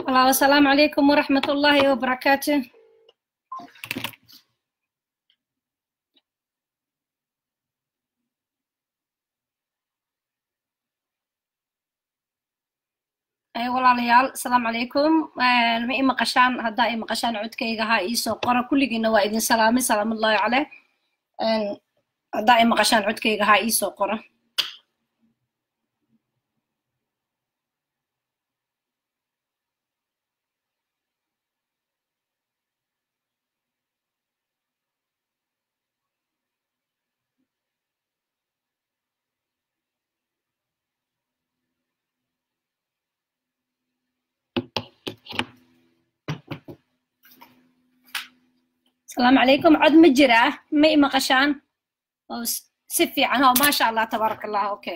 الله والسلام عليكم ورحمة الله وبركاته أي walaalayaal asalaamu calaykum ma i maqashaan haddaa i maqashaan codkayga ha iisoo qora kulligiina waa idin salaamay salaamullahi caleh haddaa i maqashaan codkayga ha iisoo qora asalaamu calaykum cod ma jiraa ma i maqashaan oo si fiican oo maasha allah tabaaraka allah okay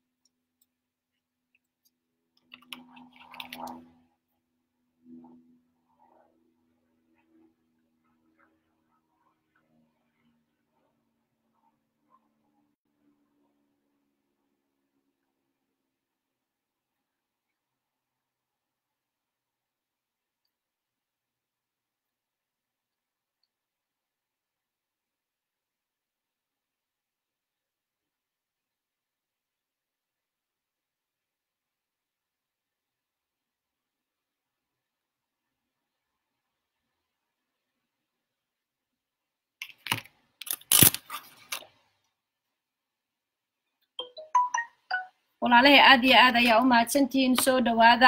walaalahay aad iyo aad ayaa u mahadsantihiin soo dhowaada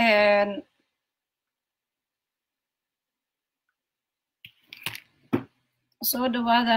soo dhowaada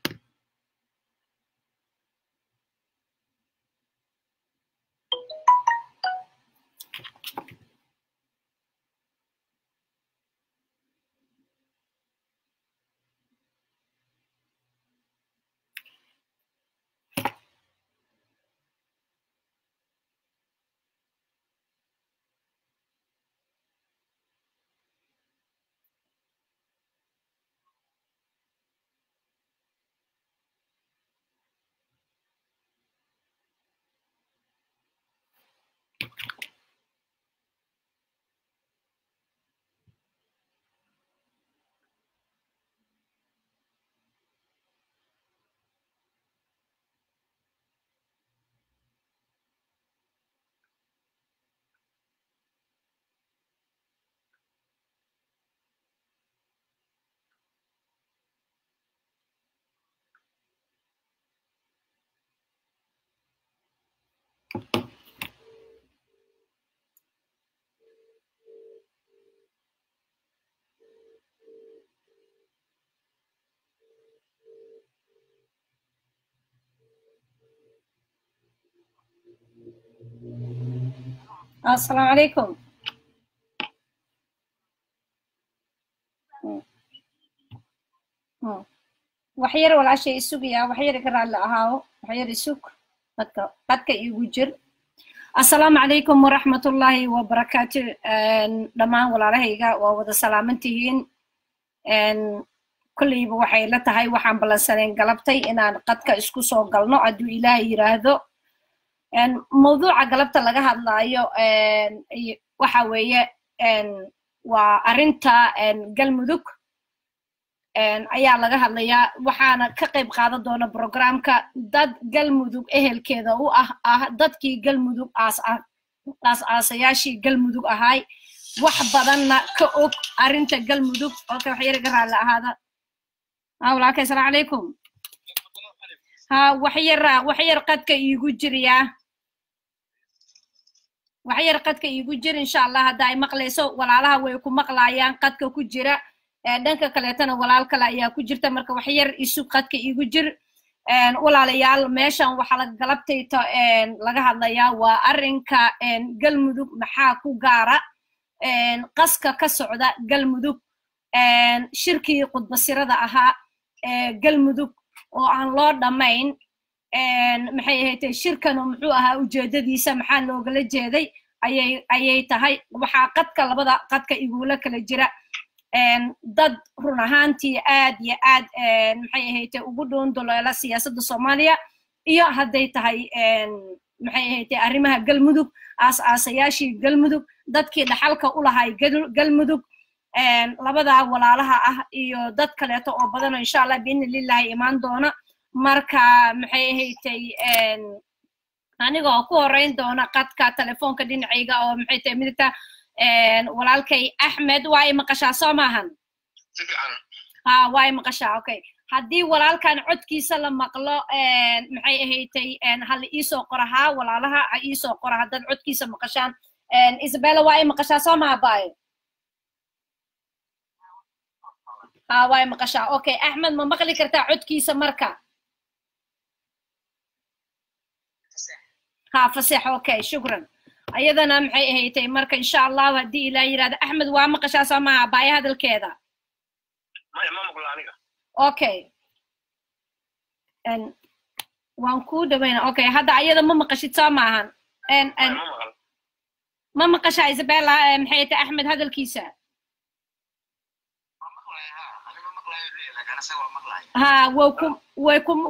السلام عليكم waxyar walaashay isugaya waxyar ka raalli ahaawo waxyar isug dadka dadka igu jir assalaamu calaykum waraxmatullaahi wabarakaatu dhammaan walaalahayga waa wada salaamantihiin kolleyba waxay la tahay waxaan ballansaneen galabtay inaan qadka isku soo galno hadduu ilaahay yiraahdo mawduuca galabta laga hadlaayo waxa weeye waa arrinta galmudug ayaa laga hadlayaa waxaana ka qayb qaadan doona programka dad galmudug ehelkeeda u ah ah dadkii galmudug aas aasayaashii galmudug ahaay wax badanna ka og arrinta galmudug okay wax yariga raalli ahaada walaalkay asalaamu calaykum ha waxyar waxyar qadka iigu jiriyaa waxyar qadka iigu jir insha allah hadda ay maqlayso walaalaha way ku maqlaayaan qadka ku jira dhanka kaleetana walaal kale ayaa ku jirta marka waxyar isu qadka iigu jir walaalayaal meeshan waxaa galabtayta laga hadlayaa waa arrinka galmudug maxaa ku gaara qaska ka socda galmudug shirkii khudbasirada ahaa galmudug oo aan loo dhammayn maxay ahayd shirkanu muxuu ahaa ujeedadiisa maxaa loogala jeeday ayay ayay tahay waxaa qadka labada qadka igula kala jira dad run ahaantii aad iyo aad maxay ahayd ugu dhoon doloela siyaasadda soomaaliya iyo hadday tahay maxay ahayd arrimaha galmudug aas-aasayaashii galmudug dadkii dhaxalka u lahay galmudug labadaa walaalaha ah iyo dad kaleeto oo badan oo insha allah biidni lillahi imaan doona marka maxay ahaydtay aniga oo ku horeyn doona qadka telefoonka dhinacayga oo maxay tahay midigta walaalkay axmed waa i maqashaa soo maahan ha waa i maqashaa okay haddii walaalkan codkiisa la maqlo maxay ahaydtay hala iisoo qora haa walaalaha ha iisoo qora haddaad codkiisa maqashaan isabella waa i maqashaa soo maha baayo ha waa i maqashaa okay axmed ma maqli kartaa codkiisa marka ha fasex okay shukran ayadana maxay ahaydtay marka insha allahu haddii ilaa yirahdo axmed waa maqashaa soo maha baayo hadalkeeda okay waan kuu dhawayna okay hadda ayada ma maqashid soo maahan ma maqashaa isabella maxay tahay axmed hadalkiisa ha way ku way ku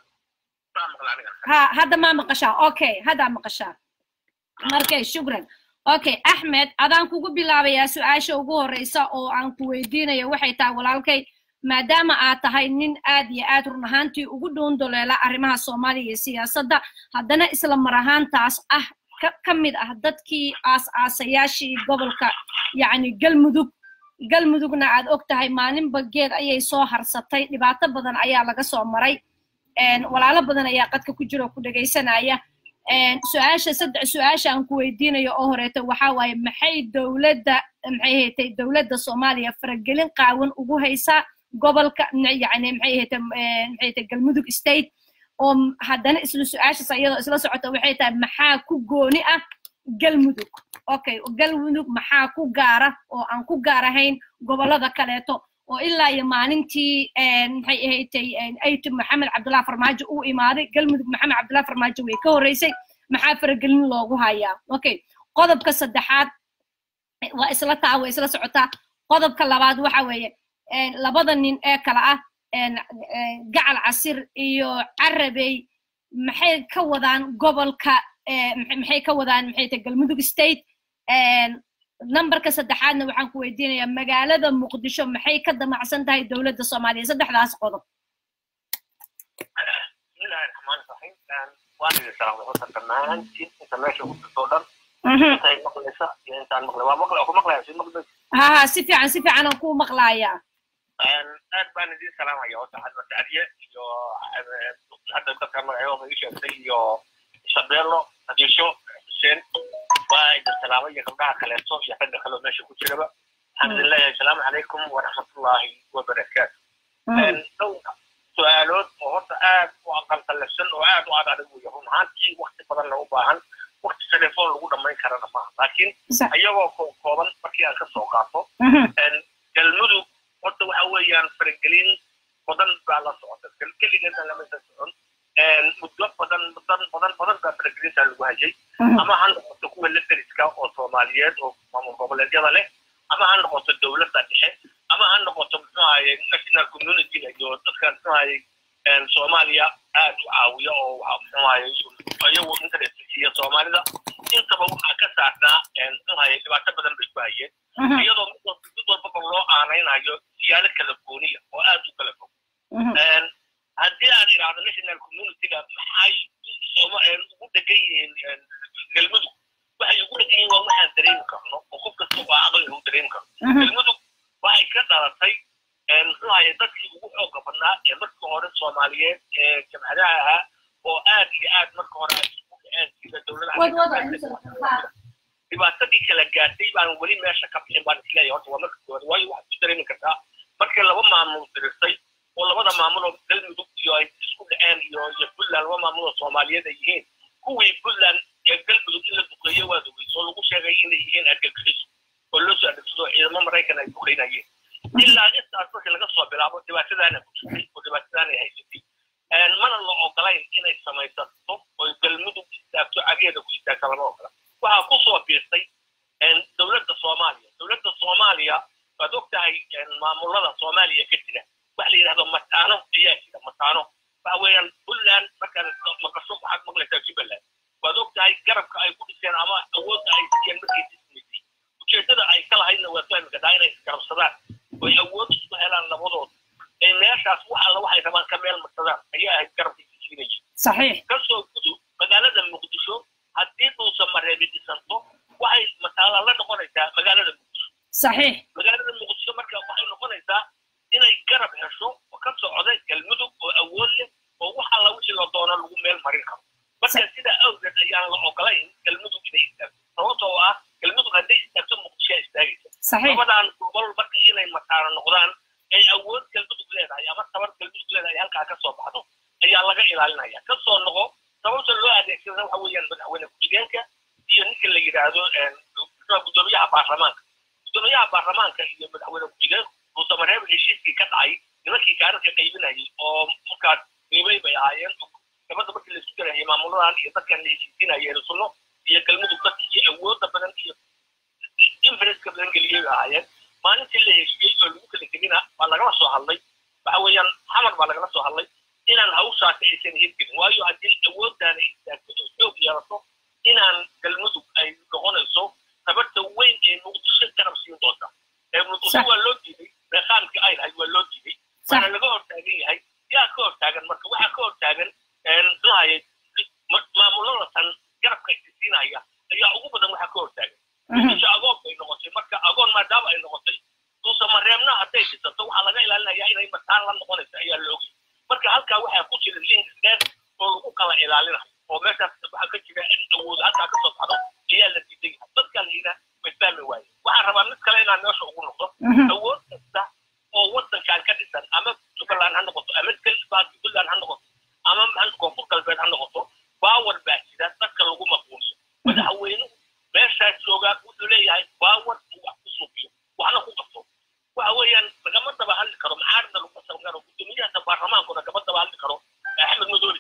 ha hadda ma maqashaa okay hadda maqashaa markay shukran okay axmed adaan kugu bilaabayaa su-aasha ugu horeysa oo aan ku weydiinayo waxay tahay walaalkay maadaama aad tahay nin aad iyo aad run ahaantii ugu dhuundoleela arrimaha soomaaliya iyo siyaasadda haddana isla mar ahaantaas ah ka mid ah dadkii aas-aasayaashii gobolka yacni galmudug galmudugna aad og tahay maalinba geed ayay soo harsatay dhibaato badan ayaa laga soo maray walaalo badan ayaa qadka ku jira oo ku dhegaysanaya su-aasha saddex su-aasha aan ku weydiinayo oo horeeto waxa waaye maxay dowladda maxay haytay dowladda soomaaliya faragelin qaawan ugu haysaa gobolka yani maxay haytay maxay haytay galmudug state oo haddana isla su-aashaas iyadoo isla socota waxay tahay maxaa ku gooni ah galmudug okay galmudug maxaa ku gaara oo aan ku gaar ahayn gobollada kaleeto oo ilaa iyo maalintii maxay ahaydtay aytu maxamed cabdullahi farmaajo uu imaaday galmudug maxamed cabdullahi farmaajo way ka horreysay maxaa faragelin loogu hayaa okay qodobka saddexaad waa isla taa way isla socotaa qodobka labaad waxa weeye labada nin ee kale ah gacal casir iyo carabey maxay ka wadaan gobolka maxay ka wadaan maxay tahay galmudug state numberka saddexaadna waxaan ku weydiinayaa magaalada muqdisho maxay ka damacsan tahay dowladda soomaaliya saddexdaas qodob bismillahi raxmaani raxiim waan idin salaamay horta dhammaantiin inta meesha ku jirto o dhan intay maqlaysa iyo intaan maqlay waa maqlay ku maqlaya si maqlay ha ha si fiican si fiican aan kuu maqlayaa aad baan idin salaamaya horta xadma sacdiye iyo hadda dadka magacyo ii sheegtay iyo shabeello hadiisho xuseen waa idin salaamay iyo gabdhaha kaleeto iyo ragga kaleo meesha ku jiraba waxaan idin leeyahay asalaamu calaykum waraxmatullaahi wabarakaatu dhowr su-aalood oo horta aad u aqalqalafsan oo aad u ad adag weya run ahaantii wakti badanna u baahan wakti telefoon lagu dhammayn karana maaha laakiin iyagoo kooban markii aan ka soo qaato galmudug horta waxa weeyaan faragelin badan baa la socota keligeedna lamaysan socon muddo badan badan badan badan baa faragelintaa lagu hayay ama ha noqoto kuwa la deriska oo soomaaliyeed oo maamul goboleedyada leh ama ha noqoto dowladda dhexe ama ha noqoto muxuu ahaye national community iyo dadka muxuu ahaye soomaaliya aad u caawiya oo muxuu ahaye iyagu interest siiya soomaalida intaba waxaa ka saarnaa muxuu ahaye dhibaato badan bay ku hayeen iyadoo mid walbaba loo aanaynayo siyaalo kala gooniya oo aad u kala fog haddii aan idhaahdo national communityga maxay ugu dhegan yihiin galmudug waxay ugu dhegan yihiin waa waxaan dareemi karno oo qof kasta oo aqliga u dareemi karno galmudug waxay ka dhalatay muxuu ahaye dadkii ugu xooga badnaa ee markii hore soomaaliyeed ee jamhadaha ahaa oo aad iyo aad marka hore ay isku dhaceen sida dowladaha dhibaatadii kala gaartay baan weli meesha ka bixin baan isleeyahay horta waa marka koowaad waayo waxaad ku dareemi kartaa markii laba maamul dirirtay oo labada maamul oo galmudug iyo ay isku dhaceen iyo iyo puntland laba maamul oo soomaaliyeed ay yihiin kuwii puntland ee galmudug in la duqeeye waa dugay oo lagu sheegay inay yihiin argagixiso oo loo soo adeegsado ciidamo maraykan ay duqeynayeen ilaa intaas markii laga soo bilaabo dhibaatadaana ku jirtay oo dhibaatadaanay haysatay mana la ogolayn inay samaysato oo galmudug istaagto cageeda ku istaagta lama ogola waxaa ku soo biirtay dowladda soomaaliya dowladda soomaaliya waad og tahay maamulada soomaaliya ka jira waxa la yidhahdo mataano ayaa jira mataano waxa weeyaan puntland markaad maqasho waxaad maqlaysaa jubbaland waad ogtahay garabka ay ku dhiseen ama awoodda ay siiyeen markay dismaysay ujeeddada ay ka lahaydna waa fahmi kartaa inay isgarabsadaan oy awood isku helaan labadood ay meeshaas wax alla waxay rabaan ka meel marsadaan ayaa ahayd garabkay siisiinayay صحيح kasoo gudub magaalada muqdisho haddii dhuusan mareebi dhisanto waxay masaala la noqonaysaa magaalada muqdisho صحيح magaalada muqdisho marka waxay noqonaysaa inay garab hesho oo ka socda galmudug oo awood leh oo wax alla wixii la doono lagu meel marin karo marka sidaa awgeed ayaan la ogolayn galmudug inay istaagto sababtoo ah galmudug hadday istaagto muqdishoa istaagaysa صحيح labadan gobol marka inay mataano noqdaan ay awood galmudug leedahay ama tabar galmudug leedahay halkaa ka soo baxdo ayaa laga ilaalinaya ka soo noqo sababta loo adeegsada waxa weeyaan madaxweyne ku-xigeenka iyo ninka la yidhaahdo gudoomiyaha baarlamaanka gudoomiyaha baarlamaanka iyo madaxweyne ku-xigeenku muusamareeb heshiiskii ka dhacay nimankii kaararka qaybinayay oo markaas qiimay bay ahaayeen gabadha markii la isku garayay maamuladan iyo dadkan la heshiisinayeen sunno iyo galmudug dadkii iyo awoodda badan iyo influenska badan geliyey bay ahaayeen maalintii la heshiiyey oo lagu kala tegina waa lagala soo hadlay waxa weeyaan xamar baa lagala soo hadlay inaan hawshaasi aysan hirgelin waayo haddii awooddaana istaagto oo xoog yeelato inaan galmudug ay noqonayso tabarta weyn ee muqdisho garab siin doonta ee muqdisho waa loo diiday reeqaamkii ay lahayd waa loo diiday waana laga hortaagan yahay yaa ka hortaagan marka waxaa ka hortaagan muxuahaye maamulada tan garabka isiinaya ayaa ugu badan waxaa ka hortaagan muqdisho agoon bay noqotay marka agoon maadaama ay noqotay duusa mareebna hadday dhisato waxaa laga ilaalinayaa inay mataan la noqonayso ayaa la ogay marka halkaa waxaa ku jira link dheer oo lagu kala ilaalinayo oo meeshaas waxaa ka jira in awood halkaa kasoo baxdo ayaa la diidan yahay dadkan ina way fahmi waaye waxaan rabaa mid kale inaan meesha ugu noqdo awood kasta oo wadankan ka dhisan ama jubbaland ha noqoto ama puntland ha noqoto ama koonfur galbeed ha noqoto baawar baa jira dadka lagu maquuniyo madaxweynuhu meeshaas joogaa wuxuu leeyahay baawar uu wax ku suuqiyo waxna ku qabto waxa weeyaan lagama daba hadli karo macaarida lagu qasan karo guddoomiyaha baarlamaankuna kama daba hadli karo axmed madooli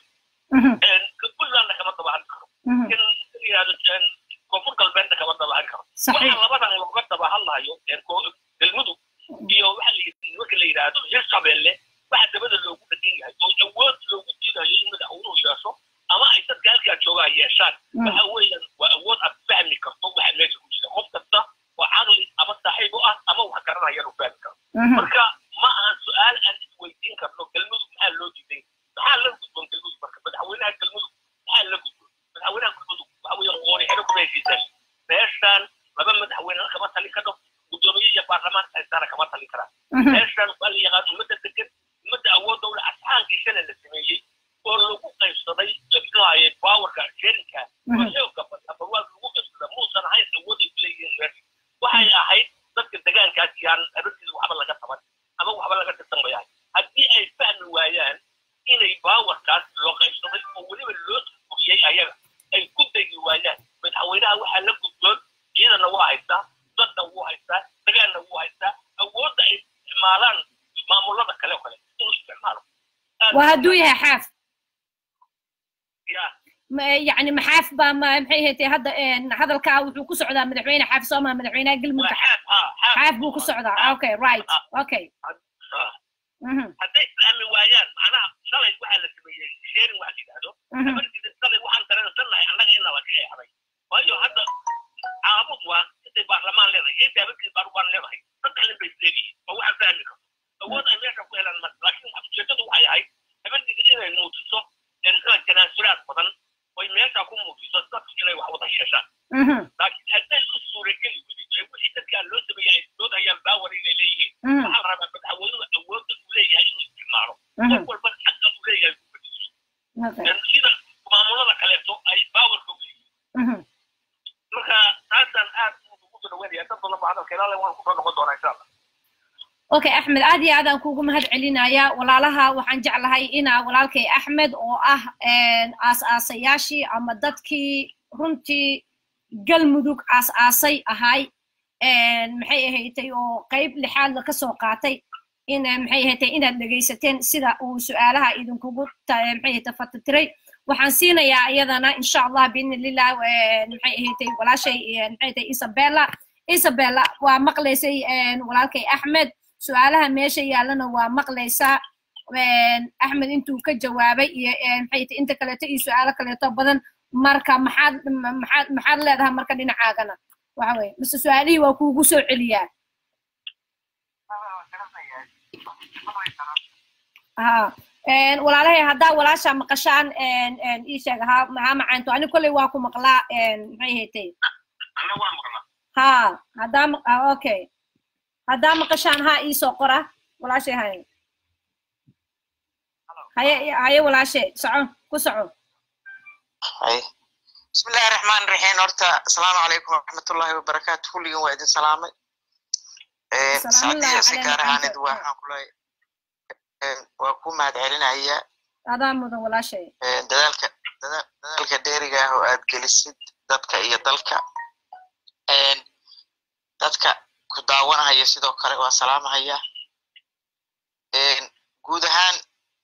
puntlandna kama daba hadli karo in yidhahdo koonfur galbeedna kama daba hadli karo waxa labadan looga daba hadlayo galmudug iyo waxa nimanka la yidhaahdo hirshabelle waxa dabada loogu dhagan yahay oo awood loogu diidayo in madaxweynuhu yeesho ama ay dadka halkaa joogaa yeeshaan waxa weeyaan waa awood aad fahmi karto waxa meesha ku jira qof kasta oo caqli ama saaxiib u ah ama wax garanayaan uu fahmi karo marka ma aan su-aal aan isweydiin karno galmudug maxaa loo diiday maxaa la gudboon galmudug marka madaxweynaha galmudug maxaa la gudboon madaxweynaha galmudug waxa weeyaan qoori xero kuma heshiisaan meeshaan laba madaxweyne kama talin karo gudoomiye iyo baarlamaan haystaana kama talin karaan meeshaan waa la yaqaan ummadda degan ummadda awoodda ule asxaankii shalay la sameeyey oo lagu qaybsaday muxuahaye baawarka sherinka oo xoogga barwaaq lagu qaybsada muusan ahayn awooday ku leeyihiin meesha waxay ahayd dadka degaankaas yaan arintiisa waxba laga taban ama waxba laga tirsan wayahay haddii ay fahmi waayaan inay baawarkaas loo qaybsaday oo weliba loo furiyey ayaga ay ku degi waayaan madaxweynaha waxaa la gudboon ciidana waa haystaa dadna wuu haystaa degaanna wuu haystaa awoodda ay isticmaalaan maamulada kale oo kale inuu isticmaalo waa hadduu yahay xaaf ya يعني محاف با ما محي هتي هذا هذا الكا وحو كسعدا مدحوينه حاف سوما مدحوينه قلمك حاف حاف بو كسعدا اوكي رايت اوكي hadday fahmi waayaan macnaha shalay waxaa la sameeyey sheerin waxa yidhaahdo markii shalay waxaan dareensannahay annaga in nala ka eexday waayo hadda caabud waa intay baarlamaan leedahay iyo daabadkii baarlamaan leedahay saddex nin bay isleeyihiin oo waxaan fahmi karto awood ay meesha ku helaan marka laakiin ujeedadu waxay ahayd habeendiga inay muujiso muxuu tanaasulaad badan oy meesha ku muujiso dadku inay wax wada yeeshaan laakiin hadday u suurageli weydo ee wixii dadkaan loo sameeyey ay doodayaan baawar inay leeyihiin waxaa la rabaa madaxweynuhu awoodda uu leeyahay inuu isticmaalo qof walba xaqa uu leeyahay ku fadhiiso sida maamulada kaleeto ay baawarka u leeyihiin marka taasaan aad ugu soo dhaweynaya dad badan ba hadalka ilaale waan kusoo noqon doonaa insha allah okay axmed aad iyo aad aan kuugu mahad celinaya walaalaha waxaan jeclahay inaa walaalkay axmed oo ah aas-aasayaashii ama dadkii runtii galmudug aas-aasay ahay maxay ahaydtay oo qayb lixaadla ka soo qaatay in maxay ahaydtay inaad dhegaysateen sida uu su-aalaha idinkugu maxay ahaydtay fatitiray waxaan siinayaa iyadana insha allah biidni lillah maxay ahaydtay walaashay maxay ahaydtay isabella isabella waa maqlaysay walaalkay axmed su-aalaha meesha yaallana waa maqlaysaa axmed intuu ka jawaabay iyo maxay tahay inta kaleeto iyo su-aalo kaleeto badan marka maxaad maxaad maxaad leedahay marka dhinacaagana waxa weye mise su-aalihii waa kuugu soo celiyaa ha walaalahay haddaa walaasha maqashaan ii sheeg ha maxaa macaanto ani kolley waa ku maqlaa maxay haytay ha haddaa okay haddaa maqashaan ha iisoo qora walaashay haye haye haye walaashe soco ku soco بسم الله الرحمن الرحيم horta السلام عليكم ورحمة الله وبركاته kulligan waa idin salaamay sacdiya si gaar ahaanid waxaan kulay waa ku mahad celinaya adaa mudan walaashay dadaalka dadaalka dheeriga ah oo aad gelisid dadka iyo dalka dadka ku daawanahaya sidoo kale waa salaamahaya guud ahaan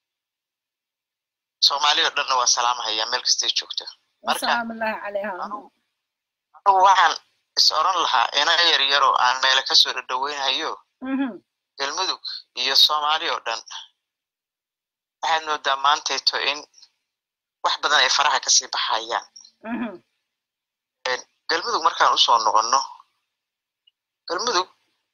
soomaali oo dhanna waa salaamahaya meel kastay joogto anugu waxaan is oran lahaa ina yar yaroo aan meele kasoo dhadhaweynhayo galmudug iyo soomaali oo dhan waxaad moodaa maantayto in wax badan ay faraha kasii baxayaan galmudug markaan usoo noqonno galmudug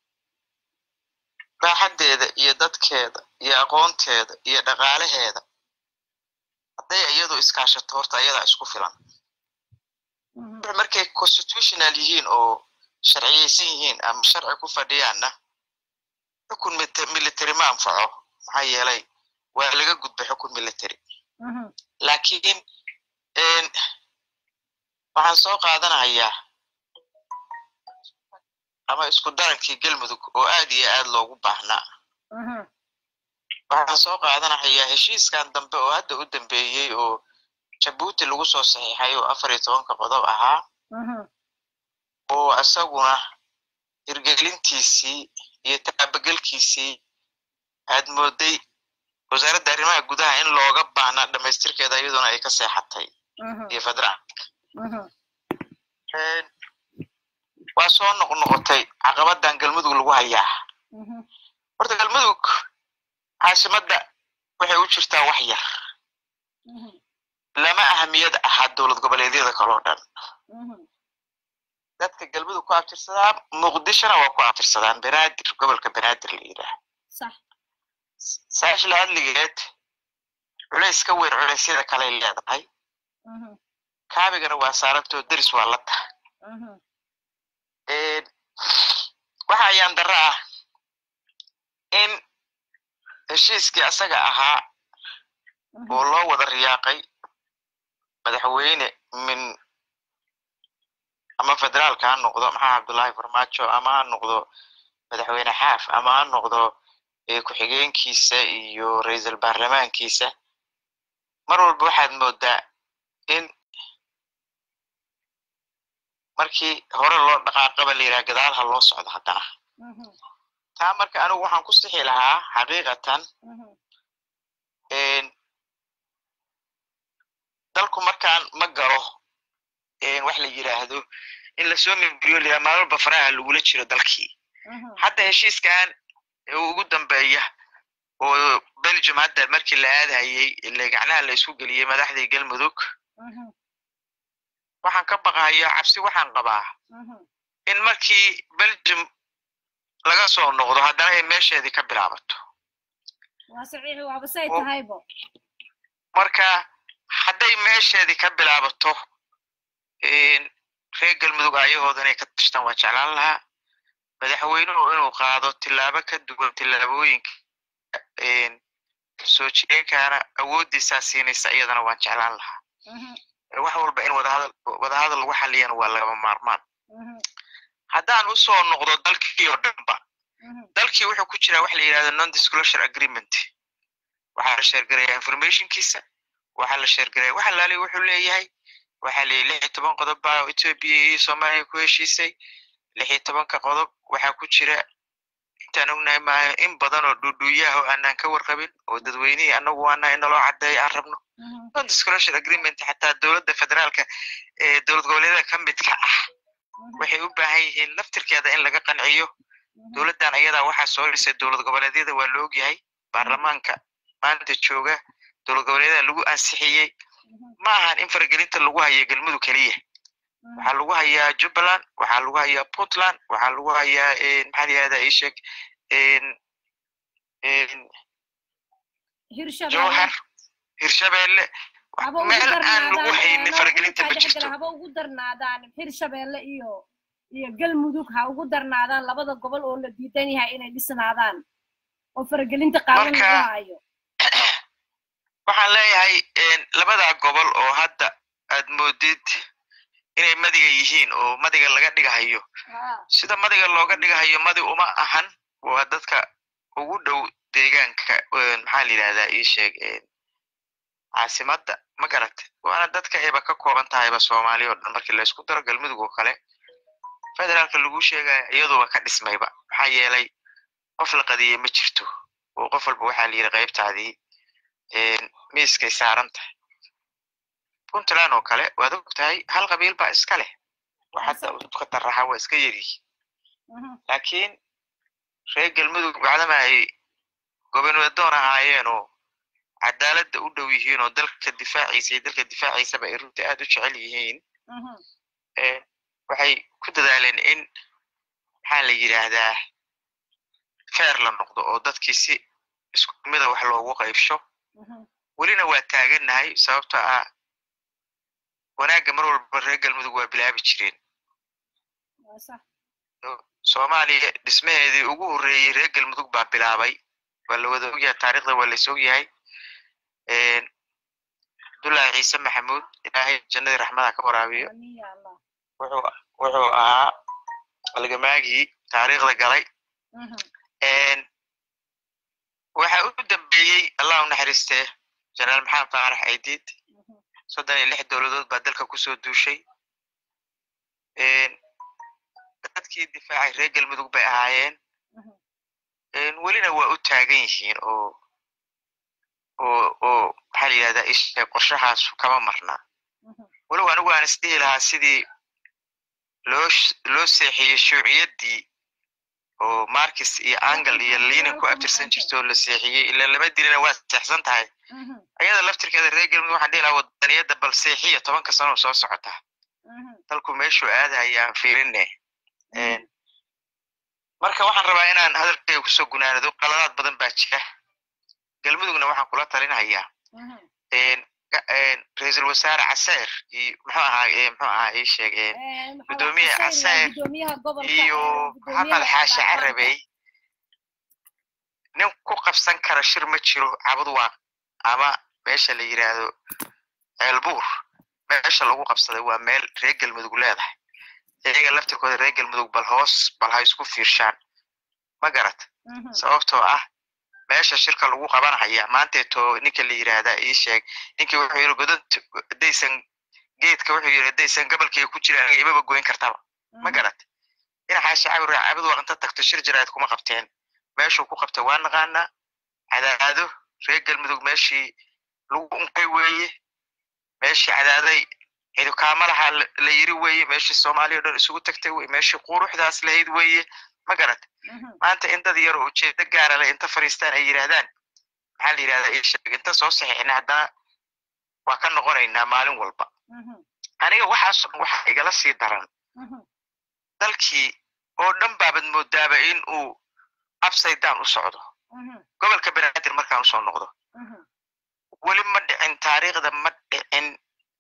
raaxaddeeda iyo dadkeeda iyo aqoonteeda iyo dhaqaalaheeda hadday iyadu iskaashato horta ayadaa isku filan markay constitutional yihiin oo sharciyaysan yihiin ama sharci ku fadhiyaanna xukun military ma anfaco maxaa yeelay waa laga gudbay xukun military laakiin waxaan soo qaadanayaa ama isku darankii galmudug oo aad iyo aad loogu baahnaa waxaan soo qaadanayaa heshiiskan dambe oo hadda u dambeeyey oo jabuuti lagu soo saxiixay oo afar iyo tobanka qodob ahaa oo isaguna hirgelintiisii iyo taabagelkiisii aad mooday wasaaradda arrimaha gudaha in looga baahnaa dhamaystirkeeda iyaduna ay ka seexatay iyo federaalka waa soo noqnoqotay caqabadan galmudug lagu hayaa horta galmudug caasimadda waxay u jirtaa wax yar lama ahamiyad ahaa dowlad goboleedyada kaloo dhan dadka galmudug ku abtirsadaa muqdishona waa ku abtirsadaan banaadir gobolka banaadir la yidhaah saashla hadligeed culays ka weyn culeysyada kaley leedahay kaabigana waa saarantoo deris waa la tahay waxa ayaan darro ah in heshiiskii asaga ahaa oo loo wada riyaaqay madaxweyne min ama federaalka ha noqdo maxaa cabdullaahi farmaajo ama ha noqdo madaxweyne xaaf ama ha noqdo ku-xigeenkiisa iyo ra-iisul baarlamaankiisa mar walba waxaad moodaa in markii hore loo dhaqaaqaba la yidhaha gadaalha loo socdo haddana taa marka anigu waxaan ku sixi lahaa xaqiiqatan dalku markaan ma galo wax la yidhaahdo in lasoo mimbriyo layaa maalwalba faraha lagula jiro dalkii hadda heshiiskan ugu dambeeya oo belgium hadda markii la aadayey ile gacnaha la isku geliyey madaxdii galmudug waxaan ka baqahayaa cabsi waxaan qabaa in markii belgium laga soo noqdo haddana ay meesheedii ka bilaabato marka hadday meesheedii ka bilaabato reer galmudug ayahooda inay ka tashtaan waa jeclaan lahaa madaxweynuhu inuu qaado tillaabo ka duwan tillaabooyinka soo jireenkaana awooddiisaa siinaysa iyadana waan jeclaan lahaa wax walba in wadahadal wadahadal lagu xaliyana waa lagama maarmaan haddaan usoo noqdo dalkii oo dhanba dalkii wuxuu ku jiraa waxa la yidhahda non disclosure agreement waxaa la sheergaraya informationkiisa waxaa la sheergaraya waxa laali wuxuu leeyahay waxaa la lix iyo toban qodob baa ethiopia iyo soomaaliya ku heshiisay lix iyo tobanka qodob waxaa ku jira intaan ognahay maayo in badan oo dhuudhuuyaha oo aanaan ka warqabin oo dadweynihii anagu waana in naloo caddeeya aan rabno non disclosure agreement xataa dowladda federaalka ee dowlad goboleedyada ka midka ah waxay u baahan yihiin laftirkeeda in laga qanciyo dowladdan ayadaa waxaa soo dhisay dowlad goboleedyada waa la ogyahay baarlamaanka maanta jooga dowlad goboleedyada lagu ansixiyey ma ahan in faragelinta lagu hayo galmudug keliya waxaa lagu hayaa jubbaland waxaa lagu hayaa puntland waxaa lagu hayaa maxaa la yihahdaa ishek jowhar hirshabelle meel aan lagu haynin faragelinta ma jirto haba ugu darnaadaan hirshabelle iyo iyo galmudug ha ugu darnaadaan labada gobol oo la diidan yahay inay dhisnaadaan oo faragelinta qaawan lagu hayo waxaan leeyahay labadaa gobol oo hadda aad moodid inay madiga yihiin oo madiga laga dhigahayo sida madiga looga dhigahayo madi uma ahan waa dadka ugu dhow deegaanka maxaa la yidhahdaa ii sheeg caasimadda ma garata waana dadka ayba ka kooban tahayba soomaaliya oo dhan markii laysku daro galmudug oo kale federaalka lagu sheegaya iyaduba ka dhismayba maxaa yeelay qof la qadiyey ma jirto oo qof walba waxaa la yidhi qaybtaadii miiskay saaran tahay puntland oo kale waad og tahay hal qabiil baa iska leh waxadda udka daraxa waa iska yaryihi laakiin reer galmudug bacdama ay gobernadoon ahaayeen oo cadaaladda u dhow yihiin oo dalka difaaciisa iyo dalka difaaciisaba ay runtii aad u jecel yihiin waxay ku dadaaleen in maxaa la yidhaahdaa feer la noqdo oo dadkii si isku mida wax loogu qaybsho welina waa taagannahay sababto ah wanaagga mar walba reer galmudug waa bilaabi jireen soomaaliya dhismaheedii ugu horreeyey reer galmudug baa bilaabay waa la wada ogyahay taarikhda waa lays ogyahay abdullaahi ciise maxamuud ilaahay jannadii raxmada ka waraabiyo wuxuu ahaa algamaagii taariikhda galay waxa u dambeeyey allah u naxariistee jenaraal maxamed faarax aydiid soddon iyo lix dowladood baa dalka kusoo duushay dadkii difaacay reer galmudug bay ahaayeen welina waa u taagan yihiin oo oo oo maxaa la yidhahdaa ishe qorshahaas kama marnaa walow anigu aan isdhihi lahaa sidii loo loo seexiyey shuuciyaddii oo markis iyo angle iyo liinin ku abtirsan jirto oo la seexiyey ilaa lama dilina waa seexsan tahay ayada laftirkeeda reer galmudug waxaan dhihi lahaa wadaniyadda bal seexiya tobanka sano soo socota dalku meeshuu aadahaya aan fiirinne marka waxaan rabaa inaan hadalkayga kusoo gunaanado qaladaad badan baa jira galmudugna waxaan kula talinhayaa ra-iisul wasaare caseer iyo muxuu ahaa muxuu ahaa ii sheeg gudoomiye caseer iyo maxamed xaashi carabey nin ku qabsan kara shir ma jiro cabadwaaq ama meesha la yidhaahdo ceelbuur meesha lagu qabsaday waa meel reer galmudug leedahay iyaga laftirkooda reer galmudug bal hoos bal ha isku fiirshaan ma garat sababtoo ah meesha shirka lagu qabanahaya maanteeto ninka la yidhaahdaa ii sheeg ninkii wuxuu yidhi godant hadaysan geedka wuxuu yidhi hadaysan gabalkayga ku jira aniga imaba goyn kartaba ma garat dhinaxaashi cabir cabid waa inta tagto shir jiraad kuma qabteen meeshuu ku qabtay waa naqaanaa cadaado reer galmudug meeshii lagu unkay weeye meeshii cadaaday cidukaamalaha la yiri weeye meeshii soomaaliya o dhan isugu tagtay weye meeshii quruxdaas lahayd weeye ma garat maanta in dad yar oo ujeedo gaara leh inta fariistaan ay yidhaahdaan maxaa la yidhahdaa ii sheeg inta soo saxiixna haddana waa ka noqonaynaa maalin walba aniga waxaasoo dhan waxaa igala sii daran dalkii oo dhan baabad moodaaba in uu upsaydan u socdo gobolka banaadir markaan usoo noqdo weli ma dhicin taariikhda ma dhicin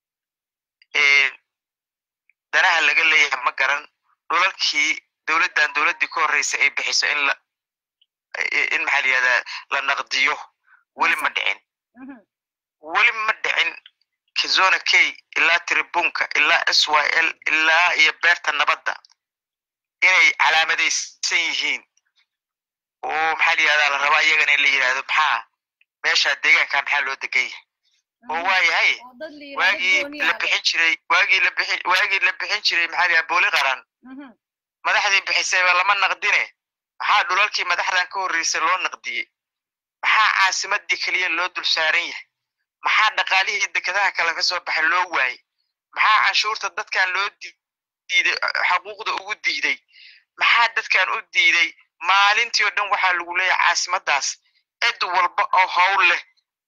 danaha laga leeyahay ma garan dhulalkii dowladdan dowladdii ka horreysa ay bixiso in la in maxaa la yihahdaa la naqdiyo weli ma dhicin weli ma dhicin kazona k ilaa tribunka ilaa s y l ilaa iyo beerta nabadda inay calaamadaysan yihiin oo maxaa la yihahdaa la rabaa iyagana in la yidhahdo maxaa meesha deegaanka maxaa loo degan yahay oo waayahay waagii la bixin jiray waagii la bixin waagii la bixin jiray maxaa la yihahdaa booli qaran madaxdii bixisayba lama naqdine maxaa dhulalkii madaxdan ka horreysay loo naqdiyey maxaa caasimadii keliya loo dul saaran yahay maxaa dhaqaalihii dekedaha kale ka soo baxay loo waayey maxaa canshuurta dadkan loo diiday xaquuqda ugu diiday maxaa dadkan u diiday maalintii oo dhan waxaa lagu leeyahay caasimadaas cid walba oo howl leh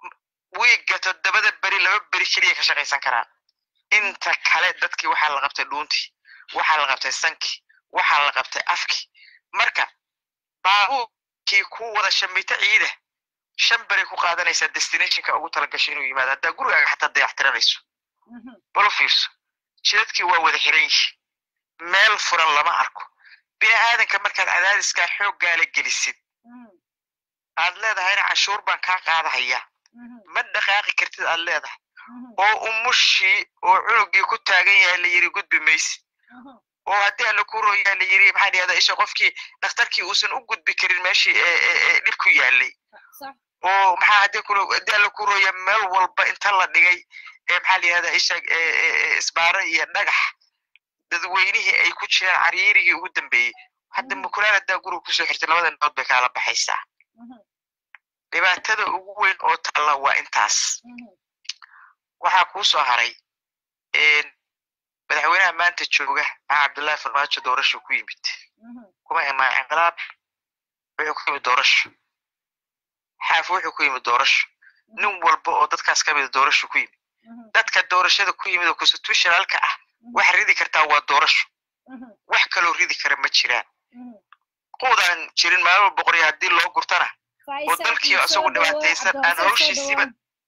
wiigga toddobada beri laba beri keliya ka shaqaysan karaan inta kale dadkii waxaa la qabtay dhuuntii waxaa la qabtay sankii waxaa la qabtay afkii marka baabuurkii ku wada shamito ciida shan beri ku qaadanaysaa destinationka ugu talagashay inuu yimaado haddaa gurigaaga xataa dayactiranayso balo fiirso jidadkii waa wada xiran yihi meel furan lama arko bini aadanka markaad cadaadiskaa xooggaala gelisid aad leedahayna cashuur baan kaa qaadahayaa ma dhaqaaqi kartid aad leedahay oo umushii oo cunugii ku taagan yahay la yiri gudbi maysid oo haddii alla ku rooyaa la yiri maxaa dhahdaa isha qofkii dhakhtarkii uusan u gudbi karin meeshii dhib ku yaalay oo maxaa haddii ku haddii alla ku rooya meel walba inta la dhigay maxaa la yihahdaa isha isbaaro iyo dhagax dadweynihii ay ku jiraan cariirigii ugu dambeeyey hadda mukulaan haddaa guriga kusoo xirtay labada nood bay kaala baxaysaa dhibaatada ugu weyn oo taalla waa intaas waxaa kuu soo haray madaxweynaha maanta jooga maxaa cabdullaahi farmaajo doorasho ku yimid kuma imaan inqilaab wuxuu ku yimid doorasho xaaf wuxuu ku yimid doorasho nin walba oo dadkaas ka mida doorasho ku yimid dadka doorashada ku yimid oo constitutionalka ah wax ridi kartaa waa doorasho wax kaloo ridi kara ma jiraan quudaan jirin maalmo boqorya haddii loo gurtana oo dalkii isagu dhibaataysan aan hawshiisiiba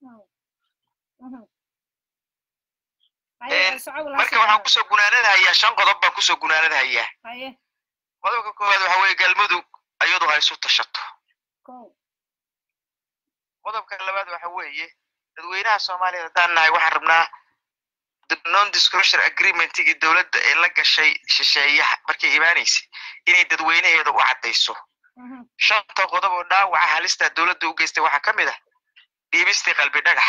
marka waxaan kusoo gunaanadahayaa shan qodob baan kusoo gunaanadahayaa qodobka koowaad waxa weeye galmudug ayadu ha isu tashato qodobka labaad waxa weeye dadweynaha soomaaliya haddaan nahay waxaan rabnaa non disclosure agreementigii dowladda ee la gashay shisheeyaha markay imaanaysay inay dadweynaheeda u caddayso shanta qodob oo dhaawaca halista dowladda u geystay waxaa ka mid ah dhiibistii qalbi dhagax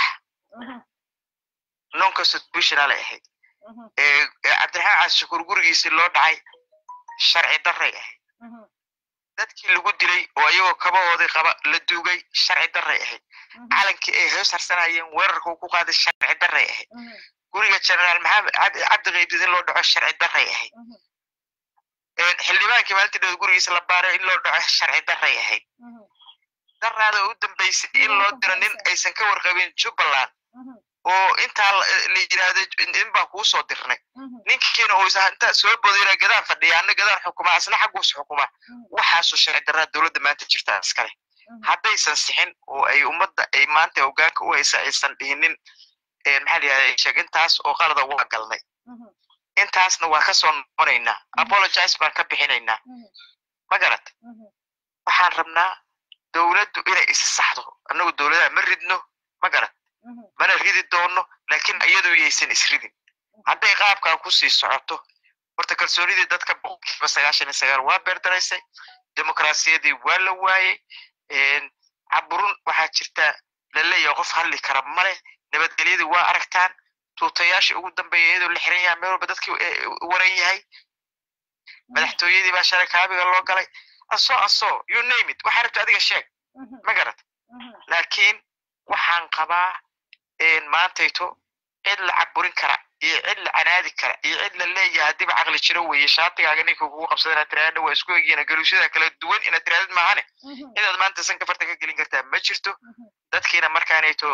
non constitutionalay ahayd cabdiraxmaan caasishakuur gurigiisii loo dhacay sharci darray ahayd dadkii lagu dilay oo ayagoo kabahoodii qaba la duugay sharci darray ahayd calankii ay hoos harsanayeen weerarkuu ku qaaday sharci darray ahayd guriga generaal maxamed cabdi qaybdid in loo dhaco sharci darray ahayd xildhibaankii maalintii dhawad gurigiisa la baaray in loo dhaco sharci darray ahayd daraada u dambaysay in loo diro nin aysan ka warqabin jubbaland oo intaa la yidhaahdo in baan kuu soo dirnay ninkiina uu intaa soo bodayna gadaan fadhiya ana gadaan xukuma asna xagguus xukuma waxaasoo sharci darraa dowladda maanta jirtaa iskale haddaysan sixin oo ay ummadda ay maanta hogaanka u haysa aysan dhihinin maxaa la yihahda sheegintaas oo qalada waa galnay intaasna waa ka soo noqonaynaa apologize baan ka bixinaynaa ma garat waxaan rabnaa dowladdu inay isa saxdo annagu dowladaha ma ridno ma garat mana ridi doono laakiin iyadu yaysan isridin hadday qaabkaa kusii socoto horta kalsoonidii dadka boqolkiiba sagaashan iyo sagaal waa beerdaraysay dimuqraasiyadii waa la waayey caburun waxaa jirta laleeyahay qof hadli kara male nabadgelyadii waa aragtaan tuutayaashii ugu dambeeya iyadoo la xiran yahay meel walba dadkii waran yahay madaxtooyadii baa shalay kaabiga loo galay asoo asoo you name it waxaa rabta adiga sheeg ma garat laakiin waxaan qabaa maantayto cid la caburin kara iyo cid la canaadi kara iyo cid la leeyahay haddiiba caqli jiro weeye shaatigaaga ninka kugu qabsada inaad tiraahda waa isku egyiina galuusyada kala duwan inaad tirahdid maahane cidaad maanta sanka farta ka gelin kartaa ma jirto dadkiina markaanayto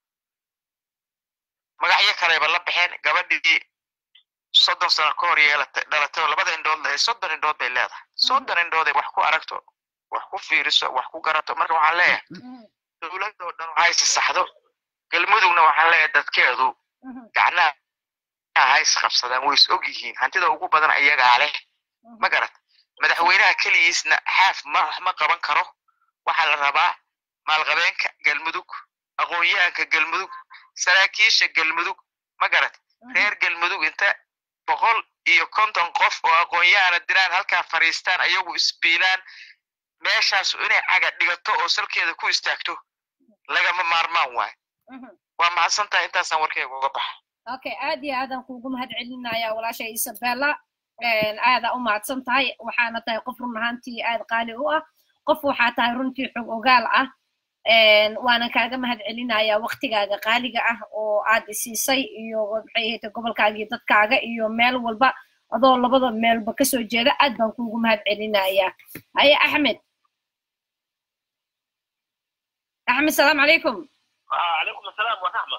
magacyo kaleba la baxeen gabadhii soddon sano ka hor yeelatay dhalatay labada indhood soddon indhood bay leedahay soddon indhood ay wax ku aragto wax ku fiiriso wax ku garato marka waxaan leeyahay dowladda oo dhan ha is saxdo galmudugna waxaan leeyahay dadkeedu gacnaha ha is qabsadaan way is og yihiin hantida ugu badan ayagaa leh ma garat madaxweynaha keligiisna xaaf ma wax ma qaban karo waxaa la rabaa maalqabeenka galmudug aqoon-yahanka galmudug saraakiisha galmudug ma garat reer galmudug inta boqol iyo konton qof oo aqoon-yahana diraan halkaa fadhiistaan ayagu isbiilaan meeshaasu inay caga dhigato oo salkeeda ku istaagto lagama maarmaan waayo waa mahadsan tahay intaasaan warkeyga uga baxa okay aad iyo aadaan kuugu mahad celinaya walaasha isabella aadaa u mahadsan tahay waxaana tahay qof run ahaantii aad qaali u ah qof waxaa tahay runtii xog ogaal ah waana kaaga mahad celinaya waktigaaga qaaliga ah oo aad isiisay iyo maxay ahayta gobolkaaga iyo dadkaaga iyo meel walba adoo labada meelba kasoo jeeda aad baan kuugu mahad celinaya haye axmed axmed salaamu calaykum calaykum asalaam waraxma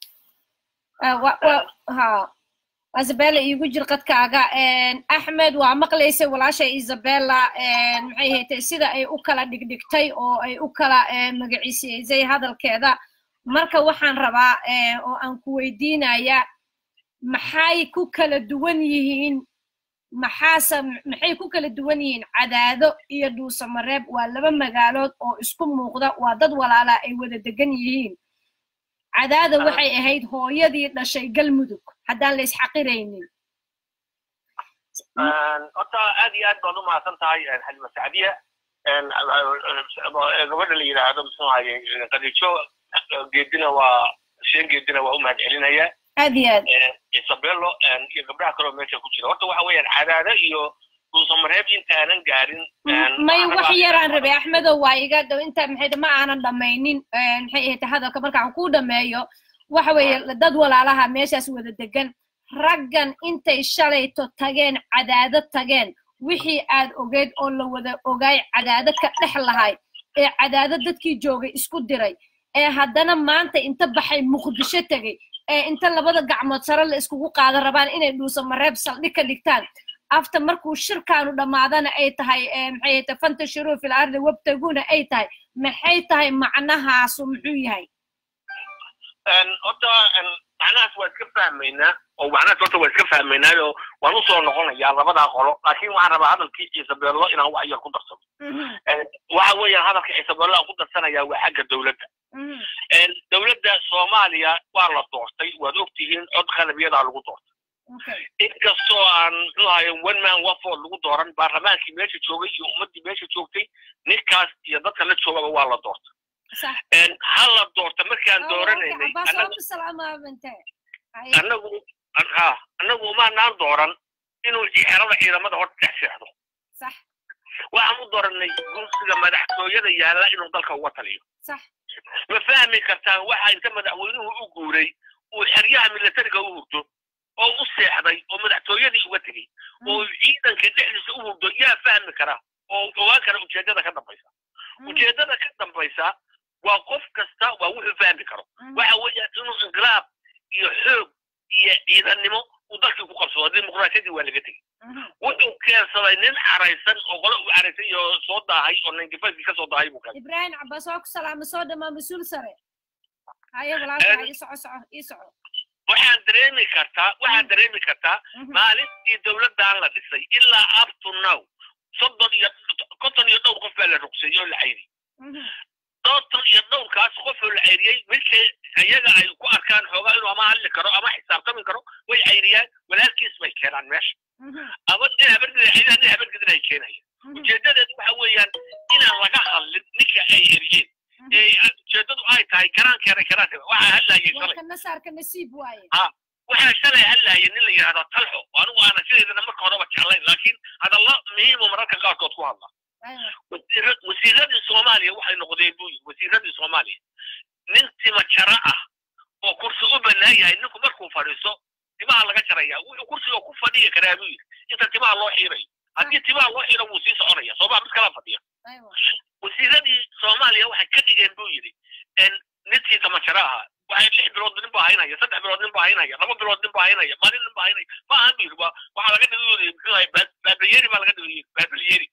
ha isabella iigu jir qadkaaga axmed waa maqlaysay walaasha isabella maxay haytay sida ay u kala dhigdhigtay oo ay u kala magaciisaysay hadalkeeda marka waxaan rabaa oo aan ku weydiinaya maxay ku kala duwan yihiin maxaase maxay ku kala duwan yihiin cadaado iyo dhuusamareeb waa laba magaalood oo isku muuqda waa dad walaalaa ay wada degan yihiin cadaada waxay ahayd hooyadii dhashay galmudug haddaan la isxaqiraynin horta aad iyo aad baad u mahadsan tahay xalima sacdiya gabadha la yidhaahdo muxuu ahaye qadijo geedina waa sheen geedina waa u mahad celinaya aad iyo aad isabello iyo gabdhaha kaloo meesha ku jira horta waxa weeyaan cadaada iyo dhuusamareeb intaanan gaarin may wax yaraan rabay axmedow waa iga inta maxay ma aanan dhammaynin maxay ahayd hadalka markaan ku dhameeyo waxa weeye dad walaalaha meeshaas wada degan raggan intay shalayto tageen cadaado tageen wixii aad ogeyd oo la wada ogaay cadaado ka dhex lahay ee cadaado dadkii joogay isku diray ee haddana maanta inta baxay muqdisho tegey ee inta labada gacmood sare la iskugu qaadan rabaan inay dhuusamareeb saldhig ka dhigtaan after markuu shirkaanu dhammaadana ay tahay maxay tahay fantashiruu fil ardi wabtaguna ay tahay maxay tahay macnahaasu muxuu yahay horta macnahaas waa iska fahmaynaa oo macnahaas horta waa iska fahmaynaayo waan usoo noqonayaa labadaa qolo laakiin waxaan rabaa hadalkii ciisabello inaan wax yar ku darsano waxa weeyaan hadalka ciisabello aan ku darsanayaa waa xagga dowladda dowladda soomaaliya waa la doortay waad ogtihiin cod qalabyadaa lagu doortay inkastoo aan muxuu ahaye one man wafood lagu dooran baarlamaankii meesha joogay iyo ummaddii meesha joogtay ninkaas iyo dadka la joogaba waa la doortay ha la doorta markaan dooranaynay anagu ha anagu umaanaan dooran inuu xerada ciidamada horta dhex seexdo waxaan u dooranay gursiga madaxtooyada yaalla inuu dalka uga taliyo ma fahmi kartaan waxa inta madaxweynuhu u guuray uu xeryaha militariga u hurdo oo u seexday oo madaxtooyadii uga tegey oo ciidanka dhexdiisa u hurdo yaa fahmi kara oo ogaan kara ujeeddada ka dambaysa ujeeddada ka dambaysa waa qof kasta waa wuxuu fahmi karo waxa weeyaan inuu inqilaab iyo xoog iyo ciidannimo uu dalkii ku qabsado dimuqraasiyadii waa laga tegey wuxuu keensaday nin caraysan oo qole uu caraysay iyo soo daahay oo ninkifaskii ka soo daahay buu keenay ibraahim cabbaas waa ku salaama soo dhamaa mas-uul sare haye walaalkaa ii soco soco ii soco waxaan dareemi kartaa waxaan dareemi kartaa maalintii dowladdan la dhisay ilaa up to now soddon iyo konton iyo dhowr qof baa la ruqseeyey oo la cayriyey konton iyo dhowrkaas qof oo la cayriyey midkay iyaga ay ku arkaan xoogaa inuu ama hadli karo ama xisaabtami karo way cayriyaan walaalkiis bay keenaan meesha ama nin habargida ciidaha nin habargidin ay keenayaan ujeedadeedu waxa weeyaan inaan laga hadlin ninka ay eriyeen ujeedadu ay tahay karaan keenay karaan waxaa hadlayay shalay nasaarka nasiib waaye waxaa shalay hadlayay nin la yidhahdo talxo anigu aana sideedana marka horeba jeclayn laakiin hadalla muhiimu mararka qaarkood ku hadla wasiiradii soomaaliya waxay noqdeen buu yiri wasiiradii soomaaliya nin tima jara ah oo kursi u bannaan yahay ninku markuu fadhiiso timaha laga jaraya wuxuu kursiga ku fadhiya karaa buu yiri inta timaha loo xiirayo haddii timaha loo xiiro wuu sii soconaya sooma mid kala fadhiya wasiiradii soomaaliya waxay ka dhigeen buu yidhi ninkii tamajara ahaa waxay lix bilood nin baa haynaya saddex bilood nin baa haynaya laba bilood nin baa haynaya maalin nin baa haynaya ma ahan bu yidhi waxaa laga dhigay muxuu ahay baabalyeeri baa laga dhigay baabalyeeri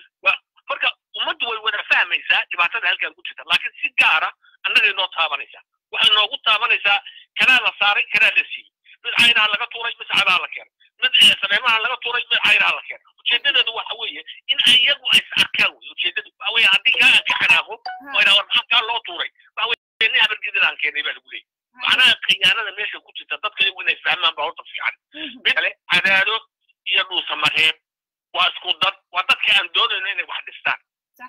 marka ummaddu way wada fahmaysaa dhibaatada halkan ku jirta laakiin si gaara annagay noo taabanaysaa waxay noogu taabanaysaa kanaa la saaray kanaa la siiyey mid caynaha laga tuuray mid cadaha la keenay mid saneemaha laga tuuray mid caynaha la keenay ujeedadeedu waxa weeye in iyagu ay is arkaan wey ujeedadu waxa weeye haddii kaa ka xanaaqo oo idhaa war maxaa kaa loo tuuray waxa weye nin habargidin aan keenay baa lagu leeyay macnaha khiyaanada meesha ku jirta dadka iyagu inay fahmaan baa horta fiican mid kale cadaado iyo dhuusamareeb waa isku dad waa dadka aan doonayno inay wax dhistaan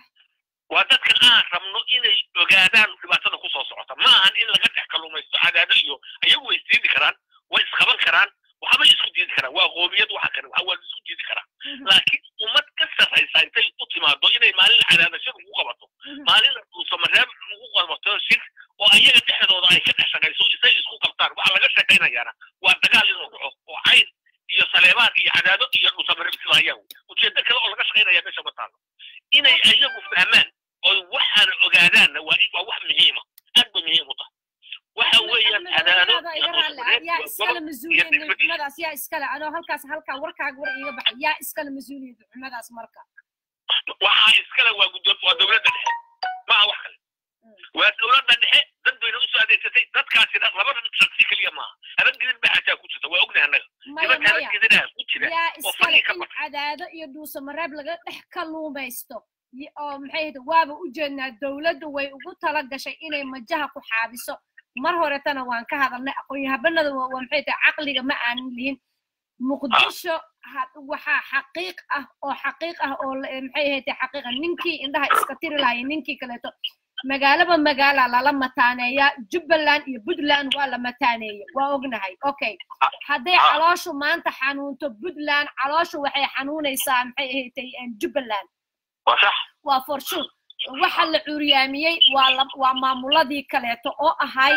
waa dadka aan rabno inay ogaadaan dhibaatada kusoo socota ma ahan in laga dhex kalumaysto cadaado iyo iyagu way isdiidi karaan way isqaban karaan waxbay isku diidi karaan waa qoomiyad waxa kale waxa waa la isku diidi karaa laakiin ummad ka sarraysa intay u timaado inay maalin cadaadashada ugu qabato maalin dhuusamareeb ugu qabato shir oo ayaga dhexdooda ay ka dhex shaqayso isay isku qabtaan waxa laga shaqaynayaana waa dagaal inuu dhaco oo cayn iyo saleebaan iyo cadaado iyo dhuusamareeb sida ayagu ujeedo kale oo laga shaqaynaya meesha ma taalo inay iyagu fahmaan oy waxaana ogaadaanna waa waa wax muhiima aad bay muhiim u tahay waxa weeyaan cadaado iga raalli yaa iskale mas-uuliyad xumadaas yaa iskale anoo halkaas halkaa warkaaga war iiga baxay yaa iskale mas-uuliyad xumadaas marka waxaa iskale waa guddoon waa dowladda dhexe maaha wax kale waa dowladda dhexe dad bayna usoo adeegsatay dadkaasina labada shaksi keliya maaha habadgidin baa xataa ku jirta waa ognahay annaga maya nimanka maya habadgidinaha ku jira yaa oo iskale fadhi ka in baxay cadaado iyo dhuusamareeb laga dhex kaluumaysto y- oo maxay ahayd waaba u jeednaa dowladdu way ugu tala gashay inay majaha ku xaabiso mar horetana waan ka hadalnay aqoon-yahabanada waa waa maxay tahay caqliga ma aanan lihin muqdisho ha- waxaa xaqiiq ah oo xaqiiq ah oo la- maxay ahayd xaqiiqa ninkii indhaha iska tiri lahaya ninkii kaleeto magaalaba magaala lala mataaneeyaa jubbaland iyo puntland waa la mataaneeya waa ognahay okay hadday Ah. calooshu maanta xanuunto puntland calooshu waxay xanuunaysaa maxay ahayd jubbaland waa sax waa for sure waxa la curyaamiyey waa la- waa maamuladii kaleeto oo ahay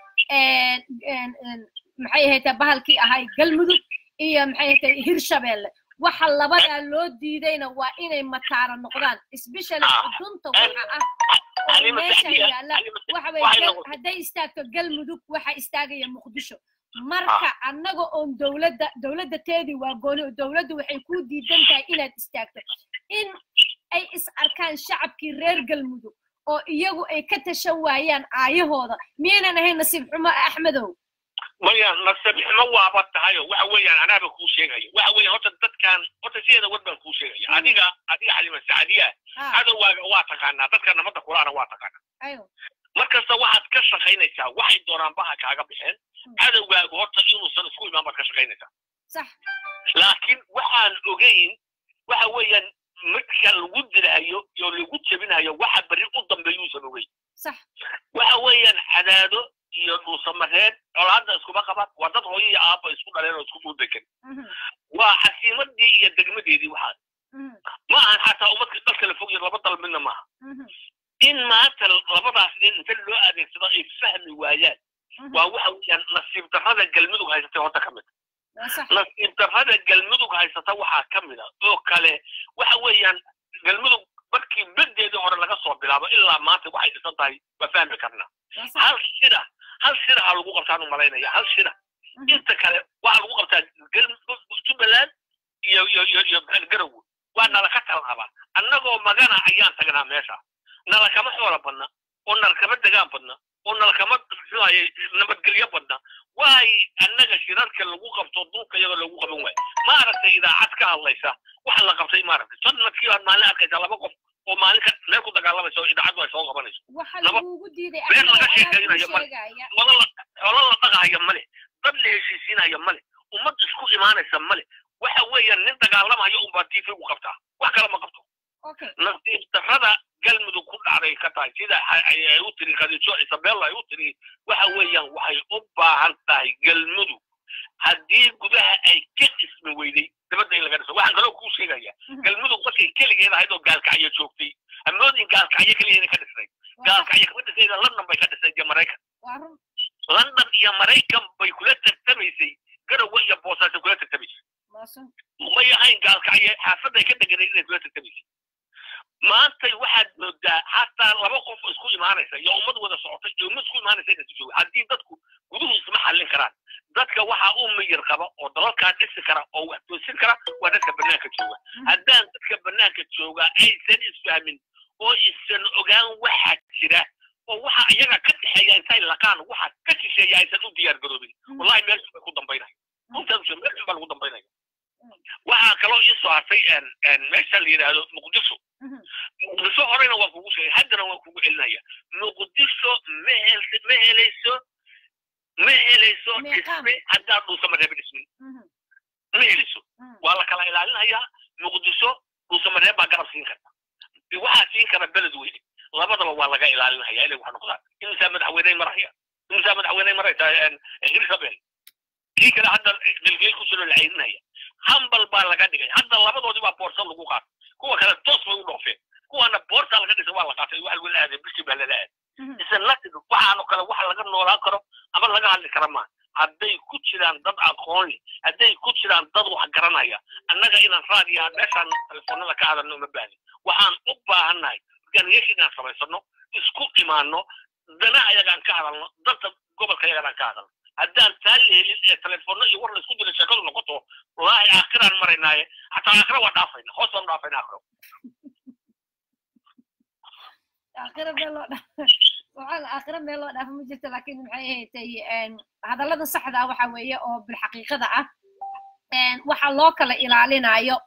een, een, een, maxay ahayd bahalkii ahay galmudug iyo maxay ahayd hirshabeelle waxa labadaa loo diidayna waa inay mataara noqdaan especially Ah. xudunta waxa ah oo Halima meesha Sacdiya, yaalla Halima waxa waxay weye noqotay- hadday istaagto galmudug waxa istaagaya muqdisho marka annaga oon dowladda dowladda teedii waa gooni oo dowladdu waxay ku diidan tahay inaad istaagto in ay is arkaan shacabkii reer galmudug oo iyagu ay ka tashan waayaan aayahooda miyaynan ahayn nasiib xumo axmedow maya nasab xumo waaba tahayo waxa weeyaan anaaba kuu sheegaya waxa weeyaan horta dadkan horta sideeda war baan kuu sheegaya Mm. adiga adiga xalima sacdiya Ah, cadowgaaga waa taqaanaa dadka nabadda kulaana waa taqaanaa ayo markasta waxaad ka shaqaynaysaa waxay doonaan baha kaaga bixeen Mm. cadowgaagu horta inuusan isku imaan baad ka shaqaynaysaa sax laakiin waxaan ogeyn waxa weeyaan midka lagu dilahayo iyo lagu jebinayo waxa berri u dambeeyuusan ogeyn sax waxa weeyaan cadaado iyo dhuusamareed colaadda iskuma qaban waa dad hooyo iyo aabba isku dhaleen oo isku dhulbekan Mhm, waa casiimadii iyo degmadeedii waxaa mhm, ma ahan xataa ummadka dal kala fog iyo laba dal midna maaha mhm, in maanta labadaas nin inta loo adeegsado ay fahmi waayaan mhm. waa waxa weeyaan nasiib darrada galmudug haysatay horta ka mid waa sax nasiib darrada galmudug haysata waxaa ka mid a oo kale waxa weeyaan galmudug markii bedeedii hore laga soo bilaabo ilaa maanta waxay dhisan tahay waa fahmi karnaa waa sax hal shira hal shira ha lagu qabtaan u malaynaya hal shira Mhm, inta kale waxaa lagu qabtaa Gal- jubbaland iyo iyo iyo iyo garowe waa nala ka tallaabaa annagoo magana ayaan tagnaa meesha nala kama xoola badna oo nala kama degaan badna oo nala kama muxuahaye nabadgelyo badna waay annaga shirarka lagu qabto dhulka iyadoo lagu qaban waayo ma aragtay idaacad ka hadlaysa waxa la qabtay ma aragtay sanadkii baad maalin arkaysaa laba qof oo maalin ka meel ku dagaalamaysa oo idaacaddu ay soo qabanayso waxa laba- lagugu diiday been Axmedow, laga anaa kuu sheekaynayo ma- sheegaya. wala la xoolo la dhaqaaya male dad la heshiisiinaya male ummad isku imaanaysa male waxa weeyaan nin dagaalamayo unbaa tv u qabtaa wax kale ma qabto okay nasiib darrada galmudug ku dhacday ka tahay sida ay ay- ay u tiri khadiijo isabella ay u tiri waxa weeyaan waxay u baahan tahay galmudug haddii gudaha ay ka dhismi weyday dabadda in laga dhiso waxaan kaloo kuu sheegaya Mhm, galmudug markay keligeed ahayd oo gaalkacyo joogtay amoodin gaalkacyo keliya inay ka dhisnay waa sax, gaalkacyo kama dhisayda london bay ka dhisay iyo maraykan waa run london iyo maraykan bay kula tartamaysay garowe iyo boosaaso kula tartamaysay waa sun may ahayn gaalkacyo xaafadday ka deganay inay kula tartamaysay maantay waxaad moodaa hataa laba qof oo isku imaanaysa iyo ummad wada socotay iyo ummad isku imaanaysa inay jooga haddii dadku guduhu isma xallin karaan dadka waxaa u miyir qaba oo dalalkaa dhisi kara oo wax toosin kara waa dadka banaanka jooga haddaan dadka banaanka jooga aysan isfahmin oo isan ogaan waxa jira oo waxa iyaga ka dhexeeya intay laqaan waxa ka shisheeya aysan u diyaar garoobin Mhm, wallahi meel xun bay ku dambaynaya runtaan ushe meel xun baa lagu dambaynaya Mm. waxaa kaloo ii soo hartay een- een meesha la yidhaahdo muqdisho mhm, muqdisho horena waan kugu sheegay haddana waan kugu celinaya muqdisho ma hel- ma helayso ma helayso Meeqaam. dhisme haddaad dhuusamareeba dhismin mhm, ma helayso mhm. waa la kala ilaalinayaa muqdisho dhuusamareeb baa garab siin karta waxaa siin kara beled weyne labadaba waa laga ilaalinaya inay wax noqdaan imisaa madaxweyney maraya imisaa madaxweyney maraysa hirshabel kii kale hadda dilgeel ku soo la ceyrinaya hambal baa laga dhigay hadda labadoodii baa boorsa lagu qaatay kuwa kale toos bay u dhoofeen kuwana boorsa laga dhisay waa la qaatay waxa lagu aaday bishii baa lala aaday Mhm, isan latin waxaano kale waxa laga noolaan karo ama laga hadli kara ma hadday ku jiraan dad aqoon leh hadday ku jiraan dad wax garanaya annaga inaan raadiya meeshaan telefoonada ka hadalno uma baahni waxaan u baahannahay organization inaan samaysano isku imaano dana ayagaan ka hadalno danta gobolka yaganaan ka hadal haddaan taa la helin ee telefoonno iyo war laisku dira sheekadu noqoto wallaahi aakhiraan maraynaaye xataa aakhira waa dhaafayna hoos baan dhaafayna aakhiro aakhira meel loo dhaafo waxaan aakhira meel loo dhaafo ma jirto laakiin maxay ahaydtay hadallada saxda ah waxa weeye oo bilxaqiiqada ah waxa loo kala ilaalinayo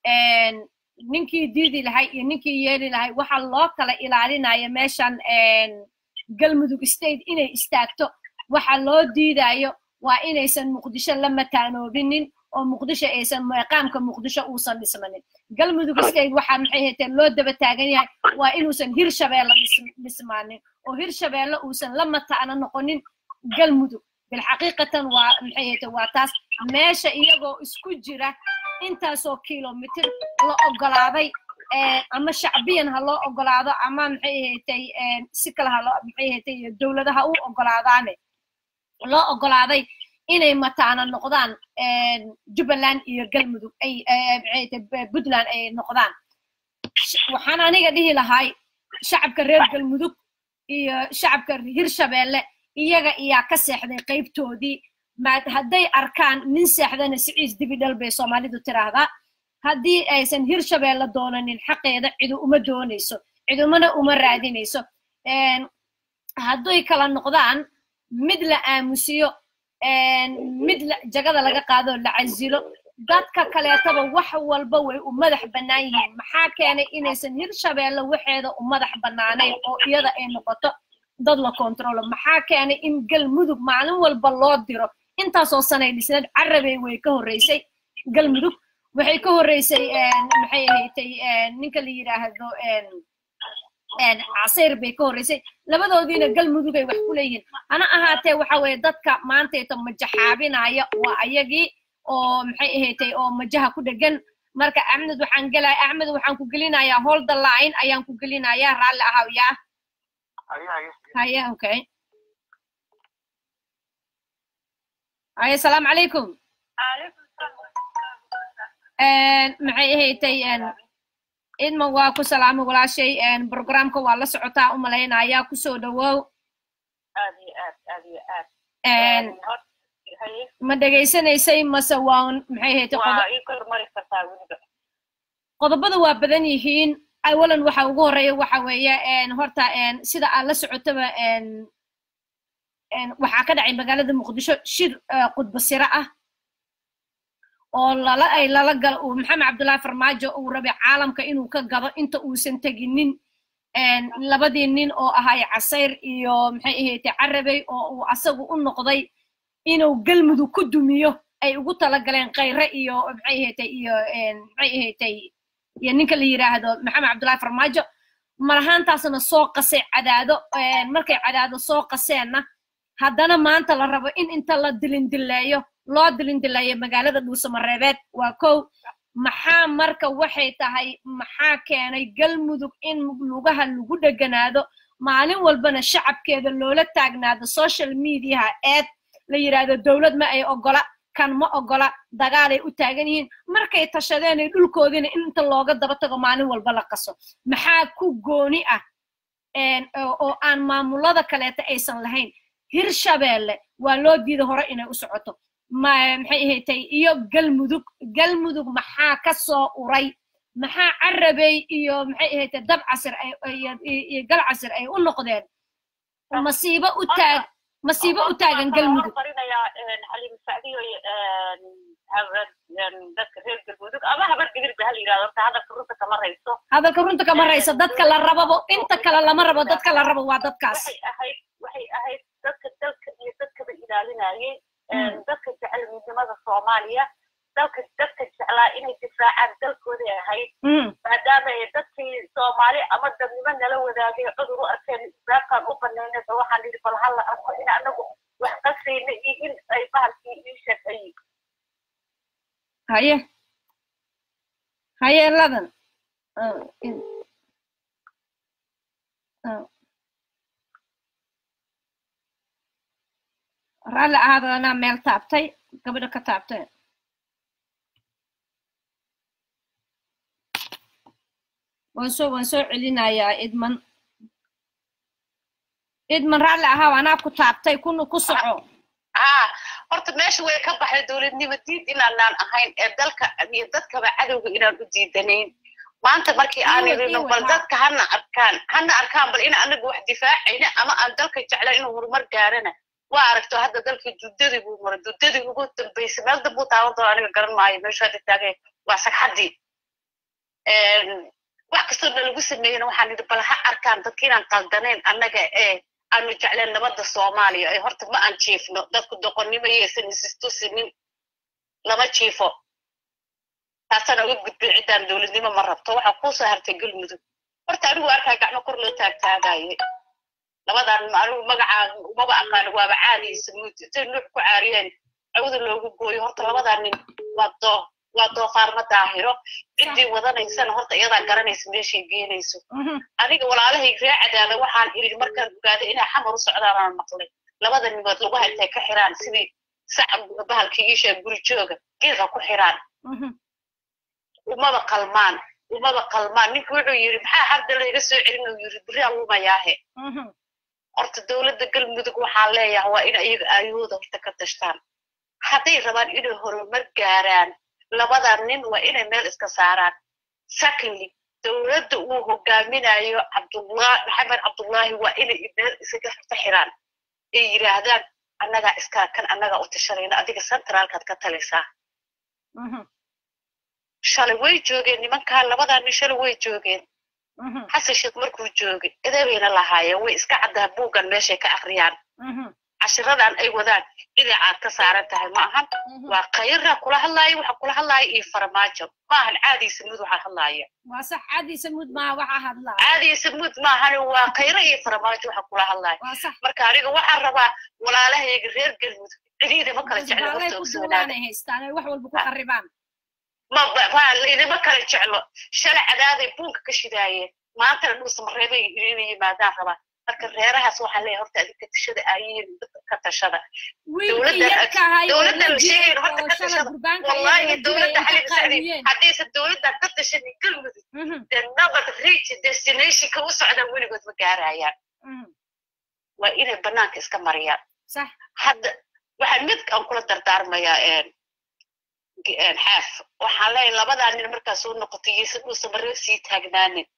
ninkii diidi lahay iyo ninkii yeeli lahay waxa loo kala ilaalinayo meeshan galmudug state inay istaagto waxa loo diidayo waa inaysan muqdisho la mataanoobinin oo muqdisho aysan meeqaamka muqdisho uusan dhismanin galmudug state waxaa maxay hayteen loo daba taagan yahay waa inuusan hirshabeelle dhismaanin oo hirshabeelle uusan la mataano noqonin galmudug bilxaqiiqatan waa maxay hayteen waa taas meesha iyagoo isku jira intaasoo kilomitr la ogolaaday ama shacbiyan ha loo ogolaado ama maxay haytay si kale ha loo maxay haytay dowladaha u ogolaadaane loo ogolaaday inay mataana noqdaan jubbaland iyo galmudug ay puntland ay noqdaan waxaan aniga dhihi lahay shacabka reer galmudug iyo shacabka hirshabeelle iyaga iyaa ka seexday qaybtoodii hadday arkaan nin seexdana siciis dibidhal bay soomaalidu tiraahdaa haddii aysan hirshabeelle doonanin xaqeeda cidu uma doonayso cidumana uma raadinayso hadday kala noqdaan mid la aamusiyo mid jagada laga qaado la casilo dadka kaleetaba wax walba way u madax bannaan yihiin maxaa keenay inaysan hirshabeelle waxeeda u madax bannaanayn oo iyada ay noqoto dad la kontrolo maxaa keenay in galmudug maalin walba loo diro intaasoo sanay dhisneed carabey way ka horreysay galmudug waxay ka horreysay maxay ahaydtay ninka la yidhaahdo casayr bay ka horreysay labadoodiina galmudugay wax ku leeyihiin hana ahaatee waxa weeye dadka maantayta majaxaabinaya waa ayagii oo maxay ahaydtay oo majaha ku dhegan marka axmed waxaan gelaya axmed waxaan ku gelinayaa holda line ayaan ku gelinayaa raalli ahaw yaa haya okay haya asalaamu calaykum maxay ahaydtay idman waa ku salaamay walaashay programka waa la socotaa u malaynaya kusoo dhawow ma dhegaysanaysay mase waan maxay ahaydtay qodobada waa badan yihiin awalan waxa ugu horeeya waxa weeye horta sida aad la socotaba waxaa ka dhacay magaalada muqdisho shir qudbasiro ah oo lala ay lala galo uu maxamed cabdullaahi farmaajo uu rabay caalamka inuu ka gado inta uusan teginin labadii nin oo ahay casayr iyo maxay ahaydtay carabey oo uu asagu u noqday inuu galmudug ku dumiyo ay ugu talagaleen khayre iyo maxay ahaydtay iyo maxay ahaydtay iyo ninka la yidhaahdo maxamed cabdullaahi farmaajo malahaantaasna soo qasay cadaado markay cadaado soo qaseenna haddana maanta la rabo in inta la dilindileeyo loo dilindileeyo magaalada dhuusamareebeed waa kow maxaa marka waxay tahay maxaa keenay galmudug in lugaha lagu dheganaado maalin walbana shacabkeeda loola taagnaado social mediaha eed la yidhaahdo dowlad ma ay ogola kan ma ogola dagaalay u taagan yihiin markay tashadeenay dhulkoodiina in inta looga daba tago maalin walba la qaso maxaa ku gooni ah oo aan maamulada kaleeta aysan lahayn hirshabeelle waa loo diida hore inay u socoto maxay ahaydtay iyo galmudug galmudug maxaa ka soo uray maxaa carabey iyo maxay ahaydtay dab casir iyo gal casir ay u noqdeen masiibo u taag masiibo u taagan galmudug dadka reer galmudug ama habar gadirba ha la yidhahdo horta hadalka runta kama rayso hadalka runta kama rayso dadka la rababo inta kale lama rabo dadka la rabo waa dadkaas waxay ahayd waxay ahayd dadka dalka iyo dadkaba ilaalinayay dadka jecel midnimada soomaaliya dalka dadka jeclaa inay difaacaan dalkooday ahayd maadaama ay dadkii soomaali ama dadnimo nala wadaagay cudur u arkeen islaamkaan u banaynay ba waxaan yidhi bal hala arko in anagu wax qasayna iyo in ay bahalkii ii sheegay haye haye ladan raalli ahaada anaa meel taabtay gabadha ka taabtay waan soo waan soo celinayaa idman idman raalli ahaa anaa ku taabtay kuna ku soco haa horta meesha way ka baxday dowladnimo diid inaanaan ahayn ee dalka iyo dadkaba cadowga inaan u diidanayn maanta markii aan idhino bal dadka hana arkaan hana arkaan bal ina anaga wax difaacayna ama aan dalka jeclan inuu horumar gaarana waa aragto hadda dalkii duddadii buu maray duddadii ugu dambaysay meel dambuu taaban doona aniga garan maayo meeshu hadda taagay waa sagxaddii wax kastoo na lagu sameeyena waxaan idhi bal ha arkaan dadka inaan qaldanayn annaga ee aanu jecleen nabadda soomaaliya ee horta ma aan jiifno dadku doqonnimo yeysan isistusinin lama jiifo taasaan uga gudbin ciddaan dowladnimo ma rabto waxaa kuu soo hartay galmudug horta anigu arkaa gacmo kor loo taagtaagaye labadan anigu magacaa umaba aqaan waaba caadiysa muud intay nuux ku caariyeen awda loogu gooyo horta labadaa nin waa doo waa doofaarma daahiro ciddii wadanaysana horta iyadaa garanaysa meeshay geenayso aniga walaalahay ree cadaada waxaan iri markaan ogaaday inay xamar u socdaan aan maqlay labada nimood lagu haytay ka xiraan sidii sac bahalkii iishaa guri jooga geedka ku xiraan umaba qalmaan umaba qalmaan ninka wuxuu yidhi maxaa hadda layga soo celin uu yidhi beri alumayaahe horta dowladda galmudug waxaan leeyahay waa ina iyaga aayahooda horta ka tashtaan hadday rabaan inay horumar gaaraan labada nin waa inay meel iska saaraan secondly dowladda uu hogaaminayo cabdullah maxamed cabdullaahi waa inay meel isaga ka xiraan ay yidhaahdaan annagaa iskaa kan annagaa u tashanayna adiga centraalkaad ka talaysaa shalay way joogeen nimankaa labadaa nin shalay way joogeen xasan sheekh markuu joogay edebayna lahaayeen way iska caddaha buuggan meeshay ka akriyaan cashiradan ay wadaan inay caad ka saaran tahay ma ahan waa khayra kula hadlaaya waxa kula hadlaaya iyo farmaajo ma ahan caadii samuud waxaa hadlaaya waa sax caadii samuud maaha waxaa hadlaa caadii samuud maahan waa khayra iyo farmaajo waxa kula hadlaaya waa sax marka aniga waxaan rabaa walaalahayga reer galmudug cidiida ma kala jeclo baalay horta ku usoo duulaanay haystaan ay wax walba ku qarribaan ma ma idima kala jeclo shalay cadaaday buunka ka shidaayeen maantana dhuusa mareebay inay yimaadaan rabaa marka reerahaas waxaan leeyahay horta adinka tashada ayiin ka tashada wiilkii dowladdan yarka ahay oo dowladdan la sheegayn dilay horta oo ka shalay tashada gurbaanka wallahi ayaga dowladda dilay xalin sacdi qaadiyeen haddaysan dowladdan ka tashanin galmudug dee nabad reach destinationka u socdaan weligood ma gaarayaan waa inay banaanka iska mariyaan sax hadda waxaan mid aan kula dardaarmayaa een een xaaf waxaan leeyahay labadaa nin markaa soo noqotay yeysan dhuusa mareeb sii taagnaanin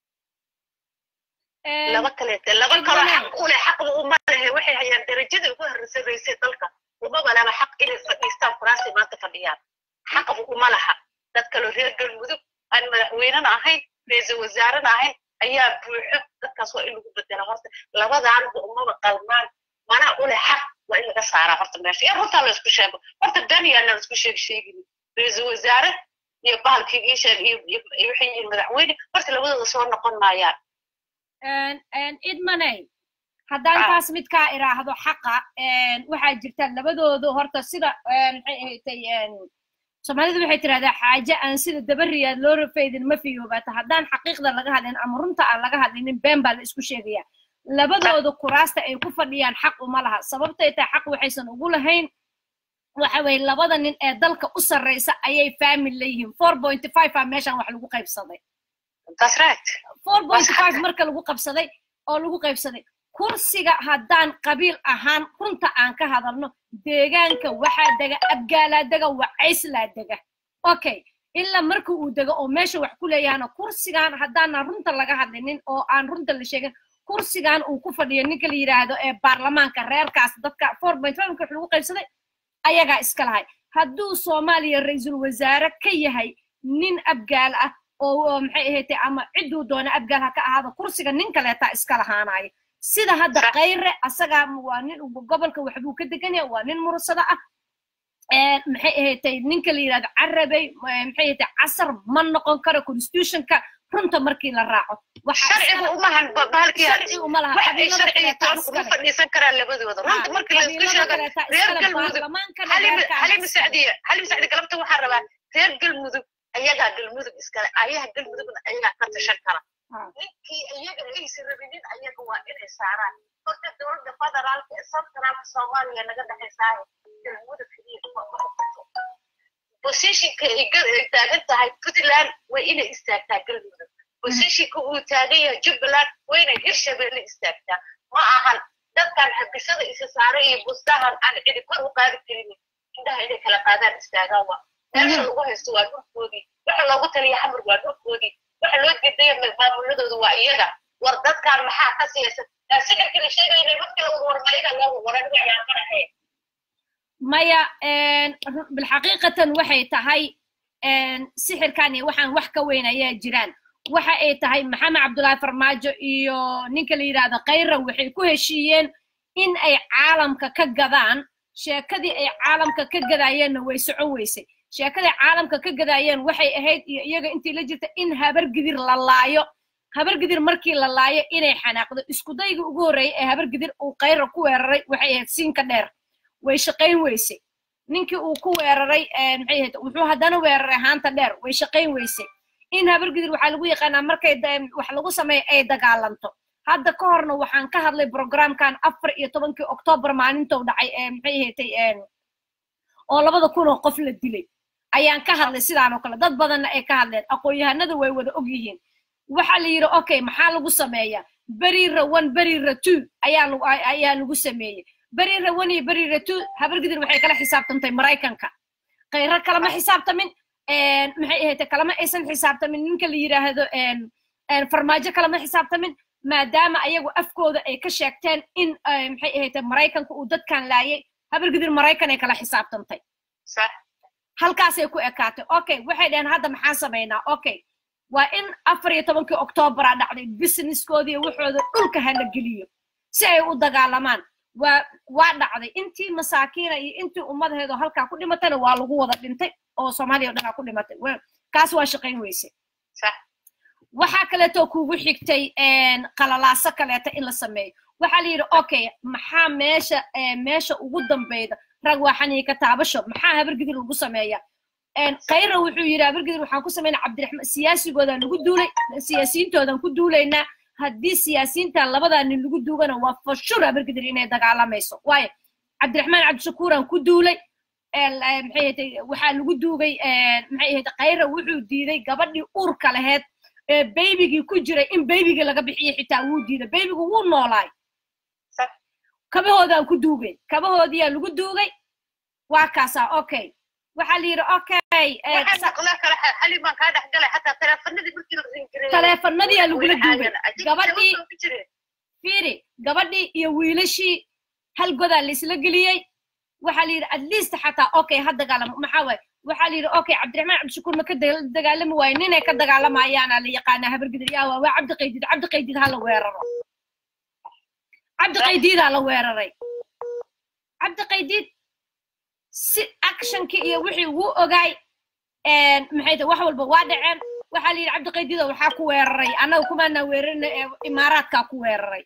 laba kaleete laba kaloo xaq u leh xaqba uma lehe waxay hayaan darajada ugu horreysanaysay dalka umaba laba xaq inay fadhiistaan kuraasay maanta fadhiyaan xaqba uma laha dad kaloo reer galmudug aan madaxweynena ahayn ra-iisul wasaarena ahayn ayaa buuxo dadkaas waa in lagu bedela horta labadaanba umaba qalmaan mana u leh xaq waa in laga saaraa horta meesha ee runtaa la isku sheego horta daniyaana la isku sheeg sheegin ra-iisul wasaare iyo bahalkii iisheeg iyo iyo waxay yihiin madaxweyne horta labadooda soo noqon maayaan idmanay haddaan Ah. taas mid kaa iraahdo xaqa waxaa jirta labadoodu horta sida maxay ahaydtay soomaalidu waxay tirahdaa xaaje aan sida dabariyaad loo rafaydin ma fiyoobata haddaan xaqiiqda laga hadlin ama runta aan laga hadlinin been baa la isku sheegaya labadooda kuraasta ay ku fadhiyaan xaq uma laha sababtay tahay xaq waxaysan ugu lahayn waxa weye labada nin ee dalka u sarreysa ayay faamil leeyihiin four point five a meeshan wax lagu qaybsaday that's right four point five xaqa. marka lagu qabsaday oo lagu qaybsaday kursiga haddaan qabiil ahaan runta aan ka hadalno deegaanka waxaa dega abgaalaa dega wacayslaa dega okay ilaa marka uu dego oo meesha wax ku leeyahana kursigan haddaanan runta laga hadlinin oo aan runta la sheegin kursigan uu ku fadhiyo ninka la yidhaahdo ee baarlamaanka reerkaas dadka four point five marka wax lagu qaybsaday ayagaa iska lahay hadduu soomaaliya ra-iisul wasaare ka yahay nin abgaal ah oo oo maxay ahaydee ama cidduu doona abgaal ha ka ahaado kursiga nin kaleetaa iska lahaanayo sida hadda Sax. kayre asagaa waa nin gobolka waxbuu ka degan yahay waa nin mursada ah Ee, maxay ahaydee ninka la yidhahdo carabey eh, maxay ahaydee casar ma noqon karo constitutionka runta markii la raaco Waxaa sharcigu iskale- umahan bahalkii sharci uma laha wax ay qabiilada sharciga kaleetaa toon kuma iskale. fadhiisan karaan labadooda runta markii la isku qabiilada sheego kaleetaa reer iskale, galmudug baarlamaankana xalimi reerkaana xalimi iskale. sacdiya xalimi sacdi galabta waxaan rabaa reer galmudug ayagaa galmudug iskale ayaha galmudugna ayagaa ka tashan kara Ah. ninkii iyaga aysan rabinin ayaga waa inay saaraan horta dowladda federaalka ee centraalka soomaaliya naga dhexaysaayo galmudug keliya kuma noqoto positionka ay gal- ay taagan tahay puntland waa inay istaagtaa galmudug positionka uu taagan yahay jubbaland waa inay hirshabelle istaagtaa ma ahan dadkan xabisada isa saaray iyo bustahan aan cidi kor u qaadi karin indhaha inay kala qaadaan istaagaan waa meesha lagu haysto waa dhulkoodii waxa loogu taliya xamar waa dhulkoodii waxa loo diidaya maamuladooda waa iyaga war dadkan maxaa ka siyaasan sixirkii la sheegayna markii lagu warmariga loogu waran ciyaarmanahay maya bilxaqiiqatan waxay tahay sixirkan iyo waxaan wax ka weyn ayaa jiraan waxa ay tahay maxamed cabdullaahi farmaajo iyo ninka la yidhaahdo khayra waxay ku heshiiyeen in ay caalamka ka gadaan sheekadii ay caalamka ka gadaayeenna way socon weysay sheekadii caalamka ka gadaayeen waxay ahayd iyo iyaga intii la jirta in habargidir la laayo habargidir markii la laayo inay xanaaqdo iskudayga ugu horreeyay ee habargidir uu khayra ku weeraray waxay ahayd siinka dheer way shaqayn weysay ninkii uu ku weeraray maxay ahayd wuxuu haddana weeraray haanta dheer way shaqayn weysay in habargidir waxaa lagu yaqaanaa markay wax lagu sameeyo ay dagaalanto hadda ka horna waxaan ka hadlay programkan afar iyo tobankii oktoobar maalintou dhacay ee maxay ahatay oo labada kun oo qof la dilay ayaan ka hadlay sidaan oo kale dad badanna ay ka hadleen aqoon-yahanada way wada og yihiin waxaa la yidhi okay maxaa lagu sameeyaa berira one berira two ayaa ayaa lagu sameeyey berira one iyo berira two habargidir waxay kala xisaabtantay maraykanka khayro kalama xisaabtamin maxay ahayd kalama aysan xisaabtamin ninka la yidhaahdo farmaajo kalama xisaabtamin maadaama ayagu afkooda ay ka sheegteen in maxay ahayd maraykanka uu dadkan laayay habargidir maraykan ay kala xisaabtantay halkaasay ku ekaatay okay waxay dhaheen hadda maxaan samaynaa okay waa in afar iyo tobankii oktoobaraa dhacday businesskoodii waxooda dhulka hala geliyo si ay u dagaalamaan waa waa dhacday intii masaakiina iyo intii ummadaheedoo halkaa ku dhimatayna waa lagu wada dhintay oo soomaaliya o dhan aa ku dhimatay kaas waa shaqayn weyse waxaa kaleeto kugu xigtay qalalaaso kaleeta in la sameeyo waxaa la yidhi okay maxaa meesha meesha ugu dambeyda rag waa xaniika taabasho maxaa habargidir lagu sameeya khayra wuxuu yidhi habargidir waxaan ku samaynaa cabdiraxmaan siyaasigoodan lagu duulay siyaasiyiintoodan ku duulaynaa haddii siyaasiyiintan labadaa nin lagu duugana waa fashur habargidir inay dagaalamayso waayo cabdiraxmaan cabdishakuuraan ku duulay maxay ahayd waxaa lagu duugay maxay ahayd khayra wuxuu diiday gabadhii uurka laheed ee baybigii ku jiray in baybigii laga bixiyo xitaa wuu diiday baybigu wuu noolaay kabahoodaan ku duugay kabahoodiyaa lagu duugay waa kaasaa okay waxaa la yidhi okay taleefanadiyaa lagula duugay gabadhii fiiri gabadhii iyo wiilashii hal godaa laisla geliyey waxaa la yidhi at least xataa okay ha dagaalamo maxaa waaye waxaa la yidhi okay cabdiraxmaan cabdishakuur ma ka dagaalami waaye ninay ka dagaalamayaana la yaqaanaa habargidir yaa waa waa cabdi qaydid cabdi qaydid ha la weeraro cabdi qaydiidaa la weeraray cabdi qaydiid si actionkii iyo wixii wuu ogaay maxay tahay wax walba waa dhaceen waxaa la yidhi cabdi qaydiida waxaa ku weeraray annaga kumaanaa weerarina ee imaaraadkaa ku weeraray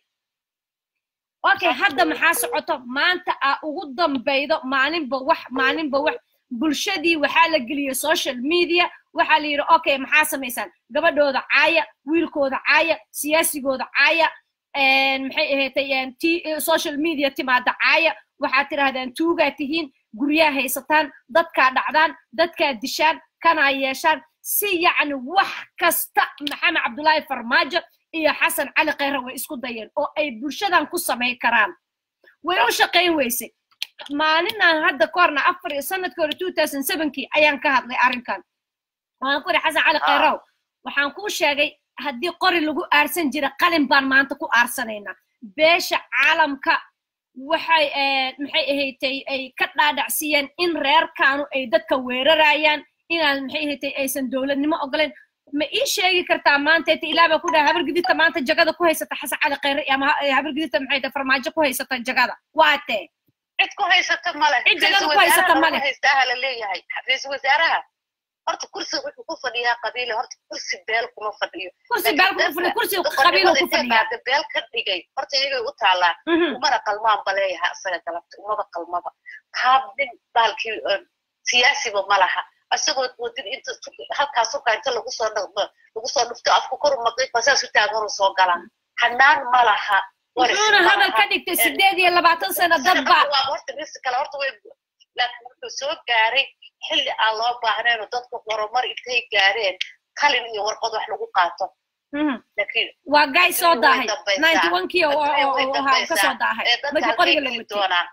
okay hadda maxaa socoto maanta aa ugu dambaydo maalinba wax maalinba wax bulshadii waxaa la geliyey social media waxaa la yidhi okay maxaa samaysaan gabadhooda caaya wiilkooda caaya siyaasigooda caaya maxay ahaatay t social media timaada caaya waxaad tidhahdaan tuugaa tihiin guryaa haysataan dadkaa dhacdaan dadkaa dishaan kanaa yeeshaan si yacni wax kasta maxamed cabdullaahi farmaajo iyo xasan cali khayra way isku dayeen oo ay bulshadan ku samayn karaan way u shaqayn weysay maalinaan hadda korna afar iyo sanadkii hore two thousand sevenkii ayaan ka hadlay arrinkan waxaan ku ihi xasan cali khayrow waxaan kuu sheegay haddii qori lagu aarsan jira qalin baan maanta ku aarsanaynaa beesha caalamka waxay maxay ahaydtay ay ka dhaadhacsiiyeen in reerkaanu ay dadka weerarayaan inaan maxay ahaydtay aysan dowladnimo ogoleen ma ii sheegi kartaa maanta ta ilaah baa ku dhaha habargidita maanta jagada ku haysata xasan cali khayre ama habargidita maxay tahay farmaajo ku haysata jagada waa tee cid ku haysata male cid jagada ku haysata male haystaha la leeyahay ra-iisul wasaaraha horta kursi wuxuu ku fadhiyaa qabiile horta kursi beel kuma fadhiyo kursi beel kuma fadhiyo kursi qabiilo ku fadhiyaa beel ka dhigay horta iyagay u taalaa umana qalmaan baleeyaha isaga galabta umaba qalmaba qaab nin baalkii siyaasiba ma laha asagoo wadin inta halkaas ukaa inta lagu soo lagu soo dhufto afku kor maqiiqa saas u taagan soo galaan hanaan ma laha wuxuuna hadal ka dhigtay sideed iyo labaatan sano dadba horta ris kale horta way laakiin wuxuu soo gaaray xilli aan loo baahnayn oo dadku horumar intay gaareen qalin iyo warqad wax lagu qaato laakiin waa gaay soo Adduunyu way daahay dambaysaa. ninety one kii oo Adduunyu way oo- oo ahaa ka soo dambaysaa. daahay ee dadka markii qoriga la halkay geli watay doonaan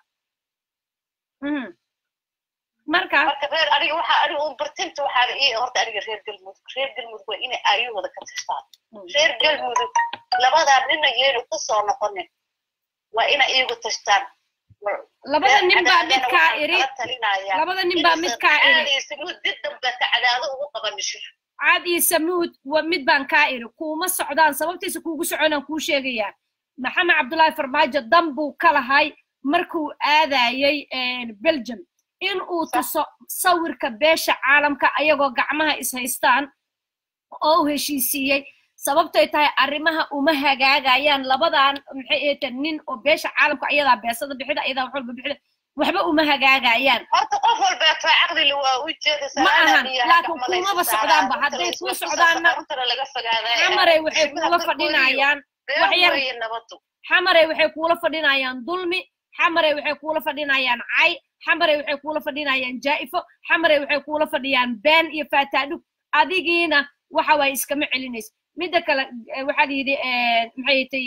Mhm. marka marka reer aniga waxa aniga un bartinta waxaana ii horta aniga reer galmudug reer galmudug waa inay aayahooda ka tashtaan reer galmudug labadaa nina yeenu ku soo noqonin waa inay iyagu tashtaan labada nin baa mid Cadaadana kaa waxaan iri kala talinayaa labada nin baa mid kaa iri caadaysa mud dib dambe ka cadaado ugu qabanisho caad iyo samuud wa mid baan kaa iri kuuma socdaan sababtiisa kuugu soconaan kuu sheegayaa maxamed cabdullaahi farmaajo dan buu ka lahay markuu aadayey belgium in uu tuso sawirka beesha caalamka ayagoo gacmaha ishaystaan oo u heshiisiiyey sababtay tahay arrimaha uma hagaagayaan labadan maxay eeta nin oo beesha caalamka ayadaa beesada bixida ayadaa wax walba bixida waxba uma hagaagayaan horta qof walbeeto caqlile waa u jeedaysaa Ma ahan, anaa biyaha laakiin gacmalaysa kumaba saaraa, socdaanba. runta Hadday la kuu isla socdaanna, tusa, runtana laga fogaadaa xamaray waxay Shimada kuula korkoodiyo fadhinayaan been wax yar- weeye nabadu xamaray waxay kuula fadhinayaan dulmi xamaray waxay kuula fadhinayaan cay xamaray waxay kuula fadhinayaan jaa'ifo xamaray waxay kuula fadhiyaan been iyo faataadhug adigiina waxa waay iskama celinaysa midda kale eh, waxaa la yidhi eh, maxay tay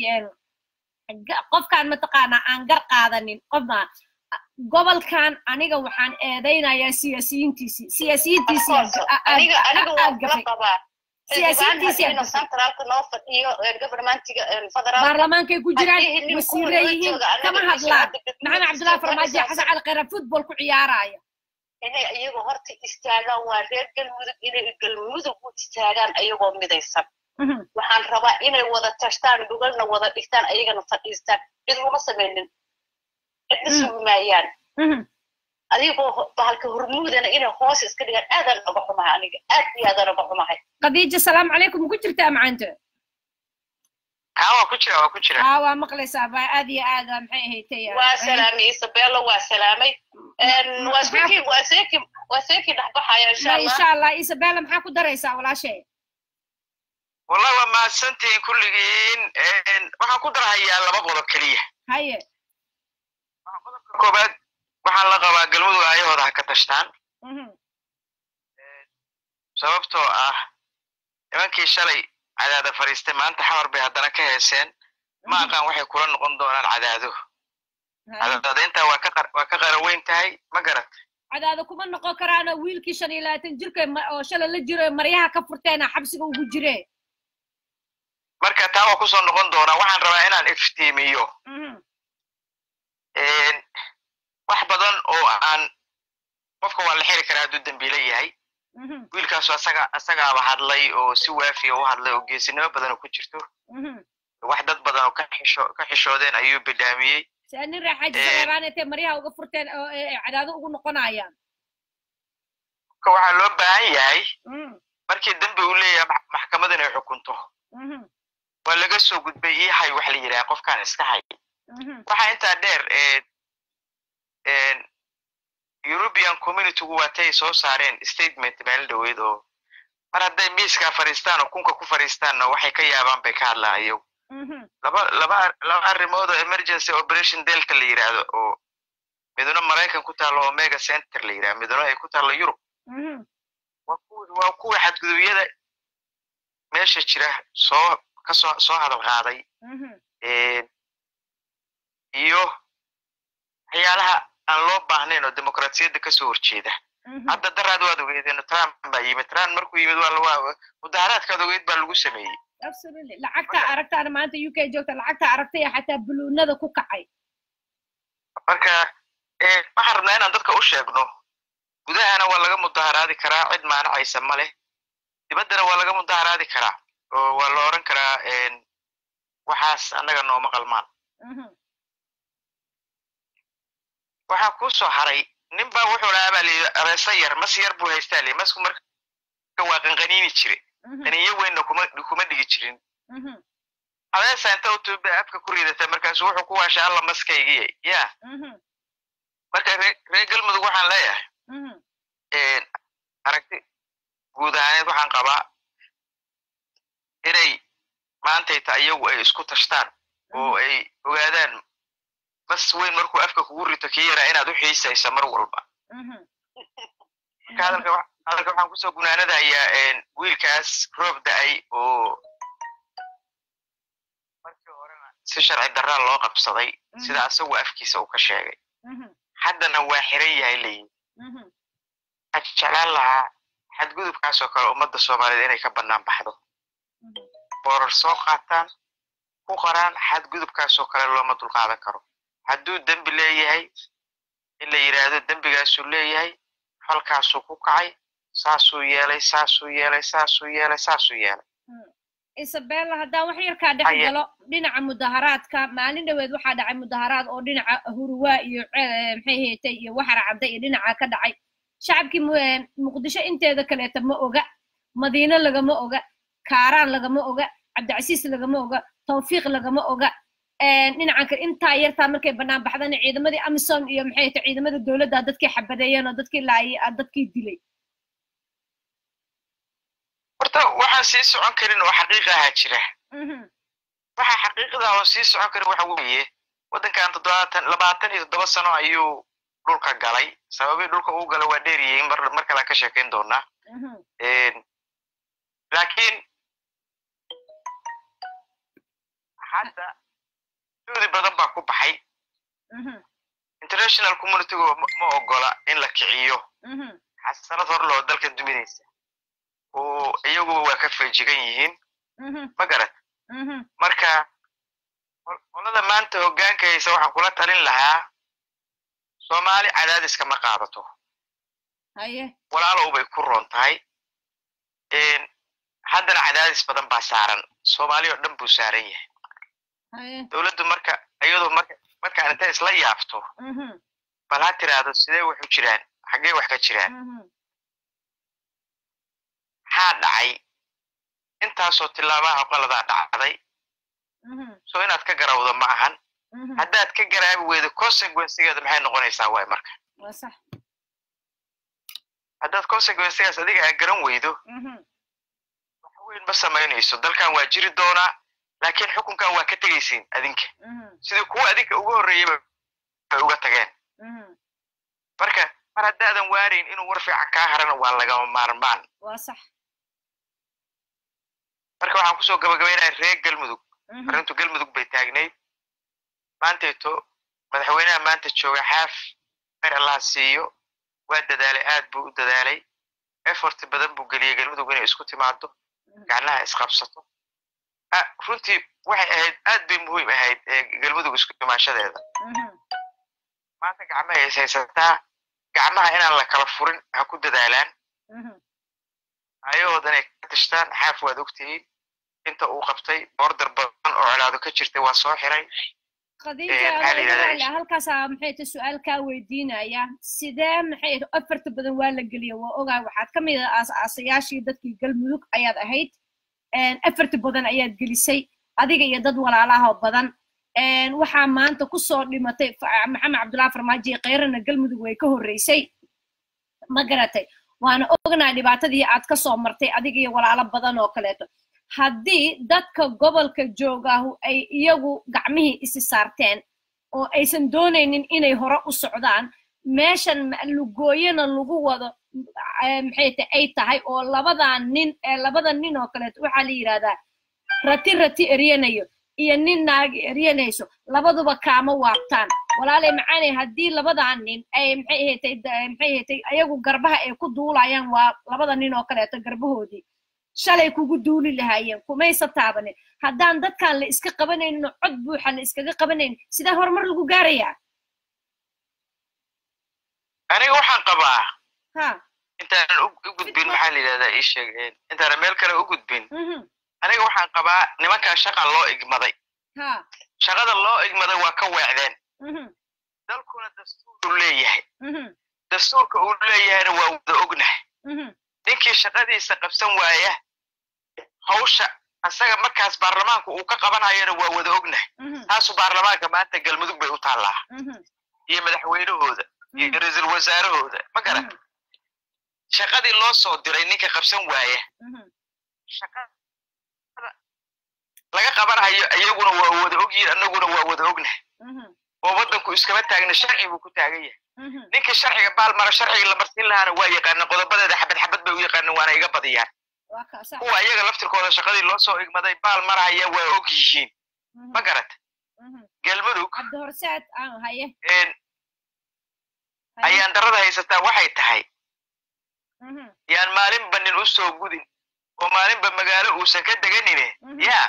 qofkaan mataqaanaa aan gar qaadanin qofna gobolkan aniga waxaan eedaynayaa siyaasiyiintiisii siyaasiyiintiisii aniga aniga waa kula gafay qabaa Siyaasiyiintiisa xildhibaan gafay. centraalka noo fadhiyo ee governmentiga ee federaalka baarlamaankay ku jiraan haddii nin wasiire kuwa yihiin jooga anaga kama meesha hadlaan hadda degmada maxamed cabdullahi farmaajo iyo soo xasan cali khayra football ku ciyaaraya inay iyagu horta istaagaan waa reer galmudug inay galmudug u istaagaan ayagoo midaysan Mhm, waxaan rabaa inay wada tashtaan dhugalna wada dhigtaan ayagana fadhiistaan cid uma samaynin cidna Mm. sugi maayaan mhm. adigoo ho- bahalka hormuudana inay hoos iska dhigaan aadaan oga xumahay aniga aad iyo aadaan oga xumahay khadiija salaamu calaykum ku jirtaa macaanta haa waa ku jira waa ku jira aa waa maqlaysaa baa aad iyo aad aa maxay ahayd waa salaamay isabello waa salaamay Een, waa seekii waa seekii waa seekii dhexbaxaya insha allah insha allah isabella maxaa ku daraysaa walaashay wallahi waa mahadsantihiin kulligiin Een, waxaan ku darahayaa laba qodob keliya haye qodobka koobaad waxaan la qabaa galmudug ayahooda ha ka tashtaan Mhm, sababtoo ah nimankii shalay cadaada fadhiistay maanta xamar bay haddana ka heeseen ma aqaan waxay kula noqon doonaan cadaado haye. cadaadayntaa waa ka qar- waa ka qaraweyn tahay ma garat cadaada kuma noqon karaana wiilkii shan iyo labaatan jirka ma- oo shalay la jiro ee maryaha ka furteena xabsiga ugu jire marka taa waa kusoo noqon doonaa waxaan rabaa inaan iftiimiyo Mhm, Een, wax badan oo aan qofka waa la xiri karaa hadduu dembiile yahay mhm, wiilkaasu asaga asagaaba hadlay oo si waafiya u hadlay oo geesinimo badan oo ku jirto mhm. wax dad badan oo ka xisho ka xishoodeen ayuu bidhaamiyey saa nin raaxaaji Eh. saleebaan intay maryaha uga furteen oo eh, eh, cadaado ugu noqonayaan marka waxaa loo baahan yahay Mhm, markii dembi uu leeyahay max- maxkamad inay xukunto mhm, waa laga soo gudbay ii hay wax la yidhaha qofkaan iska hay mhm, waxaa intaa dheer ee een, european communitygu waatay soo saareen statement meel dhaweyd oo mar hadday miiskaa fadhiistaan oo kunka ku fadhiistaanna waxay ka yaabaan bay ka hadlaan iyagu mhm, laba laba laba arrimood oo emergency operation delta la yidhaahdo oo midna maraykan ku taalo omega center la yidhahdo midna ay ku taalo yurub mhm, waa kuwi waa kuwa xadgudubyada meesha jira soo ka soo soo hadal qaaday mhm, Een, iyo waxyaalaha aan loo baahnayn oo dimuqraasiyadda kasoo horjeeda mhm. hadda daraad waad ogeedeen trump baa yimid trump markuu yimid waa waa mudaharaadkaad ogeyd baa lagu sameeyey absolutely lacagta aragtaana maanta u k joogta lacagta aragtay xataa buluunada ku kacay marka eh, waxaan rabnaa inaan dadka u sheegno gudahana waa laga mudaharaadi karaa cid maanacaysa ma leh dibaddana waa laga mudaharaadi karaa oo waa la oran karaa een, waxaas annaga nooma qalmaan Mhm, waxaa kuu soo haray nin baa wuxuu lahaa baa layidhi abeesa yar mas yar buu haystaa li masku marka waa qanqaniini jire mhm, qaniyo weynna kuma kuma dhigi jirin mhm, abeesa inta u tuube afka ku ridata markaasu wuxuu ku waasha alla maskaygiya ya mhm, marka ree reer galmudug waxaan leeyahay mhm, een, aragti guud ahaaneed waxaan qabaa inay maantayta iyagu ay isku tashtaan oo ay ogaadaan mas weyn markuu afka kugu rito kii yaraa inaad u xiisaysa mar walba mhm. marka hadalka wa- hadalka waxaan kusoo gunaanadayaa een, wiilkaas roob da-ay oo si sharci darraa loo qabsaday sida asagu afkiisa uu ka sheegay haddana waa xiran yahay leeyihi waxaan jeclaan lahaa xadgudubkaasoo kale ummadda soomaaliyeed inay ka bannaan baxdo boorar soo qaataan ku qoraan xadgudubkaasoo kale looma dulqaadan karo hadduu dembi leeyahay in la yidhaahdo dembigaasuu leeyahay falkaasuu ku kacay saasuu yeelay saasuu yeelay saasuu yeelay saasuu yeelay isabella haddaan wax yarkaa dhex galo dhinaca mudaharaadka maalin dhoweed waxaa dhacay mudaharaad oo dhinaca huruwaa iyo maxay heetay iyo waxara cadda iyo dhinaca ka dhacay shacabkii muqdisho inteeda kaleeta ma oga madiino lagama oga kaaraan lagama oga cabdicasiis lagama oga tawfiiq lagama oga dhinacan kale intaa yartaa markay bannaan baxdana ciidamadii amisom iyo maxay heetay ciidamada dowladda dadkii xabadeeyeen oo dadkii laayay dadkii dilay horta waxaan sii socon karin oo xaqiiqa ahaa jira waxa xaqiiqda oo sii socon karin waxa weeye waddankan toddobaatan labaatan iyo toddoba sano ayuu dhulka galay sababii dhulka uu gala waa dheeryihiin mar mar kale ka sheekayn doonaa laakiin hadda juhdi badan baa ku baxay international communitygu ma ogola in la kiciyo xasanad hor loo dalka duminaysa oo iyaguba waa ka feejigan yihiin ma garat marka qolada maanta hoggaanka haysa waxaan kula talin lahaa soomaali cadaadiska ma qaadato walaalow bay ku roon tahay haddana cadaadis badan baa saaran soomaali oo dhan buu saaran yahay dowladdu marka iyadoo marka markaan intay isla yaabto bal ha tiraahdo sidee waxu jiraan xaggee wax ka jiraan maxaa dhacay intaasoo tilaabaha qoladaa dhacday so inaad ka garawdo ma ahan haddaad ka garaabi weydo consequencegeeda maxay noqonaysaa waay marka haddaad consequencegaas adiga aa garan weydo wax weyn ma samaynayso dalkan waa jiri doonaa laakiin xukunkan waa ka tegaysiin adinka sidii kuwa adinka uga horreeyeyba bay uga tageen marka mar haddaadan waarayn inuu war fiican kaa harana waa lagama maarmaan marka waxaan kusoo gabagabaynaya reer galmudug arrintu galmudug bay taagnayd maantayto madaxweynaha maanta jooga xaaf khayr allaha siiyo waa dadaalay aad buu u dadaalay efort badan buu geliyey galmudug inay isku timaado gacnaha isqabsato runtii waxay ahayd aad bay muhiim ahayd galmudug isku imaashadeeda maanta gacmahay is haysataa gacmaha inaan la kala furin ha ku dadaalaan ayahoodan ay ka tashtaan xaaf waad ogtihiin inta uu qabtay order badan oo colaado ka jirtay waa soo xiray halkaasaa maxay ta su-aal kaa weydiinaya sidee maxay afarta badan waa la geliya waa ogaa waxaad ka mid ah aasaasayaashii dadkii galmudug ayaad ahayd afarta badan ayaad gelisay adiga iyo dad walaalaha badan waxaa maanta kusoo dhimatay maxamed cabdullahi farmaajo iyo kayrana galmudug way ka horreysay ma garatay waana ognahay dhibaatadii aad ka soo martay adiga iyo walaalo badan oo kaleeto haddii dadka gobolka joogaahu ay iyagu gacmihii isi saarteen oo aysan doonaynin inay hore u socdaan meeshan lugooyana lagu wado maxay ta ay tahay oo labadan nin ee labada nin oo kaleeto waxaa la yidhahdaa rati rati eryanayo iyo nin naagi eryanayso labaduba kaama waabtaan walaalay macaanay haddii labadan nin ay maxay ahatay maxay ahatay ayagu garbaha ay ku duulayaan waa labada nin oo kaleeto garbahoodii shalay kugu duuli lahaayeen kumaysa taabanin haddaan dadkan la iska qabanaynin oo cod buuxa la iskaga qabanaynin sidee horumar lagu gaarayaa aniga waxaan qabaa ha intaanan u gudbin maxaa la yidhahdaa ii sheeg intaanan meel kale u gudbin aniga waxaan qabaa nimankan shaqa loo igmaday ha shaqada loo igmaday waa ka weecdeen dalkuna dastuur leeyahay dastuurka uu leeyahayna waa wada ognahay ninkii shaqadiisa qabsan waaya hawsha asaga markaas baarlamaanku uu ka qabanayana waa wada ognahay taasu baarlamaanka maanta galmudug bay u taallaa iyo madaxweynahooda iyo ra-iisul wasaarahooda ma garan shaqadii loo soo diray ninka qabsan waaya shaqada laga qabanayo iyaguna waa wada ogyihin annaguna waa wada ognahay oo waddanku iskama taagna sharci buu ku taagan yahay ninkii sharciga baalmara sharciga la marsin lahaana waa yaqaana qodobadeeda xabad xabad bay u yaqaaneen waana iga badiyaan kuwa iyaga laftirkooda shaqadii loo soo igmaday baal marahaya waa og yihiin ma garat galmudug cabdi horseed aan haye ayaan darada haysataa waxay tahay yaan maalinba nin u soo gudin oo maalinba magaalo uusan ka deganine yaa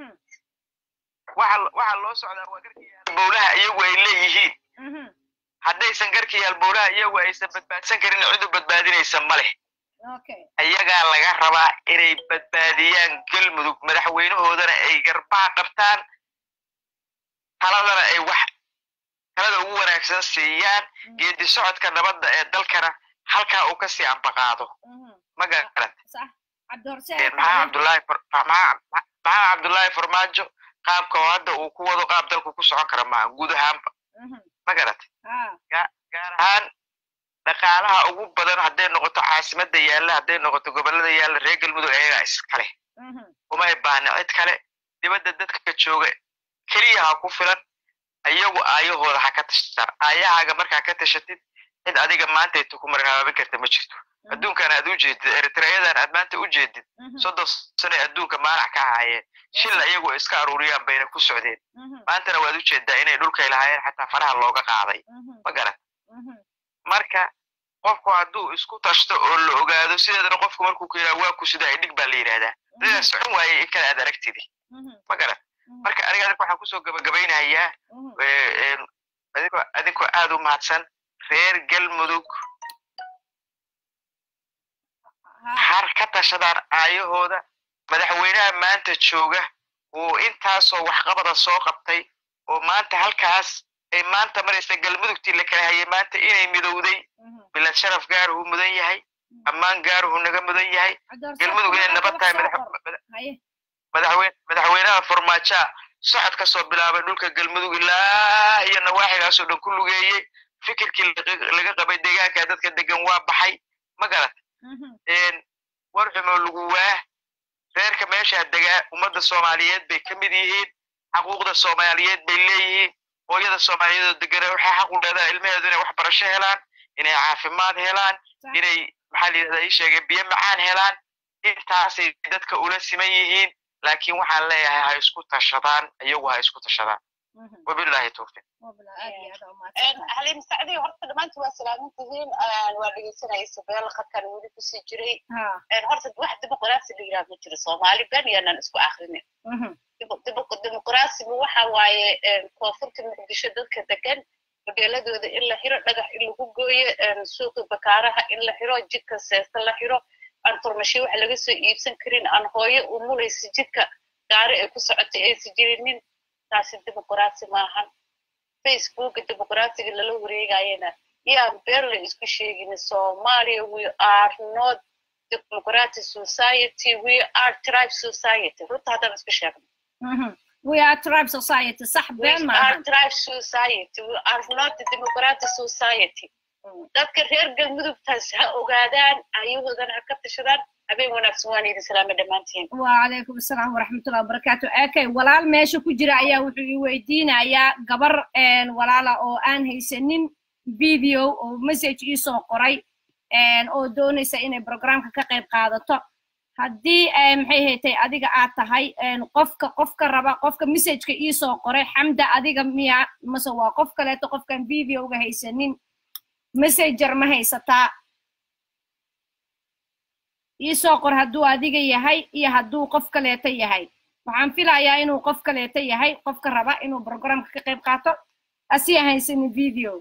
waxa loo socdaa waa garkiyaal bowlaha iyagu ay leeyihiin haddaysan garkiyaal bowlaha iyagu aysan badbaadsan karin cid u badbaadinaysa ma leh ayagaa laga rabaa inay badbaadiyaan galmudug madaxweynahoodana ay garbaha qabtaan taladana ay wax talada ugu wanaagsan siiyaan geedi socodka nabadda ee dalkana halkaa uu kasii ambaqaado ma garat maxaa cabdullaahi maxaa cabdullaahi farmaajo qaabka oo hadda uu ku wado qaab dalku ku socon kara maaha guud ahaanba ma garat gaar ahaan dhaqaalaha ugu badan hadday noqoto caasimadda yaalla hadday noqoto gobollada yaalla reer galmudug ayagaa iskale umay baahna cid kale dibadda dadka jooga keliya ha ku filan ayagu aayahooda ha ka tashtaan aayahaaga markaa ka tashatid cid adiga maanta ay ku marhaabin karta ma jirto adduunkan aad u jeedid eritreyadan aad maanta u jeedid soddon sano adduunka maanac ka ahaayeen shilla iyagu iska aruuriyaan bayna ku socdeen maantana waad u jeedaa inay dhulkay lahaayeen xataa faraha looga qaaday ma garan marka qofku hadduu isku tashto oo la ogaado sideedana qofku markuu ku yidhaha waa ku sidaa idhig baa la yidhahdaa sidaa socon waayey in kale aad aragtidi ma garan marka aniga adinka waxaan kusoo gabagabaynayaa adinkoo aad u mahadsan reer galmudug har ka tashadaan aayahooda madaxweynaha maanta jooga uu intaasoo waxqabada soo qabtay oo maanta halkaas ay maanta maraysa galmudugtii la kala hayay maanta inay midowday bilad sharaf gaaruhu mudan yahay ammaan gaaruhu naga mudan yahay galmudug inay nabad tahay madaxweynaha farmaajaa socod ka soo bilaabay dhulka galmudug ilaa iyo nawaaxigaasoo dhan ku lugeeyey fikirkii laga qabay deegaanka dadka degan waa baxay ma garat war xumo lagu waa reerka meeshaa degaa ummadda soomaaliyeed bay ka mid yihiin xaquuqda soomaaliyeed bay leeyihiin hooyada soomaaliyeedoo degana waxay xaq u leedahay ilmaheedu inay waxbarasho helaan inay caafimaad helaan inay maxaa la yidhahdaa ii sheegay biyo macaan helaan intaasay dadka ula siman yihiin laakiin waxaan leeyahay ha isku tashadaan iyagu ha isku tashadaan wabillahi tawfiiq halim sacdi horta dhammaanti waa salaamin tihiin waa dhegeysanaysa beel khadkan weli kusii jiray horta wax dimuqraasi la yidhaha ma jiro soomaali ben yaanan isku akrinin dimuqraasigu waxa waaye koonfurta muqdisho dadka degan modeeladooda in la xiro dhagax in lagu gooyo suuqi bakaaraha in la xiro jidka seesta la xiro aan furmashiyo wax laga soo iibsan karin aan hooyo umulaysa jidka gaari ay ku socotay aysan jirinin taasi dimuqraasi maahan facebooka dimuqraasiga lala wareegayana yaan been la isku sheegin somalia we are not democratic society we are tribe society runta haddaan isku sheegno we are tribe society sax been we are tribe society we are not a democratic society dadka reer galmudugtaas ha ogaadaan ayahoodana ha ka tashadaan habeen wanaagsan waan idin salaama dhammaantiin wacalaykum asalaam waraxmatullahi wabarakaatu akay walaal meesha ku jira ayaa wuxuu ii weydiinayaa gabar walaala oo aan haysanin video oo message ii soo qoray oo doonaysa inay programka ka qayb qaadato haddii maxay haytay adiga aad tahay qofka qofka raba qofka messageka ii soo qoray xamda adiga miya mase waa qof kaleeto qofkan videoga haysanin messenger ma haysataa iisoo qor hadduu adiga yahay iyo hadduu qof kaleeto yahay waxaan filayaa inuu qof kaleeto yahay qofka raba inuu programka ka qayb qaato asi haysanin video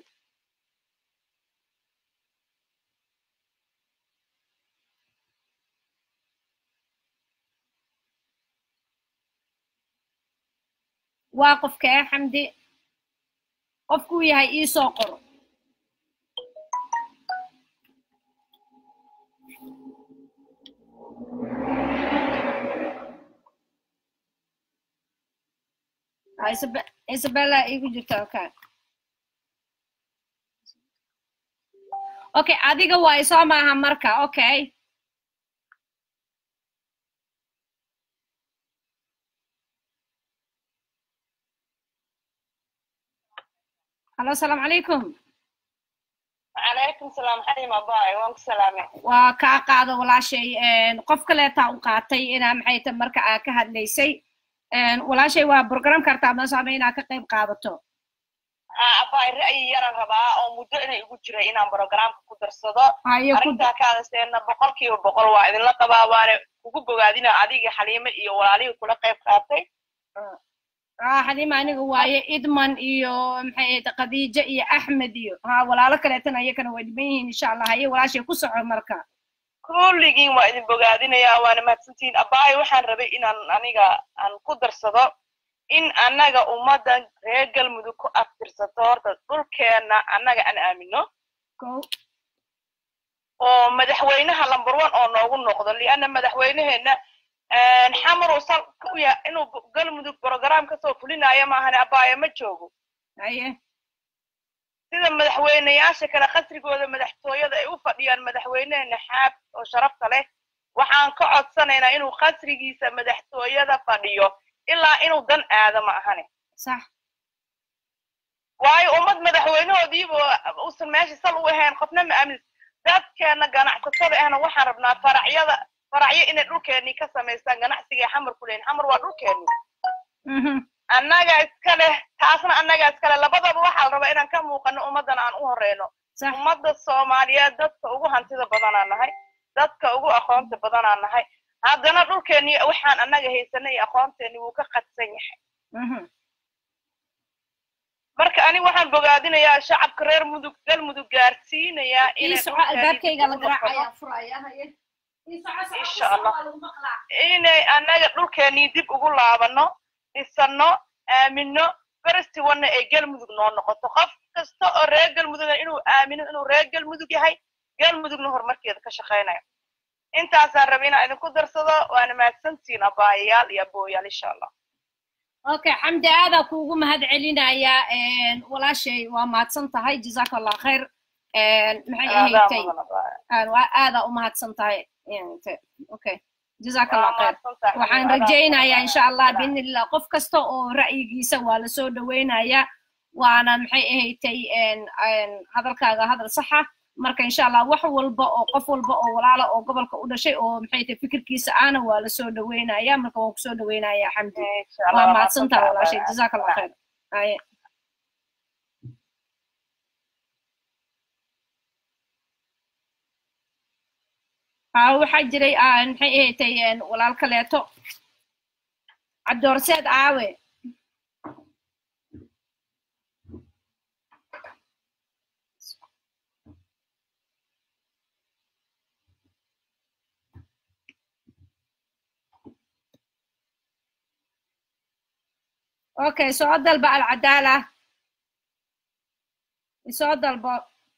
waa qofkee xamdi qofkuu yahay iisoo qoro isabella igu jirta okay okay adiga waa isoo maaha marka okay hallo asalaamu calaykum calaykum salaam xarim abaay waan ku salaamay waa kaa qaado walaashay qof kaleetaa u qaatay inaa maxay ta marka aa ka hadlaysay walaashay waa programka artaa masaama inaad ka qayb qaadato abay ra'yi yaran rabaa oo muddo inay igu jiray inaan programka ku darsado haye ku arrintaa kaadaseena boqol kiiba boqol waa idinla qabaa waana kugu bogaadina adiga xaliime iyo walaalihii kula qayb qaatay ah xaliima aniga waaye idman iyo maxay ahayd khadiija iyo axmed iyo ha walaalo kaleetana iyakana way dhiban yihiin insha allah haye walaashay ku soco marka kulligiin waa idin bogaadinayaa waana mahadsantihiin abaayo waxaan rabay inaan aniga aan ku darsado in annaga ummaddan reer galmudug ku aftirsato horta dhulkeenna annaga aan aamino ko oo madaxweynaha lamber one oo noogu noqdo lianna madaxweyneheenna xamar uu sal u yahay inuu galmudug program kasoo fulinayo maahane abaayo ma joogo haye sida madaxweyneyaasha kale qasrigooda madaxtooyada ay u fadhiyaan madaxweyneheena xaab oo sharafta leh waxaan ka codsanaynaa inuu qasrigiisa madaxtooyada fadhiyo ilaa inuu dan aado ma ahane sax waayo ummad madaxweynahoodiiba uusan meesha sal u ahayn qofna ma aamin dadkeena ganacsatada ahna waxaan rabnaa faracyada faracyo inay dhulkeenii ka samaystaan ganacsiga ay xamar ku leeyihin xamar waa dhulkeeni annaga iska leh taasna annaga iska leh labadaba waxaa la rabaa inaan ka muuqano ummaddan aan u horeyno sax ummadda soomaaliyeed dadka ugu hantida badanaa nahay dadka ugu aqoonta badanaa nahay haddana dhulkeeni waxaan annaga haysanay iyo aqoonteeni wuu ka qadsan yahay marka ani waxaan bogaadinayaa shacabka reer mudug galmudug gaarsiinayaa ii inay soco albaabkayga la dhulkeeni dib ugu noqono. garaacaya furaya haye ii soco soco Insha ku soco, Allah. waa lagu maqlaa. inay annaga dhulkeenii dib ugu laabano dhisano aamino festivalna ay galmudug noo noqoto qof kasta oo reer galmudugna inuu aamino inuu reer galmudug yahay galmudugna horumarkeeda ka shaqaynayo intaasaan rabay inaan idinku darsado waana mahadsantihiin abaayayaal iyo abooyaal insha allah okay xamdi aadaa kuugu mahad celinayaa walaashay waa mahadsan tahay jazaaka allah khayr maxay Aadaa ahaydtay mudan abaaya. Aan- waa aadaa u mahadsan tahay Int- okay jazaaka allah Waa khayr mahadsantahay. waxaan Aadaa rajaynayaa mudan. insha allah biidnillah qof kasta oo ra'yigiisa waa lasoo dhaweynayaa waana maxay ahaydtay hadalkaaga hadal saxa marka insha allah wax walba oo qof walba oo walaala oo gobolka u dhashay oo maxay tahay fikirkiisa aana waa lasoo dhaweynaya marka waan kusoo dhaweynayaa xamdi Insha Allah, waa waa mahadsantaha mahadsantahay. walaashay jazaaka allah khayr Haye. aa waxaa jiray ah, maxay ahaydtay walaal kaleeto cabdiwarseed aawe okay soo dalba alcadaala isoo dalbo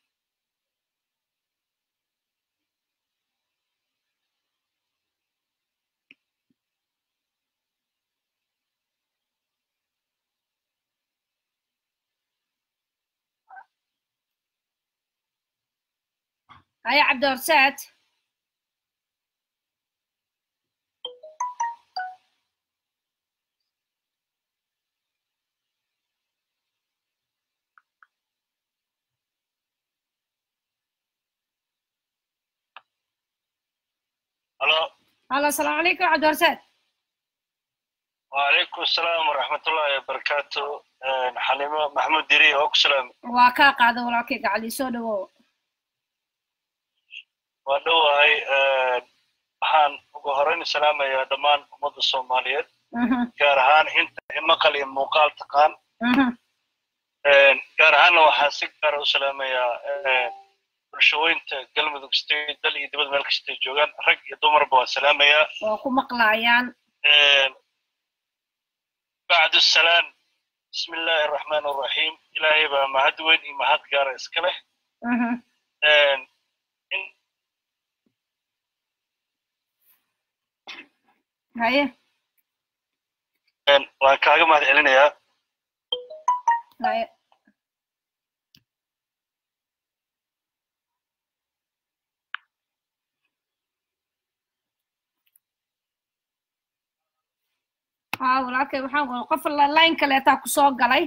haya cabdiwarseed halo halo asalaamu calaykum cabdiwarseed وعليكم السلام ورحمة الله وبركاته حليمة محمود ديري أوك سلام waa kaa qaada walaalkayga cali soo dhawow ودوهاي waxaan ugu horeyn salaamayaa dhammaan ummadda soomaaliyeed Mhm, gaar ahaan inta maqal iyo muuqaal taqaan mhm. gaar ahaanna waxaan si gaara u salaamayaa bulshooyinta galmudug state dal iyo dibad meel kastay joogaan rag iyo dumarba waan salaamayaa waa ku maqlaayaan bacdu salaan bismi illaahi araxmaan araxiim ilaahay baa mahad weyn iyo mahad gaara iska leh Mhm. in- haye waan kaaga mahad celinayaa haye haa walaalkay waxaan qol qof line kaleetaa ku soo galay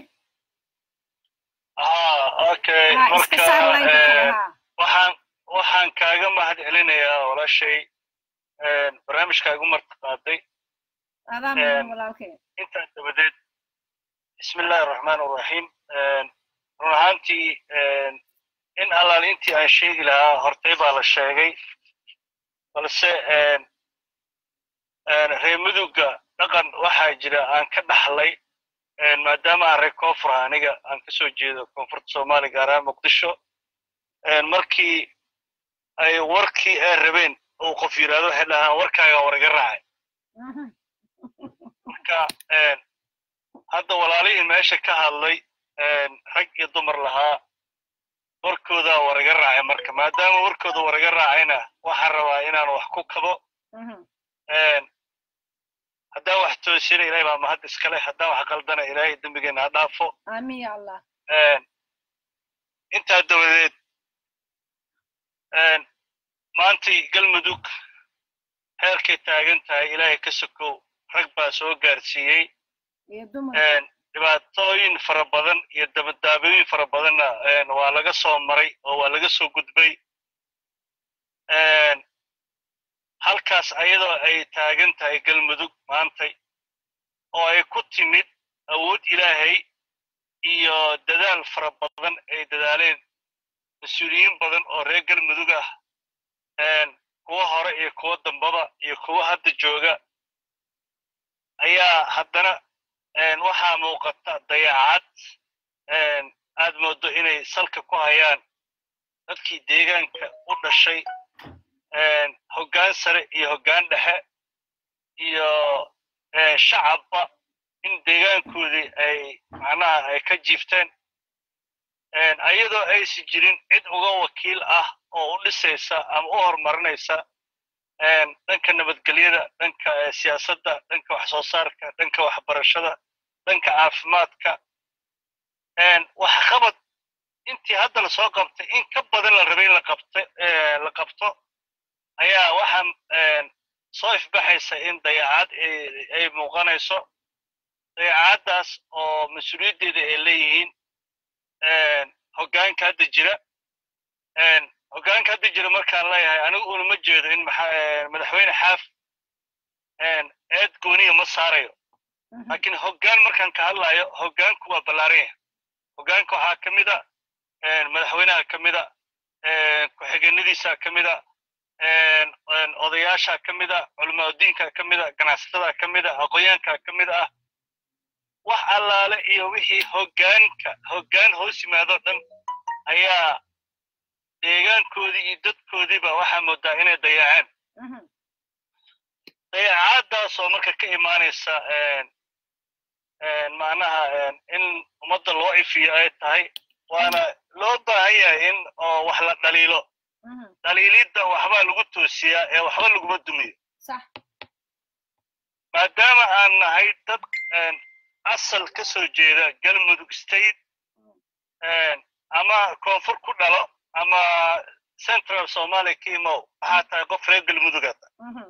ah okay haa iska marka saar line kale eh, haa waxaan waxaan kaaga mahad celinayaa walaashay barnaamijkaagu martaqaaday adaa mudan walaalkay intaas dabadeed bismi illaahi araxmaan araxiim run ahaantii in allaal intii aan sheegi lahaa hortay baa la sheegay balse reer mudugga dhaqan waxaa jira aan ka dhaxlay maadaama aan reer koonfur ah aniga aan ka soo jeedo koonfurta soomaaliya gaar ahaan muqdisho markii ay warkii ay rabeen uu qof yidhaahdo waxay dhahaan warkaaga war iga raacay marka hadda walaalihii meesha ka hadlay rag iyo dumar lahaa warkoodaa war iga raacay marka maadaama warkooda war iga raacayna waxaan rabaa inaan wax ku kabo haddaan wax toosina ilahay baa mahad iskale haddaan wax qaldana ilaahay dembigeena ha dhaafo aamin ya allah intaa dabadeed maantay galmudug heerkay taagan tahay ilaahay ka sokow rag baa soo gaarsiiyey dhibaatooyin fara badan iyo dabadaabooyin fara badanna waa laga soo maray oo waa laga soo gudbay halkaas ayadoo ay taagan tahay galmudug maantay oo ay ku timid awood ilaahay iyo dadaal fara badan ay dadaaleen mas-uuliyiin badan oo reer galmudug ah kuwa hore iyo kuwa dambaba iyo kuwa hadda jooga ayaa haddana waxaa muuqata dayacad aad moodo inay salka ku hayaan dadkii deegaanka u dhashay hoggaan sare iyo hoggaan dhexe iyo shacabba in deegaankoodii ay macnaha ay ka jiifteen ayadoo aysi jirin cid uga wakiil ah oo u dhisaysa ama u horumarinaysa dhanka nabadgelyada dhanka siyaasadda dhanka wax soo saarka dhanka waxbarashada dhanka caafimaadka waxqabad intii hadda la soo qabtay in ka badan la rabay in la qabto ayaa waxaan soo ifbaxaysa in dayacad ay muuqanayso dayacaddaas oo mas-uuliyaddeeda ay leeyihiin hoggaanka hadda jira hoggaanka hadda jira markaan leeyahay anigu unama jeedo in madaxweyne xaaf eed gooniya ma saarayo laakiin hoggaan markaan ka hadlayo hoggaanku waa ballaaran yahay hoggaanka waxaa ka mid a madaxweynaha ka mid a ku-xigeenadiisa ka mid a odayaasha ka mid a culimaadudiinka ka mid a ganacsatada ka mid a aqoonyaanka ka mid ah wax allaale iyo wixii hoggaanka hoggaan hoos yimaado dhan ayaa deegaankoodii iyo dadkoodiiba waxaa moodaa inay dayaceen dayacaadaasoo marka ka imaanaysa macnaha in ummadda loo ifiyo ay tahay waana loo baahan yahay in oo wax la dhaliilo dhaliilidda waxbaa lagu toosiyaa ee waxba laguma dumiyo maadaama aan nahay dad asal ka soo jeeda galmudug state ama koonfur ku dhalo ama central somalia ka imow waxaa tahay qof reer galmudugata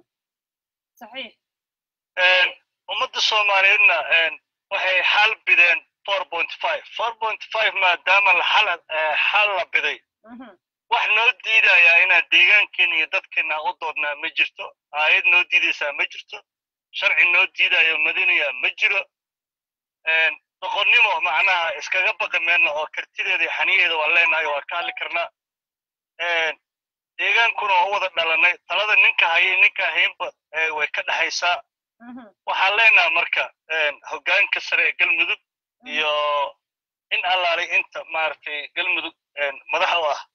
ummadda soomaaliyeedna waxay xal bideen four point five four point five maadaama xal la biday wax noo diidayaa inaan deegaankeena iyo dadkeena u doodnaa ma jirto aayad noo diidaysaa ma jirto sharci noo diidayo madinaya ma jiro doqonnimo macnaha iskaga baqi meelna oo kartideeda iyo xaniyaheeda waan leenahay waan ka hadli karnaa deegaankuna waa u wada dhalanay talada ninka hayay ninka haynba way ka dhexaysaa waxaan leenaha marka hoggaanka sare ee galmudug iyo in allaalay inta maaragtay galmudug madax u ah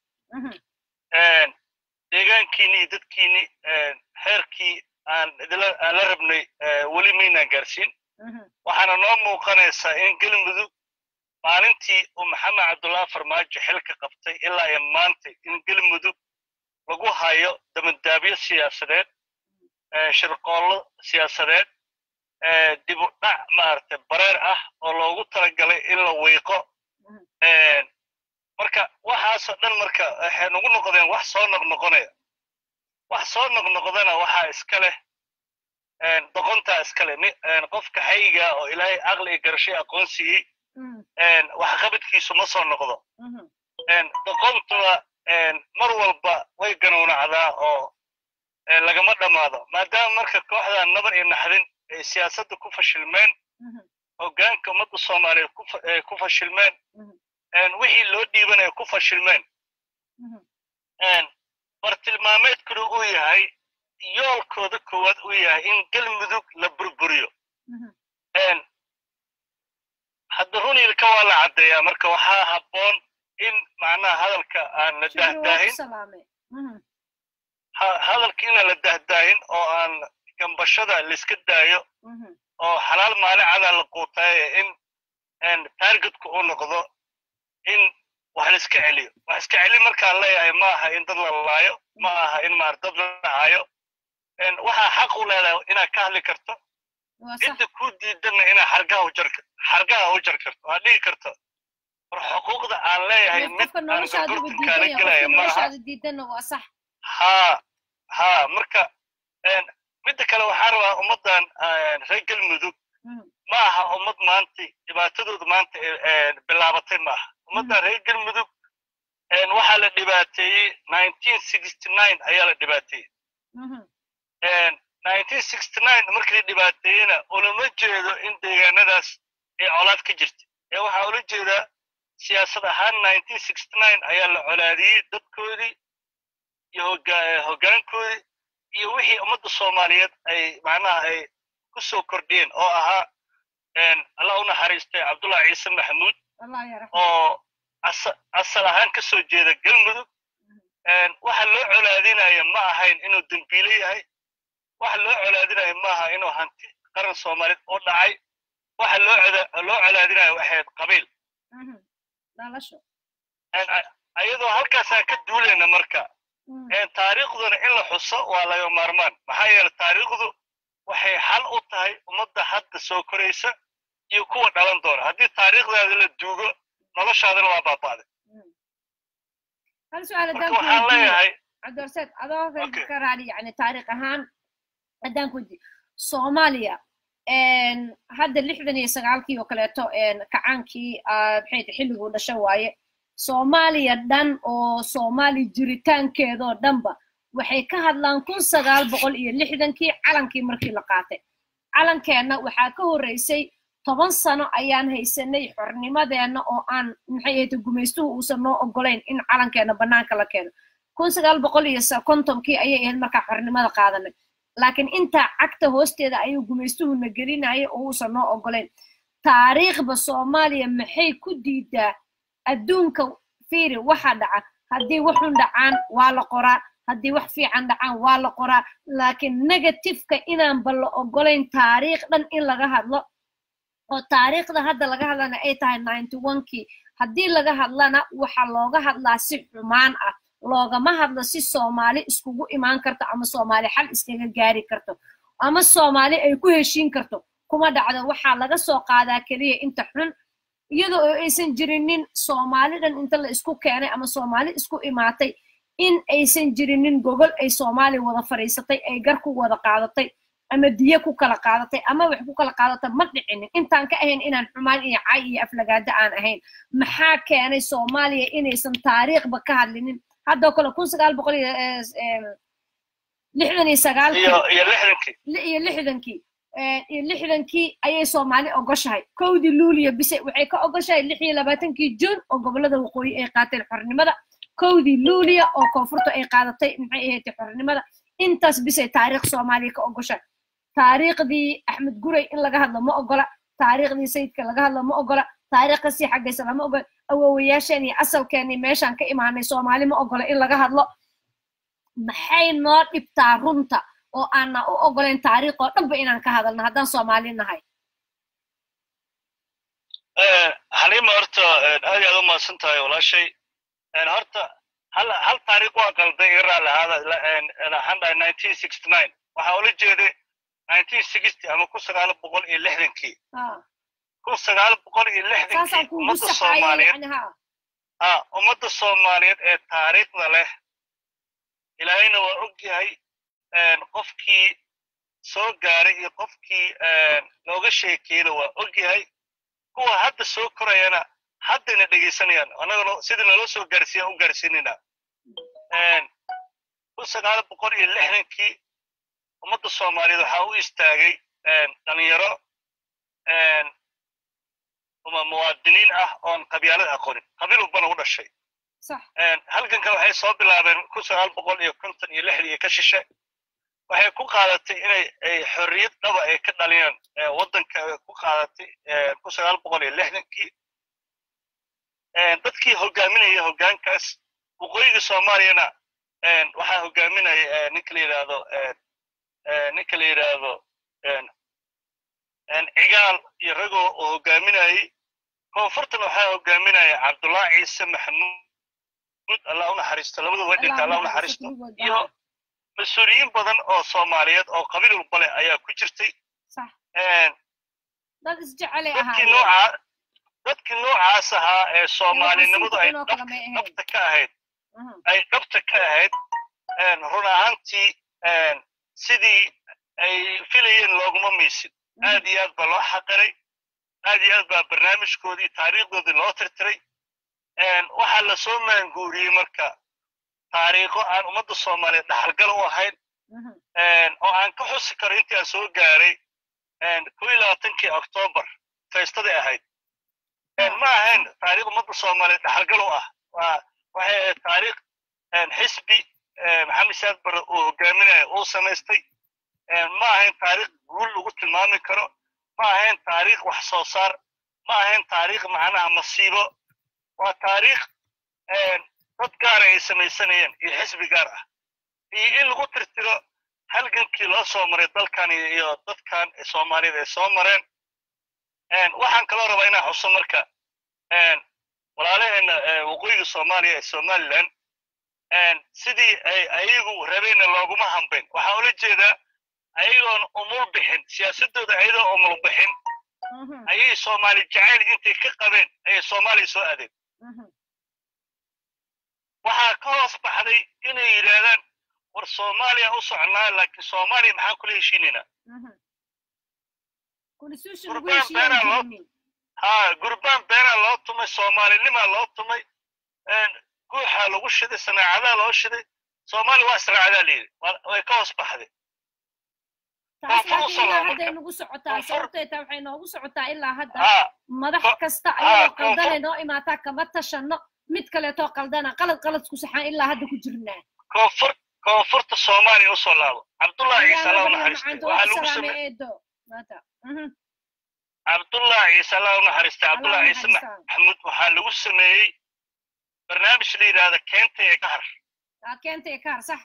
deegaankiini iyo dadkiini xeerkii aan aan la rabnay weli maynaan gaarsiin waxaana noo muuqanaysaa in galmudug maalintii uu maxamed cabdullahi farmaajo xilka qabtay ilaa iyo maanta in galmudug lagu hayo dabandaabyo siyaasadeed shirqoollo siyaasadeed dib u dhac maaragtay bareer ah oo loogu talagalay in la wiiqo marka waxaasoo dhan marka waxay nagu noqdeen wax soo noqnoqonaya wax soo noqnoqdana waxaa iska leh doqontaa iska leh qofka xayiga oo ilaahay aqli iyo garashay aqoon siiyey waxqabadkiisu ma soo noqdo doqontuna mar walba way ganuunacdaa oo lagama dhammaado maadaama marka kooxdan nabar iyo naxdin ay siyaasadda ku fashilmeen hoggaanka ummadda soomaaliyeed ku fashilmeen wixii loo dhiibanaya ku fashilmeen bartilmaameedkuna uu yahay yoolkooda koowaad uu yahay in galmudug la burburiyo hadda runilka waa la caddeeyaa marka waxaa habboon in macnaha hadalka aan la dahdaahin hadalka inaan la dahdaahin oo aan gambashada laiska daayo oo xalaal maalicada la quutaaye in targetku uu noqdo in wax la iska celiyo wax iska celi markaan leeyahay ma aha in dad la laayo ma aha in maar dad la dhacayo waxaa xaq u leedahay inaad ka hadli karto cidda ku diidana inaad xargaha u jar xargaha u jar karto aad dhigi karto war xuquuqda aan leeyahay mid aan gorgortan kaala gelaya maaha ha ha marka midda kale waxaa rabaa ummaddan reer galmudug ma aha ummad maanta dhibaatadooda maanta bilaabatay ma aha ummaddan reer galmudug waxaa la dhibaateeyey ayaa la dhibaateeyey markii la dhibaateeyena ulama jeedo in deegaanadaas ay colaad ka jirta ee waxaa ula jeedaa siyaasad ahaan ayaa la colaadiyey dadkoodii iyo hoggaankoodii iyo wixii ummadda soomaaliyeed ay macnaha ay ku soo kordhiyeen oo ahaa allah u naxariistay cabdullahi ciise maxamuud oo asal ahaan ka soo jeeda galmudug waxa loo colaadinaya ma ahayn inuu dembiile yahay waxa loo colaadinaya ma aha inuu hanti qaran soomaaliyeed oo dhacay waxa loo loo colaadinaya waxayd qabiil ayadoo halkaasaan ka duulayna marka taariikhduna in la xuso waa laga maarmaan maxaa yeele taariikhdu waxay xal u tahay ummadda hadda soo koraysa iyo kuwa dhalan doona haddii taariikhdaada la duugo noloshaadana waa baaba'day hal su-aal marka waxaan leeyahay cabdorseed adoo ka raali yani taariikh ahaan haddaan ku soomaaliya hadda lixdan iyo sagaalkii oo kaleeto kacaankii maxay tahay xilliguu dhasho waaye soomaaliya dhan oo soomaali jiritaankeedoo dhanba waxay ka hadlaan kun sagaal boqol iyo lixdankii calankii markii la qaatay calankeenna waxaa ka horreysay toban sano ayaan haysanay xornimadeenna oo aan maxay ahayd gumaystuhu uusan noo ogolayn in calankeenna bannaanka la keeno kun sagaal boqol iyo kontonkii ayay ahayd markaa xornimada qaadanay laakiin intaa cagta hoosteeda ayuu gumaystuhuna gelinaya oo uusan noo ogolayn taariikhba soomaaliya maxay ku diidaa adduunka fiiri waxa dhaca haddii waxun dhacaan waa la qoraa haddii wax fiican dhacaan waa la qoraa laakiin negatifeka inaanba la ogolayn taariikh dhan in laga hadlo oo taariikhda hadda laga hadlana ay tahay ninety onekii haddii laga hadlana waxa looga hadlaa si xumaan ah loogama hadlo si soomaali iskugu imaan karto ama soomaali xal iskaga gaari karto ama soomaali ay ku heshiin karto kuma dhacdo waxaa laga soo qaadaa keliya inta xun iyadoo oo aysan jirinin soomaalidan inta la isku keenay ama soomaali isku imaatay in aysan jirinin gogol ay soomaali wada fadhiisatay ay gar ku wada qaadatay ama diye ku kala qaadatay ama wax ku kala qaadatay ma dhicinin intaan ka ahayn inaan xumaan iyo cay iyo aflagaado aan ahayn maxaa keenay soomaaliya inaysan taariikhba ka hadlinin haddoo kale kun sagaal boqol iyo lixdan iyo sagaalkii iyo lixdankii iyo lixdankii ayay soomaali ogoshahay kowdii luuliya bise waxay ka ogoshahay lix iyo labaatankii juun oo gobolada waqooyi ay qaateen xornimada kowdii luuliya oo koonfurta ay qaadatay maxay ahayd xornimada intaas bisay taariikh soomaaliya ka ogoshahay taariikhdii axmed guray in laga hadlo ma ogola taariikhdii sayidka laga hadlo ma ogola taariikh kasii xaggaysa lama ogola awowayaasheen iyo asalkeenii meeshaan ka imaanay soomaali ma ogola in laga hadlo maxay noo dhibtaa runta oo aanna u ogolayn taariikh oo dhanba inaan ka hadalno haddaan soomaali nahay xaliima horta aad aad u mahadsan tahay walaashay horta hal hal taariikh waa qalday iga raalli ahaada nineteen sixty nine waxaa ula jeeday nineteen sixty ama kun sagaal boqol iyo lixdankii kun sagaal boqol iyo lixdankii ummadda soomaaliyeed ha ummadda soomaaliyeed ee taariikhda leh ilaahayna waa og yahay qofkii soo gaaray iyo qofkii looga sheekeyna waa og yahay kuwa hadda soo korayana haddayna dhegaysanayaan annagana sidii naloo soo gaarsiiya u gaarsiinayna kun sagaal boqol iyo lixdankii ummadda soomaaliyeed waxaa u istaagay dhalinyaro uma muwaadiniin ah oon qabyaalad aqoonin qabiil walbana u dhashay halgankan waxay soo bilaabeen kun sagaal boqol iyo konton iyo lixdii ka shishe waxay ku qaadatay inay ay xorriyad dhaba ay ka dhaliyaan waddanka ku qaadatay kun sagaal boqol iyo lixdankii dadkii hogaaminaya hoggaankaas waqooyiga soomaaliyana waxaa hogaaminaya ninka la yidhaahdo ninka la yidhaahdo cigaal iyo ragoo oo hogaaminayay koonfurtan waxaa hogaaminaya cabdullahi ciise maxamuud allah u naxariisto labadu way dhinta allah u naxariisto iyo mas-uuliyiin badan oo soomaaliyeed oo qabiil walba leh ayaa ku jirtay dadkii nooca dadkii noocaas ahaa ee soomaalinimadu ay dhabta ka ahayd ay dhabta ka ahayd run ahaantii sidii ay filayeen looguma miisin aad iyo aad baa loo xaqiray aad iyo aad baa barnaamijkoodii taariikhdoodii loo tirtiray waxaa lasoo maanguuriyey marka taariikho aan ummadda soomaaliya dhaxalgal u ahayn oo aan ka xusi karo intii aan soo gaaray kow iyo labaatankii octoobar feystadii ahayd ma ahayn taariikh ummadda soomaaliya dhaxalgal u ah waxay ahayd taariikh xisbi maxamed saad bare uu hogaaminaya uu samaystay ma ahayn taariikh guul lagu tilmaami karo ma ahayn taariikh wax soo saar ma ahayn taariikh macnaha masiibo waa taariikh dad gaara ay samaysanayeen iyo xisbi gaar ah iyo in lagu tirtiro halgankii loo soo maray dalkan iyo dadkan soomaaliyad ay soo mareen waxaan kaloo rabaa inaan xuso marka walaalaheena waqooyiga soomaaliya ee somaliland sidii ay ayagu rabeenna looguma hambayn waxaa ula jeedaa ayagoon umul bixin siyaasadooda ayadoo umul bixin ayay soomaali jacayl intay ka qabeen ayay soomaaliya soo aadeen waxaa ka hoos baxday inay yidhaahdaan war soomaaliya u socnaa laakiin soomaaliya maxaan kula heshiinaynaa ha gurbaan beenaa loo tumay soomaalinimaa loo tumay guuxaa lagu shiday sanaacadaa loo shiday soomaaliya waa israacadaa layidhi way ka hoos baxday taas laakiin ilaa hadday nagu socotaa sababtay taa waxay noogu socotaa ilaa hadda madax kasta ayadoo qaldane noo imaataa kama tashano mid kaleetoo qaldana qalad qaladku saxaan ilaa hadda ku jirnaa koonfur koonfurta soomaaliya usoo laabo cabdullahi ciise allah u naxariistay waxaa lagu sameeyey cabdullahi ciise allah u naxariistay cabdullahi ciise maxamuud waxaa lagu sameeyey barnaamij la yidhaahda keenta ee kahar keenta ee kahar sax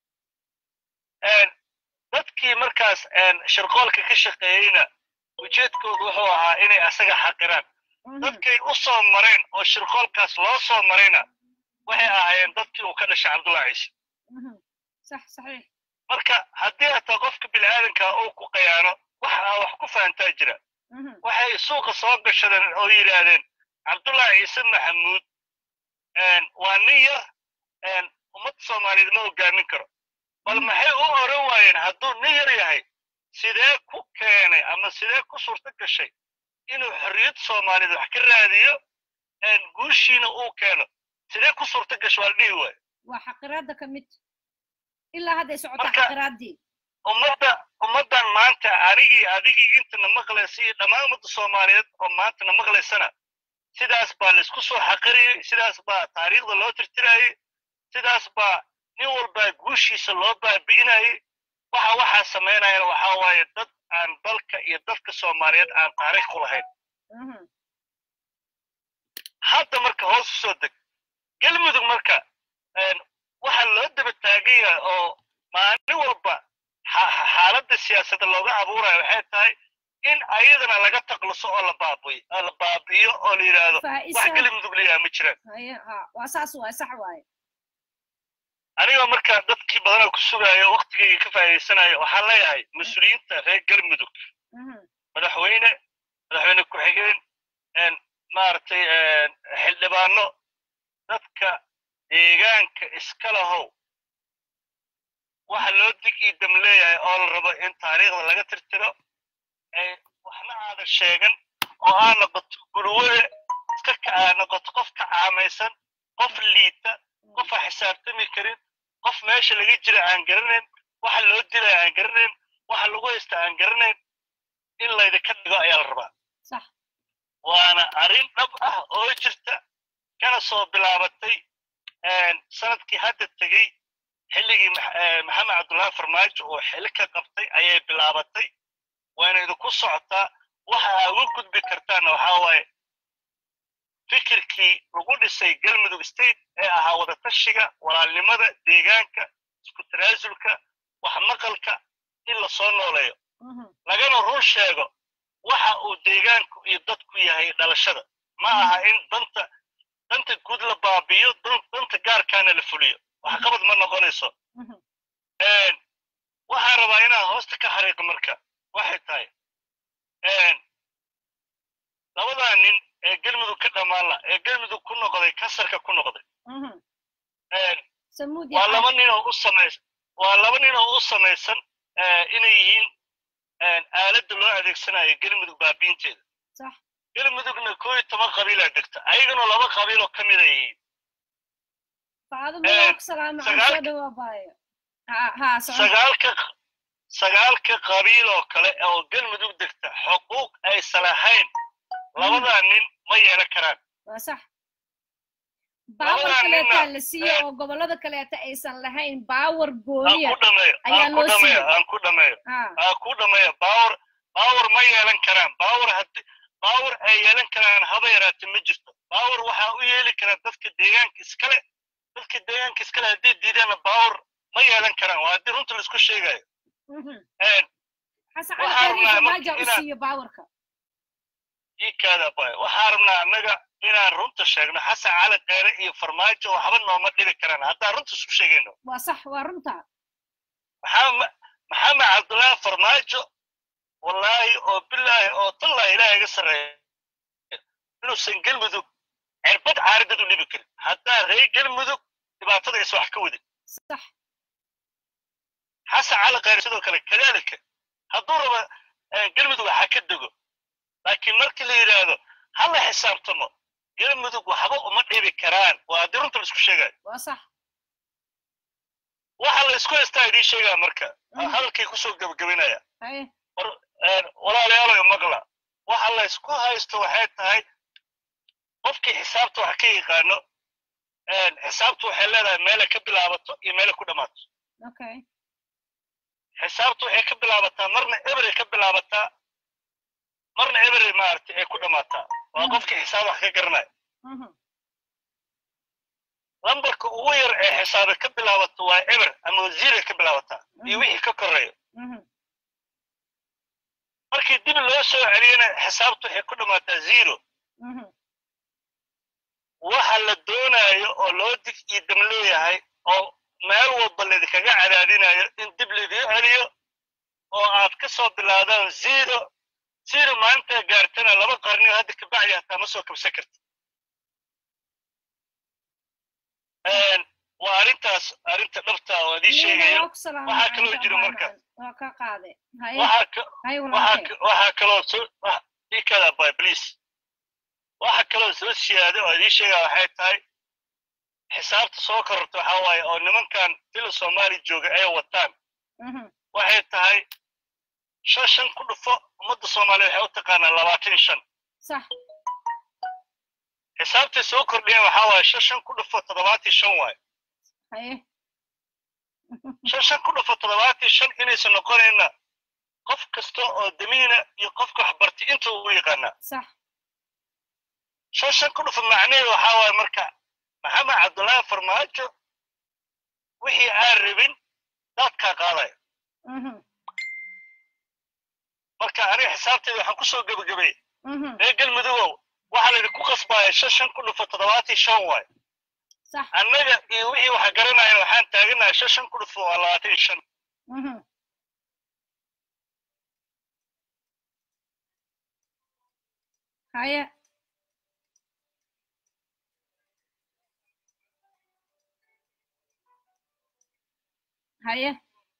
dadkii markaas shirqoolka ka shaqeeyeyna ujeedkoodu wuxuu ahaa inay asaga xaqiraan dadkay u soo mareen oo shirqoolkaas loo soo marayna waxay ahaayeen dadkii uu ka dhashay cabdullahi ciise marka haddii hataa qofka bini'aadanka uu ku qayaano wax aa wax ku fahantaa jira waxay suuqa soo gashadeen oo yidhaahdeen cabdullahi ciise maxamuud waa nin yar ummadda soomaaliyeed ma hogaamin karo bal maxay u oran waayeen hadduu nin yar yahay sidee ku keenay ama sidee ku suurto gashay inuu xorriyad soomaaliyeed wax ka raadiyo guushiina uu keeno sidee ku suurto gasho waa la dhihi waayo waa xaqiraadda ka mid ilaa hadday socotaa xaqiraaddii ummadda ummaddan maanta anigii adigii intana maqlaysa iyo dhammaan ummadda soomaaliyeed oo maantana maqlaysana sidaas baa laysku soo xaqirayay sidaas baa taariikhda loo tirtirayay sidaas baa nin walbaa guushiisa loo baabi'inayay waxa waxaa samaynayana waxaa waaye dad aan dalka iyo dadka soomaaliyeed aan taariikh ku lahayn hadda marka hoos u soo deg galmudug marka waxaa loo daba taagan yahay oo maalin walba xaaladda siyaasadda looga abuurayo waxay tahay in ayadana laga taqluso oo la baabiyo oo la baabiyo oo la yidhaahdo wax galmudug layaha ma jiraan waa saas waay sax waaye anigoo marka dadkii badanoo ku sugaayo waktigayga ka faa'iidaysanayo waxaan leeyahay mas-uuliyiinta reer galmudug madaxweyne madaxweyne ku-xigeen maaragtay xildhibaano dadka deegaanka iska lahow waxa loo dig ii dam leeyahay oo la rabo in taariikhda laga tirtiro waxna aadan sheegan oo aa noqoto gulwade iska aa noqoto qof ka caamaysan qof liita qof aan xisaabtami karin qof meesha laga jira aan garanayn waxa loo dilaya aan garanayn waxa lagu haysta aan garanayn laydinka dhigo ayaa la rabaa sax waana arrin dhab ah oo jirta kana soo bilaabatay sanadkii hadda tegey xilligii maxamed cabdullaahi farmaajo oo xili ka qabtay ayay bilaabatay waana idinku socotaa waxa aa uga gudbi kartaana waxaa waaye fikirkii lagu dhisay galmudug state ee ahaa wadatashiga walaalnimada deegaanka isku tanaasulka wax maqalka in la soo nooleeyo lagana run sheego waxa uu deegaanku iyo dadku yahay dhalashada ma aha in danta danta guud la baabiyo danta gaarkaana la fuliyo waxqabad ma noqonayso waxaan rabaa inaan hoosta ka xariiqo marka waxay tahay labadaa nin ee galmudug ka dhammaanla ee galmudug ku noqday kansarka ku noqday waa laba nin oo u samaysan waa laba nin oo u samaysan inay yihiin aaladda loo adeegsanayo galmudug baabiinteeda galmudugna koo iyo toban qabiilaa degta ayagana laba qabiil oo ka mid ay yihiin sagaalka sagaalka qabiil oo kale oo galmudug degta xuquuq ay salaxayn labadaa nin ma yeelan karaan baawar kaleetaa la siiyo oo gobolada kaleeta aysan lahayn baawar gooniya ayaa loo siiyo aan ku dhameeyo aan ku dhameeyo baawar baawar ma yeelan karaan baawar haddi baawar ay yeelan karaan haba yaraate ma jirto baawar waxaa u yeeli karaa dadka deegaanka iskale dadka deegaanka iskale haddii diidaana baawar ma yeelan karaan waa haddii runta laisku sheegayo ikaada bay waxaa rabnaa annaga inaan runta sheegno xasan cali kheyre iyo farmaajo waxba nooma dhibi karaan haddaan runta isku sheegayno waa sax waa runta maxamed cabdullaahi farmaajo wallaahi oo bilaahi oo tallaahi ilaaha iga sarreeya inuusan galmudug cirbad caaridad u dhibi karin haddaa ree galmudug dhibaatada is wax ka wadin sax xasan cali kheyre sidoo kale kadaalika hadduu raba galmudug waxa ka dego laakiin markii la yidhaahdo ha la xisaabtamo galmudug waxba uma dhibi karaan waa haddii runta la isku sheegayo waa sax waxa la isku haystaa idiin sheegaa marka hadalkay kusoo gebagabinaya walaalayaaloy maqla waxa la isku haysto waxay tahay qofkii xisaabta wax ka yaqaano xisaabtu waxay leedahay meelay ka bilaabato iyo meelay ku dhammaato xisaabtu waxay ka bilaabataa marna eberay ka bilaabataa marna eberay maaragtay ay ku dhammaataa waa qofkii xisaab wax ka garanaya lambarka ugu yar ee xisaabe ka bilaabato waa eber ama wasiiray ka bilaabataa iyo wixii ka koreeyo markii dib loo soo celiyana xisaabtu waxay ku dhammaataa zero waxa la doonayo oo loo dig iyo dam leeyahay oo meel walba laydinkaga cadaadinayo in dib laydin celiyo oo aad ka soo bilaadaan zero zero maanta gaartana laba qarniyo hadda kabacdi hataa ma soo kabsan karta waa arrintaas arrinta dhabta oo adii sheegayo waxaa kaloo jira marka waxaa kaloo ikada by please waxa kaloo soo siyaada oo adii sheegaa waxay tahay xisaabta soo kororta waxaa waaye oo nimankan fila soomaali jooga ay wataan waxay tahay shan shan ku dhufo ummadda soomaaliya waxay u taqaanaa labaatan shan xisaabtay soo kordhiyeen waxaa waaye shan shan ku dhufo toddobaatan shan waaye shan shan ku dhufo toddobaatan shan inaysan noqonayna qof kasta oo damiina iyo qofka waxbartay inta ugu yaqaanaa shan shan ku dhufo macnaheedu waxaa waaye marka maxamed cabdullaahi farmaajo wixii aan rabin daadkaa qaadaya marka aniga xisaabteeda waxaan kusoo gebagabay reer galmudugow waxaa laydinku qasbaya shan shan ku dhufo toddobaatan shan waaye annaga iyo wixii waxa garanayan waxaan taaganahay shan shan ku dhufo waa labaatan shan haya haye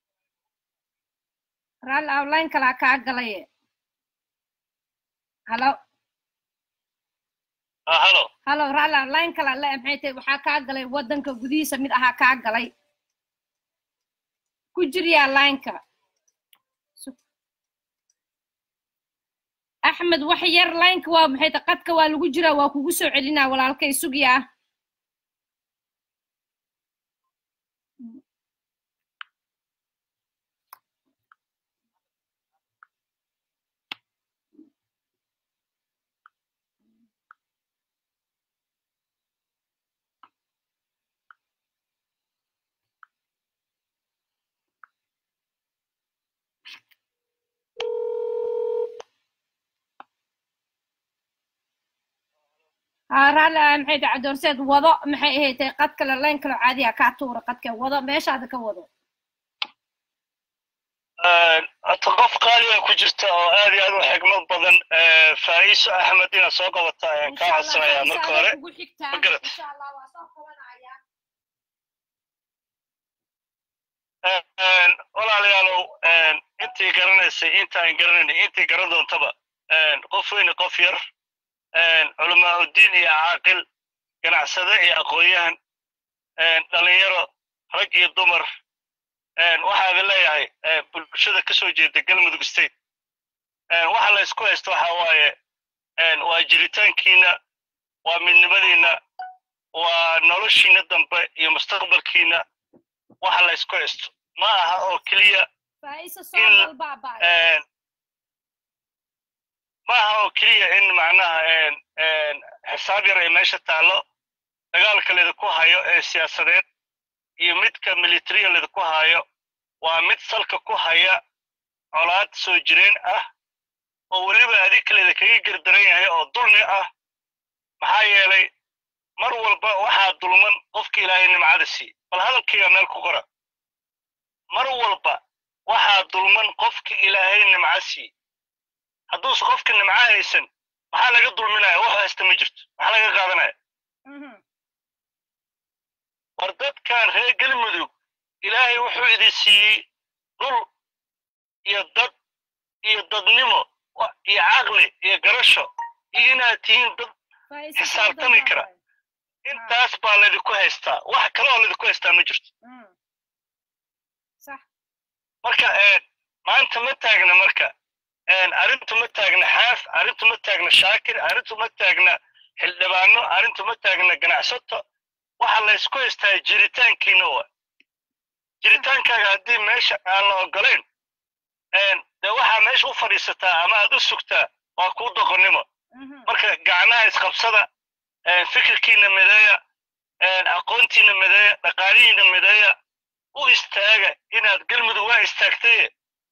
raalli outline kalaa kaa galaye halo halo halo raalli outline kalaa le maxay tahay waxaa kaa galay waddanka gudihiisa mid ahaa kaa galay ku jiryaa lineka axmed wax yar laynka waa maxay ta qadka waa lagu jiraa waa kugu soo celinaa walaalkay sugi ah raalli maxay tahay cabdiwarseed wado maxay ahayd tahay qad kale layn kale caadiya kaa tuura qadka wado meeshaada ka wado hata qof qaaliga ku jirta oo aad iyo aad u xigmad badan faa'iiso axmed inaad soo qabata ayaan kaa codsanayaa marka hore kugu xigtaa ma garat insha allah waa soo qabanaya walaalayaalow intii garanaysay intaan garanaynay intii garan doontaba qof weyne qof yar culamaauddiin iyo caaqil ganacsade iyo aqoon-yahan dhalinyaro rag iyo dumar waxaada leeyahay bulshada ka soo jeeda galmudug state waxa la isku haysto waxa waaye waa jiritaankiina waa midnimadiina waa noloshiina dambe iyo mustaqbalkiina waxa la isku haysto ma aha oo keliya faa'iisa soo dalbaaba ma aha oo keliya in macnaha xisaab yar ay meesha taallo dagaalka lidinku hayo ee siyaasadeed iyo midka militariya lidinku hayo waa mid salka ku haya colaad soo jireen ah oo weliba adinka lidinkaga gerdaran yahay oo dulmi ah maxaa yeelay mar walba waxaa dulman qofka ilaahay nimcada siiye bal hadalkayga meel ku qora mar walba waxaa dulman qofka ilaahay nimca siiye hadduuse qofka nimco haysan maxaa laga dulminaya wax haysta ma jirto maxaa laga qaadanaya war dadkan reer galmudug ilaahay wuxuu idin siiyey dhul iyo dad iyo dadnimo iyo caqli iyo garasho iyo inaad tihiin dad xisaabtami kara intaas baa laydinku haystaa wax kale oo laydinku haystaa ma jirto marka maanta ma taagna marka arrintu ma taagna xaaf arrintu ma taagna shaakir arrintu ma taagna xildhibaano arrintu ma taagna ganacsato waxa la ysku haystaa jiritaankiina wa jiritaankaaga haddii meesha aan la ogolayn dee waxaa meesha u fadhiisataa ama aad u sugtaa waa kuu doqonnimo marka gacnaha isqabsada fikirkiina mideeya aqoontiina mideeya dhaqaalihiina mideeya u istaaga inaad galmudug waa istaagtaye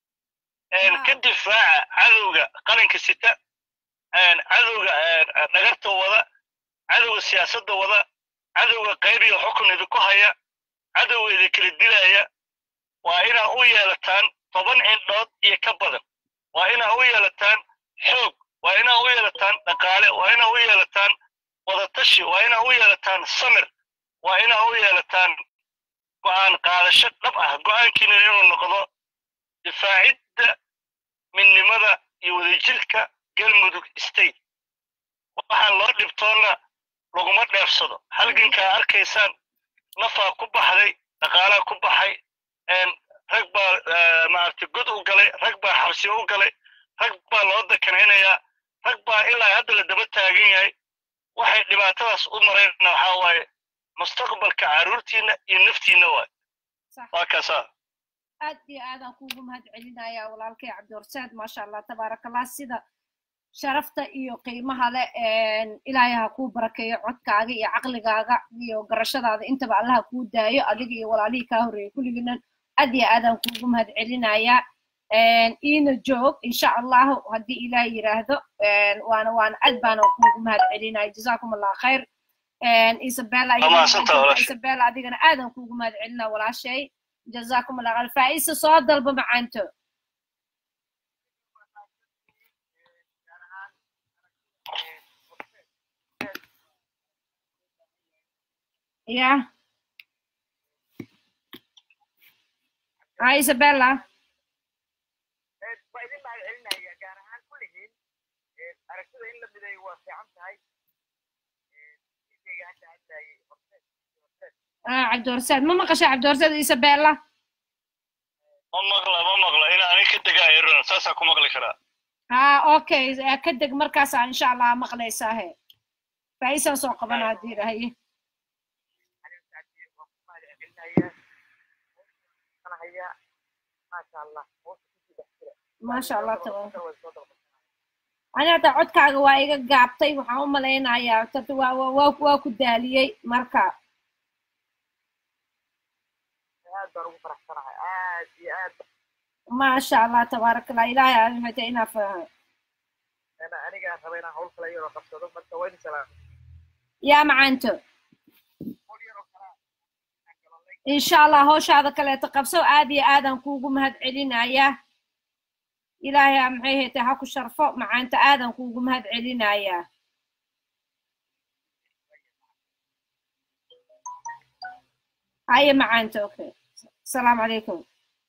ka difaaca cadowga qaranka sita cadowga dhagarta wada cadowga siyaasadda wada cadowga qayb iyo xukun idinku haya cadowga idinkala dilaya waa inaa u yeelataan toban cindhood iyo ka badan waa inaa u yeelataan xoog waa inaa u yeelataan dhaqaale waa inaa u yeelataan wadatashi waa inaa u yeelataan samir waa inaa u yeelataan go'aan qaadasho dhab ah go'aankiina inuu noqdo difaacidda midnimada iyo wadajirka galmudug state waxaan loo dhibtoonna laguma dheefsado halgankaa arkaysaan nafaa ku baxday dhaqaalaa ku baxay rag baa maaragtay god u galay rag baa xabsiyo u galay rag baa loo dakanaynayaa rag baa ilaa hadda la daba taagan yahay waxay dhibaatadaas u marayna waxaa waaye mustaqbalka carruurtiina iyo naftiina waay waa kaasaa aad iyo aadaan kuugu mahad celinayaa walaalkay cabdiwarsaad maasha allah tabaarakallah sida sharafta iyo qiimaha leh ilaahay ha kuu barakeeyo codkaaga iyo caqligaaga iyo garashadaada intaba allaha kuu daayo adiga iyo walaalihii kaa horreeyay kulligiinan aad iyo aadaan kuugu mahad celinayaa iina joog insha allahu haddii ilaah yiraahdo waana waana aad baana kuugu mahad celinaya jazaakum allah khayr isabella isabella adigana aadan kuugu mahad celinaa walaashay جزاكم الله خير فايسة صوت ضربة معنتو يا هاي إيزابيلا آه عبد الرساد ما مقشى عبد الرساد إيزابيلا ma maqla ma maqla in ani ka degaa iran saasaa ku maqli karaa ha okay ka deg markaasaa insha allah maqlaysaa he faa'iisaan soo qabana haddii dhahaye maasha allah tabaaraka ani hadda codkaaga waa iga gaabtay waxaan u malaynayaa tarta waa waa waa ku daaliyey marka maasha allah tabaaraka allah ilaahay aan hata inaa fahmo yaa macaanto insha allah howshaada kaleeto qabso aad iyo aadaan kuugu mahad celinayaa ilaahay aa maxay haytay ha ku sharfo macaanta aadan kuugu mahad celinayaa haye macaanta okay asalaamu calaykum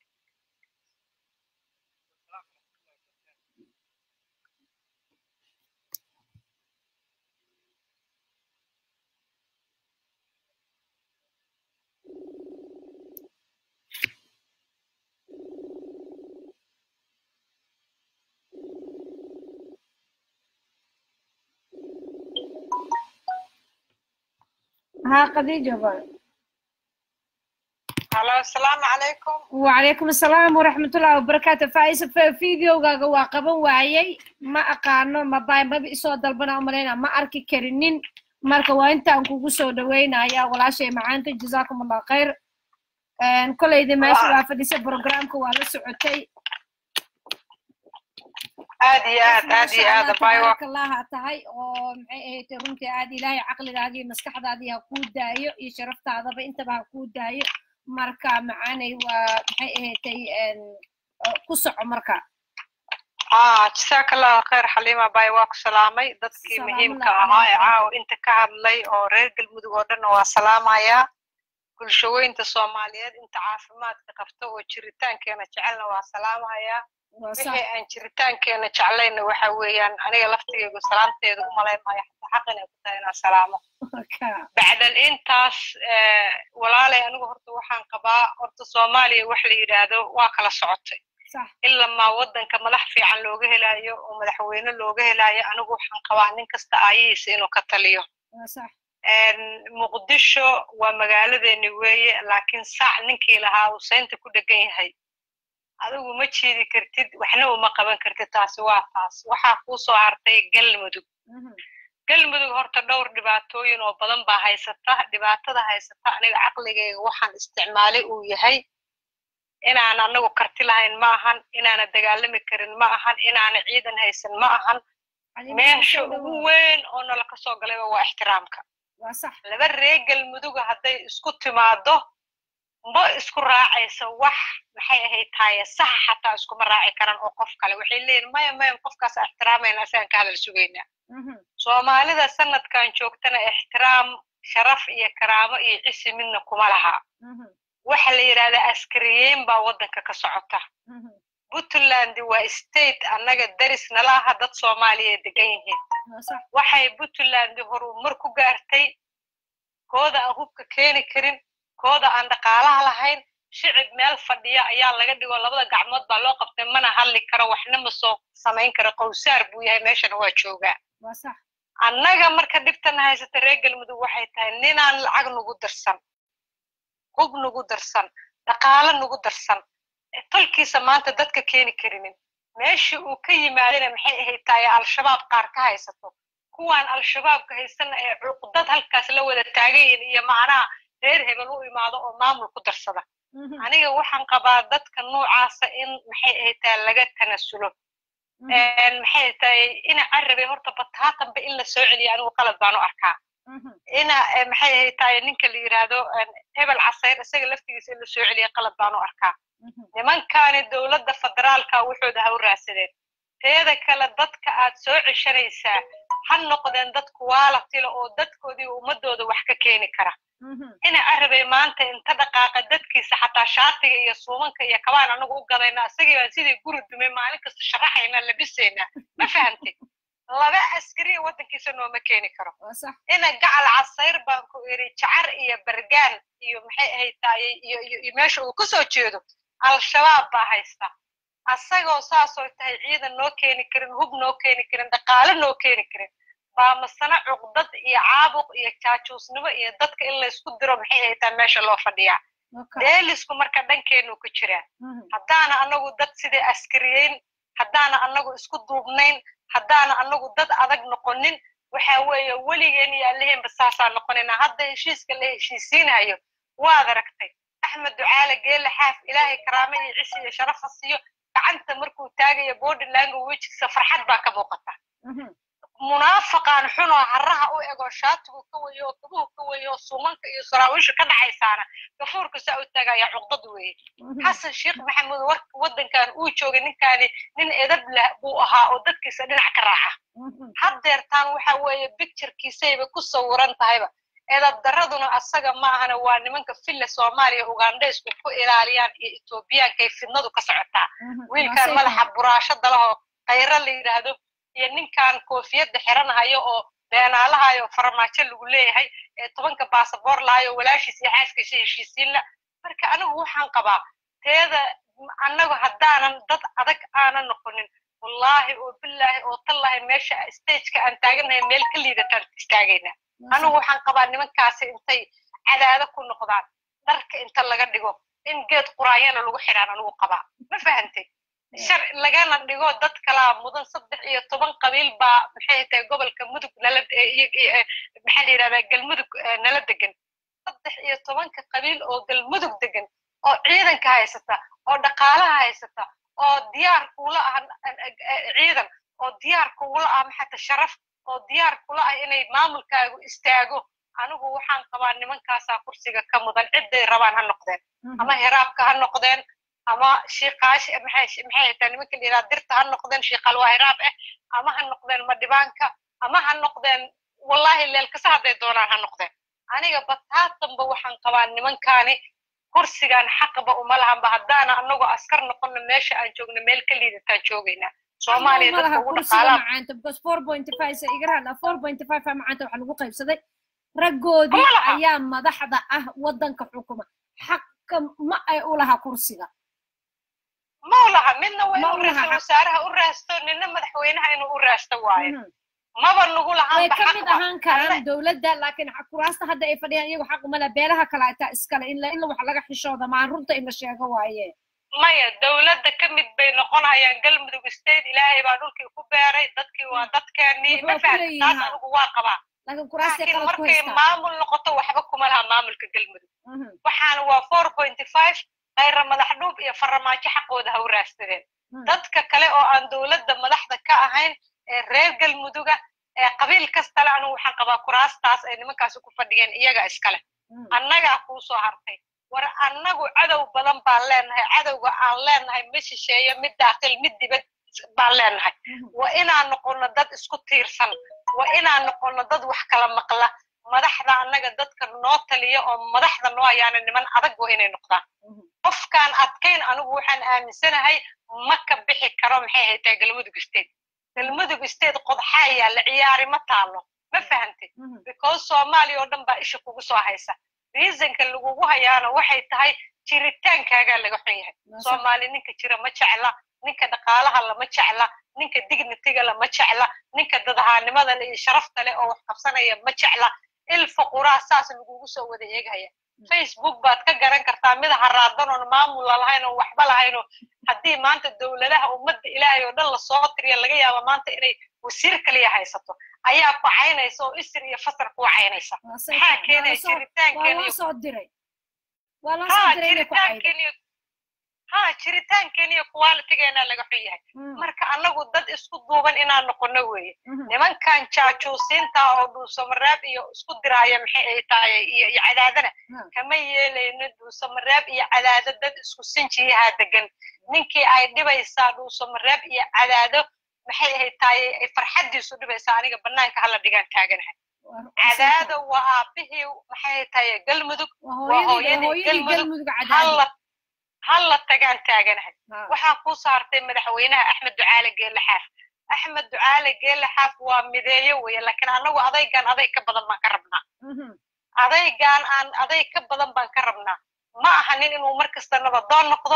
ها خديجة بقى halo asalaamu calaykum وعليكم السلام ورحمة الله وبركاته فايسة في فيديو غاغا واقبا وايي ما أقانو ما باي ما بيسو دلبنا أمرينا ما أركي كرنين marka waa intaan kugu soo dhaweynaya walaashay macaanta jazaakum allah khayr kolayda meesha waa fadhisa programka waa la socotay aad iyo aad aad iyo aad abayo allaha tahay oo maxay ahayd runtii aad ilaahay caqligaada iyo maskaxdaadii ha kuu daayo iyo sharaftaadaba intaba ha kuu daayo marka macaanay waa maxay ahaydtay ku soco marka jasaaka allahu khayr xaliima abayo waa ku salaamay dadkii muhiimka ahaa ee caawa inta ka hadlay oo reer galmudug oo dhan waa salaamayaa bulshaweynta soomaaliyeed inta caafimaadka qabta oo jiritaankeena jecelna waa salaamayaa wixii aan jiritaankeena jeclayna waxa weeyaan aniga laftigeygu salaamteeda u malayn maayo xataa xaq inay ku tahay inaan salaamo bacdan intaas walaalay anigu horta waxaan qabaa horta soomaaliya wax la yidhaahdo waa kala socotay ilamaa waddanka madax fiican looga helaayo oo madaxweyne looga helaayo anigu waxaan qabaa nin kasta aayihiisa inuu ka taliyo muqdisho waa magaaladeeni weeye laakiin sac ninkii lahaa uu saynta ku dhegan yahay adigu ma jiidi kartid waxna uma qaban kartid taasi waa taas waxaa kuu soo hartay galmudug galmudug horta dhowr dhibaatooyin oo badan baa haysata dhibaatada haysata aniga caqligayga waxaan isticmaalay uu yahay inaan anagu karti lahayn ma ahan inaana dagaalami karin ma ahan inaana ciidan haysan ma ahan meesha ugu weyn oo nala ka soo galayba waa ixtiraamka laba ree galmuduga hadday isku timaado ma isku raacaysa wax maxay ahayd taaye saxa xataa iskuma raaci karan oo qof kale waxay leeyihin maya maya qofkaas ixtiraamayna asigaan ka hadal sugaynaa soomaalida sanadkan joogtana ixtiraam sharaf iyo karaamo iyo cisi midna kuma laha waxa la yidhahdaa askariyeyn baa waddanka ka socota puntland waa state annaga daris nala aha dad soomaaliya degan yihiin waxay puntland horumar ku gaartay kooda aan hubka keeni karin kooda aan dhaqaalaha lahayn shicib meel fadhiya ayaa laga dhigo labada gacmood baa loo qabtay mana hadli karo waxna ma soo samayn karo qowsaar buu yahay meeshana waa joogaa annaga marka dhibtana haysata reer galmudug waxay tahay ninaan lacag nugu darsan hub nugu darsan dhaqaalo nugu darsan tolkiisa maanta dadka keeni karinin meeshii uu ka yimaadana maxay ahayd tahay al-shabaab qaar ka haysato kuwaan al-shabaabka haysana ee cuqdad halkaas la wada taagayin iyo macnaha reer hebel u imaado oo maamul ku darsada aniga waxaan qabaa dadka noocaasa in maxay ahayd tahay laga tanasulo maxay tahay ina carabe horta bataatanba in la soo celiyo anigu qalad baan u arkaa ina maxay ahayd tahay ninka la yidhaahdo hebel casayr isaga laftigiisa in la soo celiyo qalad baan u arkaa nimankaani dowladda federaalka wuxuuda ha u raadsadeen teeda kale dadka aad soo ceshanaysaa ha noqdeen dad kuwaalatila oo dadkoodii ummadooda wax ka keeni kara ina arabay maanta inta dhaqaaqa dadkiisa xataa shaatiga iyo suumanka iyo kabaan anagu u gadayna isagii baan sidii guri dumay maalin kasta sharaxayna labisayna ma fahantay laba askariya waddankiisa nooma keeni karo ina gacal casayr baan ku iri jacar iyo bargaan iyo maxay ahayd taayey iyo iyo meesha uu kasoo jeedo al-shabaab baa haysta asagoo saasoo tahay ciidan noo keeni karin hub noo keeni karin dhaqaale noo keeni karin baa masana cuqdad iyo caabuq iyo jaajuusnimo iyo dadka in laysku diro maxay haytaa meesha loo fadhiyaa deelisku marka dhankeenu ku jiraa haddaana anagu dad sidai askariyeyn haddaana anagu isku duubnayn haddaana anagu dad adag noqonin waxa weeye weligeen iyo alleheenba saasaa noqonayna hadda heshiiska la heshiisiinayo waad aragtay axmed ducaale geele xaaf ilaahay karaame iyo cishi iyo sharafa siiyo gacanta markuu taagayo bodylango wejigiisa farxad baa ka muuqata munaafaqaan xunoo haraha u ego shaatigu ka weyo oo kabuhu ka weyo oo suumanka iyo saraawiisha ka dhacaysaana gafuurka saa u taagaya cuqdad weeye xasan sheekh maxamuud war waddankan uu joogay ninkaani nin edab leh buu ahaa oo dadkiisa dhinac ka raaca haddeertaan waxa weeye bicturekiisayba ku sawiran tahayba edab daraduna asaga ma ahana waa nimanka filla soomaaliya ugandhaysku ku ilaaliyaan iyo etoobiyaanka ay fidnadu ka socotaa wiilkan madaxa buraashada lahoo khayro la yidhaahdo iyo ninkan koofiyadda xiranahayo oo beenaalahayo farmaajo lagu leeyahay ee tobanka baasaboor lahayo walaashiis iyo xaaskiisa heshiisiinla marka anigu waxaan qabaa teeda annagu haddaanan dad adag aanan noqonin wallaahi oo bilaahi oo tallaahi meesha stageka aan taaganahay meel ka liidataan istaagaynaa anigu waxaan qabaa nimankaasi intay cadaado ku noqdaan dharka inta laga dhigo in geed quraanyana lagu xidhaan anigu qabaa ma fahantay shar lagana dhigo dad kalaa mudan saddex iyo toban qabiil baa maxay tahay gobolka mudug nala maxaa la yidhahdaa galmudug nala degan saddex iyo tobanka qabiil oo galmudug degan oo ciidanka haysata oo dhaqaalaha haysata oo diyaar kula ah ciidan oo diyaar kula ah maxata sharaf oo diyaar kula ah inay maamulkaagu istaago anigu waxaan qabaa nimankaasaa kursiga ka mudan cidday rabaan ha noqdeen ama hiraabka ha noqdeen ama shiiqaash maxay maxay tahay nimanka la yidhaha dirta ha noqdeen shiiqal waa hiraab ah ama ha noqdeen madhibaanka ama ha noqdeen wallahi leelkasa hadday doonaan ha noqdeen aniga bataatanba waxaan qabaa nimankaani kursigan xaqba uma lahanba haddaana anagoo askar noqono meesha aan joogno meel ka liidataan joogaynaa soomaaliya dadka ugu dhaqaalaa macaanta because four point five sa iga rahla four point five macaanta waxaa lagu qaybsaday raggoodii ayaa madaxda ah waddanka xukuma xaqa ma ay u laha kursiga ma u laha midna waa inuu ra-iisul wasaaraha u raasto nina madaxweynaha inuu u raasto waayo maba nagu way lahaanba ka mid ahaan karaan dowladda laakiin kuraasta hadda ay fadhiyaan iyagu xaq uma leh beelaha kale ataa iskale in in wax laga xishooda maan runta in la sheego waaye maya dowladda ka mid bay noqonayaan galmudug state ilaahay baa dhulkii ku beeray dadkii waa dadkeenii ma fahamta taas anigu waa qabaa laakiin kuraasta laakiin qalad ku markay haystaan maamul noqoto waxba kuma laha maamulka galmudug waxaana waa four point five khayra madax dhuub iyo faramaajo xaqooda ha u raastadeen dadka kale oo aan dowladda madaxda ka ahayn ee reer galmuduga ee qabiil kastale anigu waxaan qabaa kuraastaas ay nimankaasi ku fadhiyeen iyaga iskale annagaa kuu soo hartay war annagu cadow badan baan leenahay cadowga aan leenahay ma shisheeyo mid daakil mid dibad baan leenahay waa inaan noqono dad isku tiirsan waa inaan noqono dad wax kala maqla madaxda annaga dadka noo taliya oo madaxda noo ayaana niman adag waa inay noqdaan qofkaan adkayn anigu waxaan aaminsanahay ma ka bixi karo maxay haytaa galmudug state galmudug state qodxaa yaalla ciyaari ma taalo ma fahantay because soomaaliya oo dhan baa isha kugu soo haysa reasonka lagugu hayaana waxay tahay jiritaankaagaa laga xun yahay soomaali ninka jira ma jecla ninka dhaqaalaha lama jecla ninka dignitiga lama jecla ninka dadahaanimada le iyo sharafta leh oo wax qabsanaya ma jecla ilfa quraa saas lagugu soo wada eegaya facebook baad ka garan kartaa mid haraadan oon maamul lahayn oo waxba lahaynoo haddii maanta dowladaha ummadda ilaahay oo dhan lasoo tiriya laga yaaba maanta inay wasiir kaliya haysato ayaa ku caynaysa oo isir iyo fasar kuu caynaysa maxaa keenaya waa jiritaankeena loo iyo soo diray waa loo ha soo diray inay ku caydo jiritaankeena iyo ha jiritaankeena iyo qualitigeena laga xun yahay marka annagu dad isku duuban inaan noqono weeye nimankan jaajuusiinta oo dhuusamareeb iyo isku diraaya maxay ay tahay iyo iyo cadaadana kama yeelayno dhuusamareeb iyo cadaado dad isku sinjiyaha degan ninkii ay dhibaysaa dhuusamareeb iyo cadaado maxay ay tahay ay farxaddiisu dhibaysaa aniga bannaanka hala dhigaan taaganahay cadaado waa aabihii maxay tahay galmudug waa hooyadii hooyadii galmudug galmudug cadaadi halla halla tagaan taaganahay Ha. waxaa ku saartay madaxweynaha axmed ducaale geele xaaf axmed ducaale geele xaaf waa mideeyo weeye laakiin annagu adaygan aday ka badan baan ka rabnaa Mhm. adaygan aan aday ka badan baan ka rabnaa ma aha nin inuu mar kasta nabadoon noqdo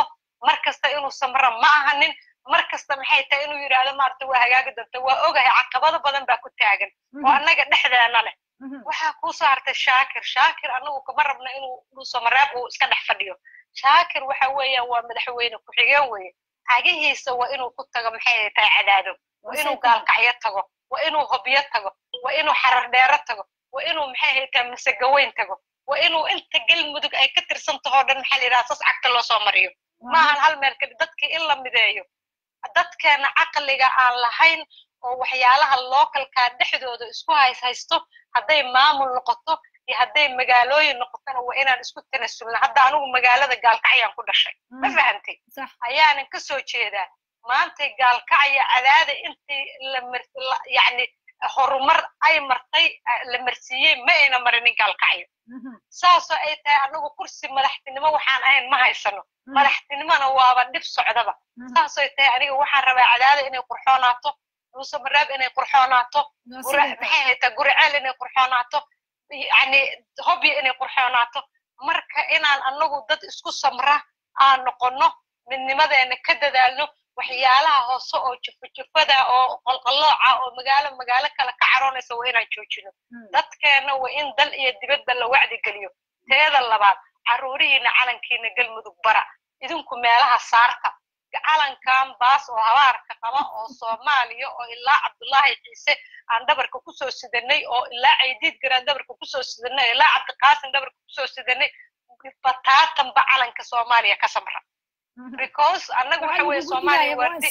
mar kasta inuu samro ma ahanin mar kasta maxay tahay inuu yidhaahdo maarata waa hagaagi doonta waa ogahay caqabado badan baa ku taagan oo annaga dhexdeena leh waxaa kuu soo hartay shaakir shaakir annagu kama rabna inuu dhuusamareeb uu iska dhex fadhiyo shaakir waxa weeyaan waa madaxweyne ku-xigeen weeye cagihiisa waa inuu ku tago maxay tahay cadaado waa inuu gaalkacyo tago waa inuu hobyo tago waa inuu xarar dheero tago waa inuu maxay haytaa masegaweyn tago waa inuu inta galmudug ay ka tirsan tahoo dhan maxaa la yidhaha sas cagta loo soo mariyo maahan hal meel kali dadkii in la mideeyo dadkeena caqliga aan lahayn oo waxyaalaha localkaa dhexdooda isku hays haysto hadday maamul noqoto iyo hadday magaalooyin noqotona waa inaan isku tanasulna hadda anigu magaalada gaalkacyaan ku dhashay ma fahantay ayaanan ka soo jeedaa maantay gaalkacya cadaada intii yani horumar ay martay la marsiiyey ma ayna marinin gaalkacyo saasoo ay tahay anagu kursi madaxtinimo waxaan ahayn ma haysano madaxtinimona waaba dhib socdaba saasoo tahay aniga waxaan rabaa cadaada inay qurxoonaato dhuusamareeb inay qurxoonaato maxay haytaa guriceel inay qurxoonaato yani hobyo inay qurxoonaato marka inaan anagu dad isku samra aan noqono midnimadeena ka dadaalno waxyaalaha hoose oo jufajufada oo qolqallooca oo magaalo magaalo kale ka caroonaysa waa inaan joojino dadkeena waa in dal iyo dibadba la wacdi geliyo teeda labaad carruurihiina calankiina galmudug bara idinku meelaha saarta calankan baas oo habaarka qaba oo soomaaliya oo ilaa cabdullaahi ciise aan dhabarka kusoo sidanay oo ilaa caydiid garaan dhabarka kusoo sidanay ilaa cabdiqaasim dhabarka kusoo sidanay bataatanba calanka soomaaliya ka samra because annagu waxa weye soomaaliya waardi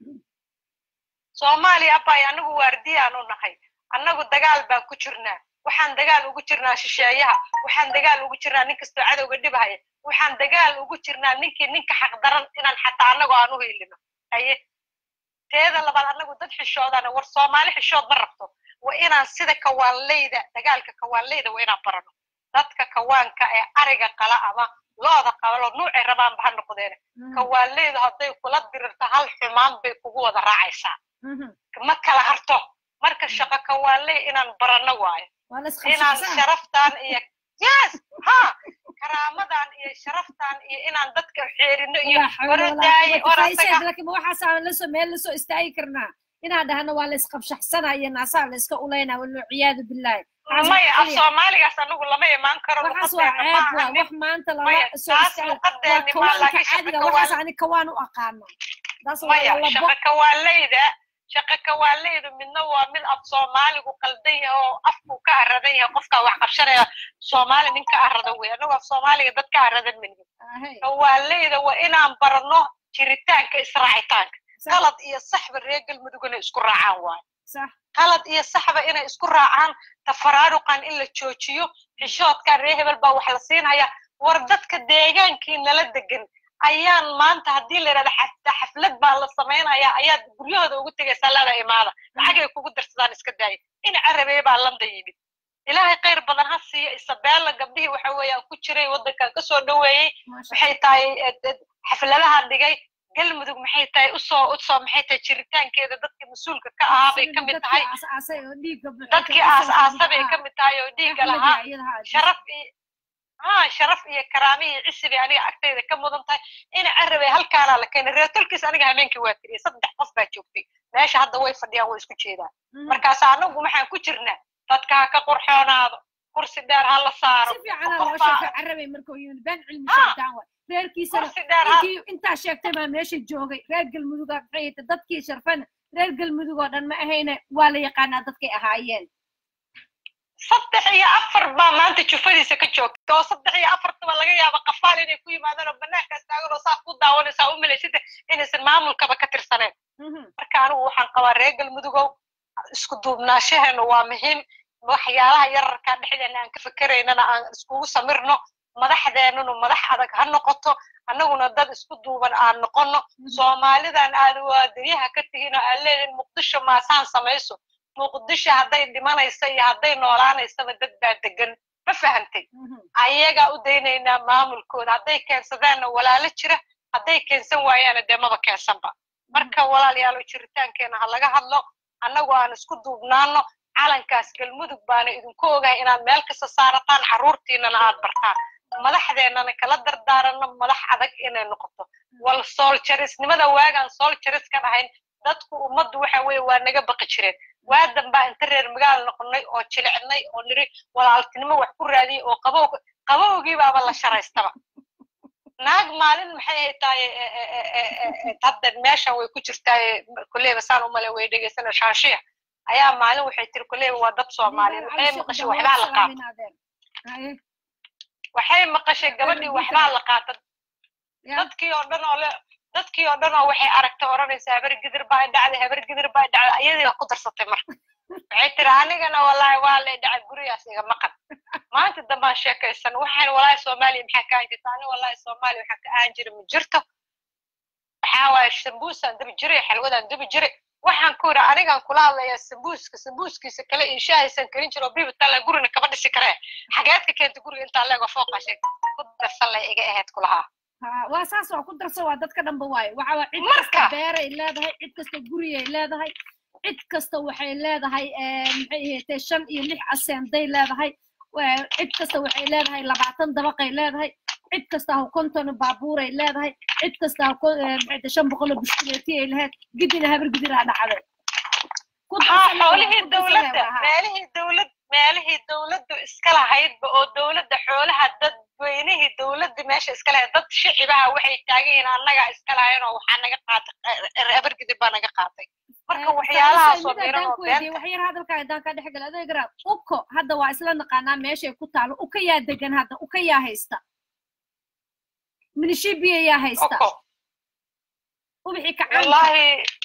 soomaaliya abay annagu waardiyaan u nahay annagu dagaal baan ku jirnaa waxaan dagaal ugu jirnaa shisheeyaha waxaan dagaal ugu jirnaa nin kastoo cadowga dhibhaya waxaan dagaal ugu jirnaa ninkii ninka xaqdaran inaan xataa annagu aan u hiilino haye teeda labaad annagu dad xishoodana war soomaali xishood ma rabto waa inaan sida kawaanleyda dagaalka kawaanleyda waa inaan barano dadka kawaanka ee ariga qala ama looda qabalo nuucay rabaanba ha noqdeen kawaanleydu hadday kula dirirto hal xumaan bay kugu wada raacaysaa ma kala harto marka shaqo kawaanley inaan barano waayo inaan sharaftan iyo yes ha karaamadan iyo sharaftan iyo inaan dadka xeerino iyo orodaaye waxaasaa meel lasoo istaagi karnaa inaan dhahno waa la isqabshaxsanaa iyo naasaa la iska ulaynaa walciyaadu bilaahi maya af soomaaligaas anagu lama imaan karo waxaas waa ceeb waa wax maanta lala soo istaaga waa kawaanka caadiga waxaas ani kawaan u aqaano maya shaqa kawaaleyda shaqa kawaaleydu midna waa mid af soomaaligu qaldan yahay oo afku ka aradan yahay qofkaa wax qabshanaya soomaali nin ka arada wey anagu af soomaaliga dad ka aradan malihin kawaaleyda waa inaan barano jiritaanka israacitaanka qalad iyo saxba reer galmudug inay isku raacaan waayo qalad iyo saxba inay isku raacaan tafaraaruqan in la joojiyo xishoodkan reer hebel baa wax la siinaya war dadka deegaankii nala degan ayaan maanta haddii la yidhahda xaflad baa la samaynaya ayaad guryahooda ugu tegaysaa lada imaada lacagay kugu darsadaan iska daaya in carabeeye baa landa yimid ilaahay khayr badan ha siiya isabeella gabdhihii waxa weeyaan ku jiray waddankan kasoo dhoweeyey maxay tahay xafladahan dhigay galmudug maxay tahay usoo usoo maxay tahay jiritaankeeda dadkii mas-uulka ka ahaa bay ka mid tahay dadkii aas-aasa bay ka mid tahay oo dhiigga lahaa sharaf iyo ha sharaf iyo karaamihii cisi bay aniga agtayda ka mudan tahay ina carabay halkaanaa la keenay reertolkiis aniga habeenkii waa tiriyay saddex qof baa joogtay meesha hadda way fadhiyaan way isku jeedaan markaas anagu maxaan ku jirnaa dadka ha ka qurxoonaado kursi dheer ha la saaro intaa sheegtay baa meesha joogay reer galmuduga maxay dadkii sharfana reer galmudug oo dhan ma ahayne waa la yaqaanaa dadkay ahaayeen saddex iyo afar baa maanta jufadiisa ka joogta oo saddex iyo afartaba laga yaaba qafaal inay ku yimaadaan oo banaankaas taagan oo saa ku daawanaysaa u malaysada inaysan maamulkaba ka tirsaneen marka anigu waxaan qabaa reer galmudugow isku duubnaashaheenu waa muhiim waxyaalaha yararkaa dhexdeena aan ka fikeraynana aan iskugu samirno madaxdeenunu madax adag ha noqoto annaguna dad isku duuban aan noqono soomaalidan aad waadariyaha ka tihiin oo aad leedihin muqdisho maasaan samayso muqdisho hadday dhimanaysa iyo hadday noolaanaysaba dad baa degan ma fahantay ayagaa u daynaynaa maamulkooda hadday keensadaanna walaalo jira hadday keensan waayaana dee maba keensanba marka walaalayaalo jiritaankeena ha laga hadlo annagu aan isku duubnaano calankaas galmudug baana idinku ogahay inaad meel kasta saarataan carruurtiinana aad bartaan madaxdeennana kala dardaarano madax adag inay noqoto wal sooljarisnimada waagaan sooljaris ka dhahayn dadku ummaddu waxa weeye waa naga baqi jireen waadan baa inta reer magaal noqonnay oo jilicnay oo niri walaaltinimo wax ku raadiyey oo qabow qabowgii baaba la sharaystaba naag maalin maxay ay tahay hadda meeshan way ku jirtaa kulleyba saan umale way dhegeysana shaanshiya ayaa maalin waxay tiri kulleyba waa dad soomaaliyeed waxay maqashay waxbaa la qaata waxay maqashay gabadhii waxbaa la qaata dadkii oo dhan oo le dadkii oo dhan oo waxay aragtay odhanaysa habar gidir baa dhacday habar gidir baa dhacday ayadii ku darsatay marka waxay tiri anigana wallahi waa lay dhacay gurigaas iga maqan maanta dambaan sheekaysan waxaan wallahi soomaaliya maxaa ka ahan jirta ani wallahi soomaaliya waxaa ka ahan jira ma jirto waxaa waaye sambuusaan dabi jiray xalwadaan dabi jiray waxaan ku yidhi anigaan kula hadlayaa sambuuska sambuuskiisa kale iyo shaahaysan karin jiro bibitala gurina kama dhisi karee xageed ka keenta guriga intaa leego fooqashay ku darsan lay iga ahayd kulahaa waa saas waa ku darsan waa dadka dhanba waaye waxa waa cid Marka. kasta beeray leedahay cid kasta guriyay leedahay cid kasta waxay leedahay maxay ahaatee shan iyo lix aseenday leedahay Waa- cid kasta waxay leedahay labaatan dabaqay leedahay cid kasta ha konton baabuuray leedahay cid kasta ha ko- eh, maxay tahay shan boqol oo bushkuleeti ay lahayd gidina habar gidiraa dhacday Ku haa darsan waa, xoolihii ku darsan waa, dowladda haa. meelihii dowlad meelihii dowladdu iska lahaydba oo dowladda xoolaha dadweynihii dowladda meesha iska lahayd dad shicibaha waxay taagan yihiin annagaa iska lahayn oo waxaa naga qaatay abargidib baa naga qaatay marka Eh, waxyaalahaas oo Faaiso, mid miran haddaan oo ku weydiiyo, beenta wax yar hadalkaa haddaan kaa dhex gala adeeg raad uko hadda waa isla naqaanaa meeshay ku taalo uka yaa degan hadda uka yaa haysta minishibiya yaa haysta oko ubixi kacaanka wallahi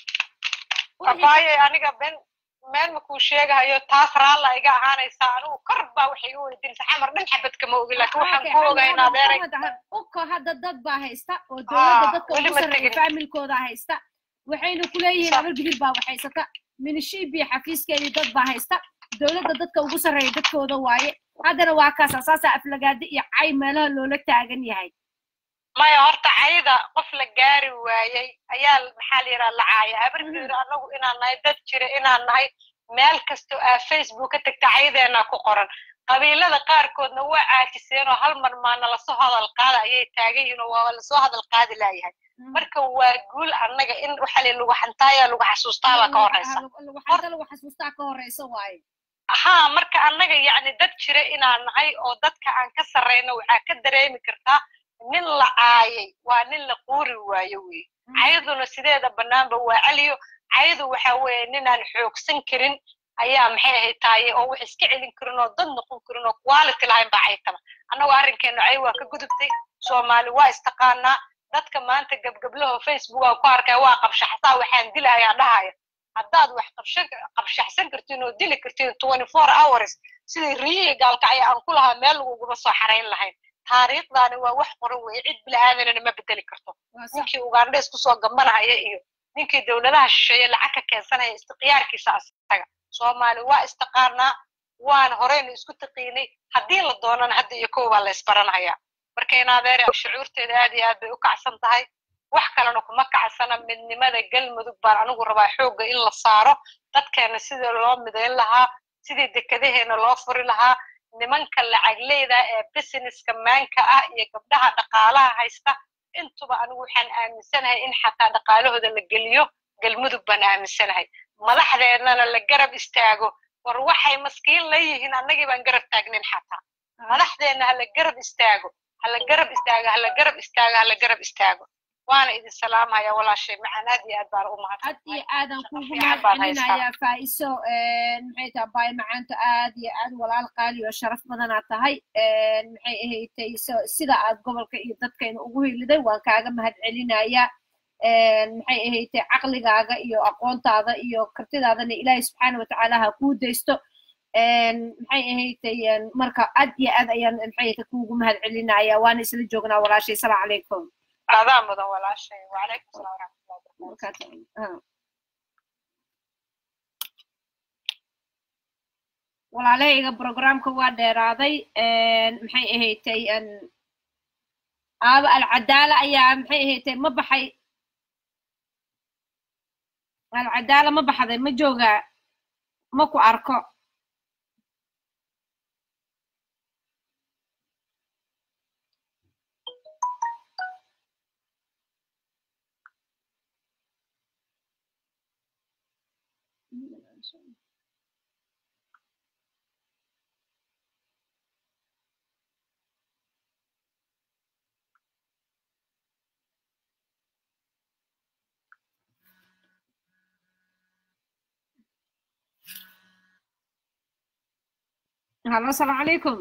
ubixi abaaye aniga ben meel makuu sheegahayo taas raalla iga ahaanaysaa anigu kor baa waxay iga weydiinaysa xamar dhan xabad kama ogi laakiin waxaan Okay, ku hadda- ogaa in hadda adeeray Muhammad, uko hadda dad baa haysta oo dowladda Ah, dadka weli ugu ma sarreeya tegin. faamilkooda haysta waxayna ku leeyihiin Sa- habar gidir baa waxhaysata minishibiya xafiiskeedii dad baa haysta dowladda dadka ugu sarreeya dadkooda waaye haddana waa kaasa saasaa aflagaadi iyo cay meelaha loola taagan yahay maya horta cayda qof la gaari waayey ayaa maxaa la yidhaha lacaaya habarkiira anagu inaan nahay dad jira inaan nahay meel kastoo aa facebook ka tagta caydeenaa ku qoran qabiilada qaarkoodna waa caajiseen oo hal mar maana lasoo hadal qaada ayay taagan yihiin oo waa lasoo hadal qaadi laayahay marka waa guul annaga in waxa la lagu xantaaya lagu xasuustaabaa ka horeysa hadda lagu xasuustaa ka horeysa waaye haa marka annaga yacni dad jira inaan nahay oo dadka aan ka sarrayno waxaa ka dareemi kartaa nin la caayay waa nin la quuri waayo wey cayduna sideeda bannaanba waa celiyo caydu waxa weeye ninaan xoogsan karin ayaa maxay ahayd taaye oo wax iska celin karin oo dad noqon karin oo quality lahayn baa caytaba annagu arrinkeenu cay waa ka gudubtay soomaali waa istaqaanaa dadka maanta gebgeblaho facebook aan ku arkaya waa qabshaxsaa waxaan dilahayaa dhahaya haddaad wax qabshan qabshaxsan kartiin oo dili kartiin twenty four hours sidii riyihii gaalkacya aan ku lahaa meel laguguma soo xarayn lahayn taariikhdaani waa wax qoran weeye cid bilaadanana ma bedeli karto waa sax ninkii ugandha isku soo gambanahaya iyo ninkii dowladaha shisheeye lacag ka keensanaya istikhyaarkiisa asaga soomaali waa istaqaanaa waan horeynu isku taqiinay haddii la doonana hadda iyo kow baa la isbaranhayaa marka in adeer shucuurteeda aad iyo aad bay u kacsan tahay wax kalena kuma kacsana midnimada galmudug baan anigu rabaa xoogga in la saaro dadkeena sidii loo midayn lahaa sidii dekadaheena loo furi lahaa nimanka lacagleyda ee businesska maanka ah iyo gabdhaha dhaqaalaha haysta intuba anigu waxaan aaminsanahay in xataa dhaqaalahooda la geliyo galmudug baan aaminsanahay madaxdeennana la garab istaago war waxay maskiin la yihiin annagii baan garab taagnin xataa madaxdeenna hala garab istaago hala garab istaago hala garab istaago hala garab istaago waana idin salaamaya walaashay macaan aad iyo aad baan u aad iyo aadan kuugu fiican baan haystaa. mahadcelinayaa faa'iso maxay tahay baay macaanta aad iyo aad walaal qaali oo sharaf badanaad tahay maxay ahaydtay so- sida aad gobolka iyo dadkayna ugu hiliday waan kaaga mahadcelinayaa maxay ahaydtay caqligaaga iyo aqoontaada iyo kartidaadana ilaahay subxaana watacaala ha kuu daysto maxay ahaydtay marka aad iyo aad ayaan maxay ahaydtay kuugu mahadcelinayaa waana isla joognaa walaashay salaamu calaykum aadaa mudan walaashay wacalaykum salaam waraxmatullahi wabarakatu markaas ah. walaalahayga programka waa dheeraaday maxay ahaydtay aaba alcadaala ayaa maxay ahaydtay ma baxay alcadaala ma baxday ma joogaa ma ku arko halo asalaamu calaykum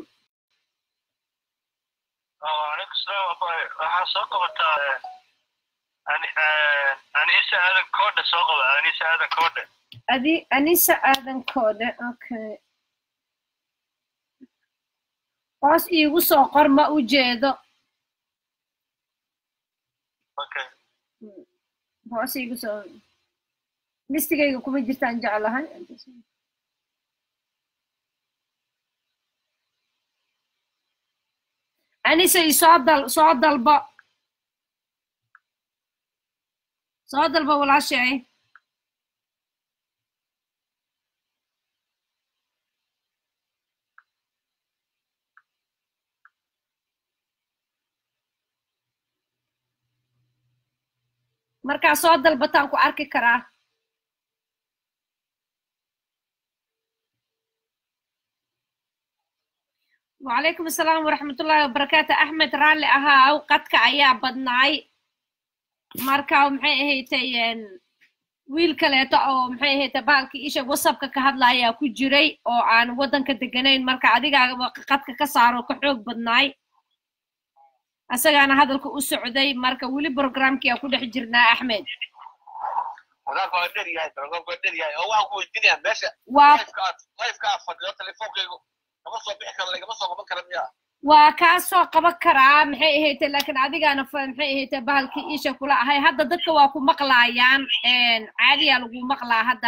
وعليكم السلام أبوي waxaa soo qabataa anisa aadan koodhe soo qaba anisa aadan koodhe adi anisa aadankooda okay hoos iigu soo qor ma u jeedo okay hoos iigu soo listigayga kuma jirtaan jeclahay anise isoo dal soo dalbo soo dalbo walaashay markaa soo dalbataan ku arki karaa وعليكم السلام ورحمة الله وبركاته أحمد رالي أها أو قدك أيا بدناي marka maxay ahaydeen wiil kaleeto oo maxay ahayte baalkii isha wasabka ka hadlaya ku jiray oo aan waddanka deganayn marka adigaaba qadka ka saaro ka xoog badnaay asagaana hadalka u socday marka weli programkii aa ku dhex jirnaa axmed wadaadka waa dher yahay programka waa dher yahay oo waxaan ku weydiinayaa meesha waa lifeka aad lifeka aad fadhido telefoonkaygu kama soo bixi karo lagama soo qaban kara miya waa kaa soo qaban karaa maxay ahayte laakiin adigaana fa- maxay ahayte bahalkii isha kula ahay hadda dadka waa ku maqlaayaan caadiyaa lagu maqlaa hadda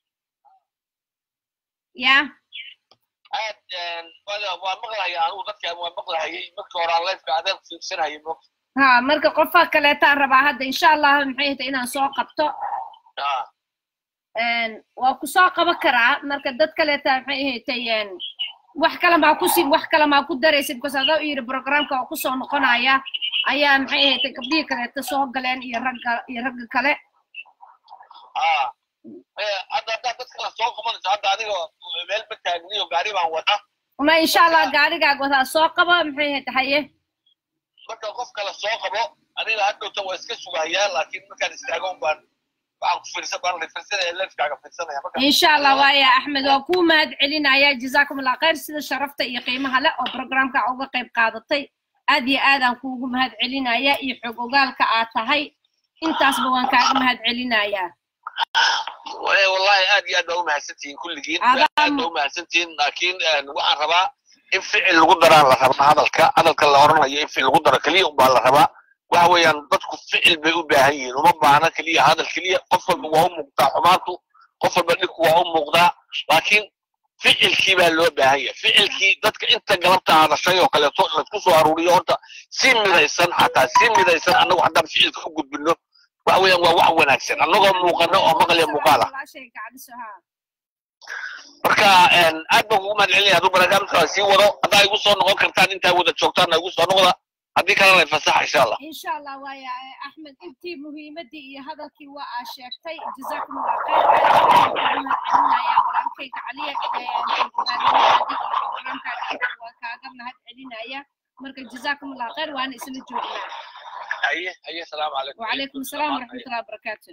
ya aad wada waa maqlahaya anigu dadka waa maqlahayay markii hore aan lifeka adeeg fiirsanayay mo ha marka qofa kaleetaan rabaa hadda insha allah maxay ahayte inaan soo qabto ah waa ku soo qaban karaa marka dad kaleeta maxay ahaytay wax kale maa kusi wax kale maa ku daraysid because adoo yidhi programka oo kusoo noqonaya ayaa maxay ahaytay gabdhihii kaleeta soo galeen iyo ragga iyo ragga kale ah hadda haddaad dadka la soo qabanayso hadda adiga meel ma taagniyo gaari baan wada ma insha allah gaarigaag wadaa soo qaba maxay ahaytay haye marka qof kale soo qabo aniga hadhowta waa iska sugayaa laakiin markaan istaago un baan waxaan ku fiirsan baan fiirsanaya lifkaaga fiirsanaya marka insha allah waaya axmed waa kuu mahad celinaya jazakum allah khayr sida sharafta iyo qiimaha leh oo programka uga qayb qaadatay aad iyo aadaan kuugu mahad celinaya iyo xog ogaalka aad tahay intaasba waan kaaga mahad celinayaa Walahi wallahi aad iyo aad baa umahadsantihiin kulligiin Adaa- aad baa umahadsantihiin laakiin waxaan rabaa in ficil lagu daraan la rabaa hadalka hadalka la oranayo in ficil lagu daro keliya unbaa la rabaa waxa weeyaan dadku ficil bay u baahan yihiin uma baahna keliya hadal keliya qof walba waa u muuqdaa xumaantu qof walba dhibku waa u muuqdaa laakiin ficilkii baa loo baahan yahay ficilkii dadka inta galabta hadashay oo kaleeto laisku soo aruuriyo horta si midaysan xataa si midaysan annagu haddaan ficilka u gudbino waxa weeyaan waa wax wanaagsan annagoo muuqano oo maqliya muuqaal ah walaashay gacdiso haa marka aad baan kugu mahad celinaya hadduu barnaamijka sii wado haddaa igu soo noqon kartaan intaa wada joogtaanna igu soo noqda haddii kalena fasaxa insha allah insha allah waaya eh, axmed intii muhiimadii iyo hadalkii waa aa sheegtay jazakum allah khayr aad baan kuugu mahad celinaya walaalkayga caliya ogaadinaadi iyo programkaaga waa kaaga mahad celinaya marka jazakum allah khayr waana isla joognaa haye haye salaamu calaykum وعليكم السلام ورحمة الله وبركاته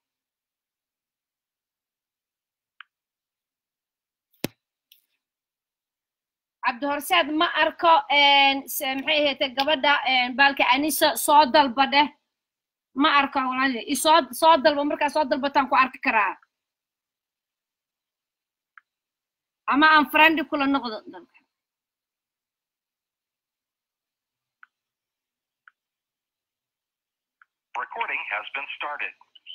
عبد هرساد ما أركو إن سمحي هي تجبدا إن بالك أنيسة صاد البده ما أركو ولا صاد صاد البمركة صاد البتان كو أرك كرا أما أم فرندي كل نقطة Recording has been started.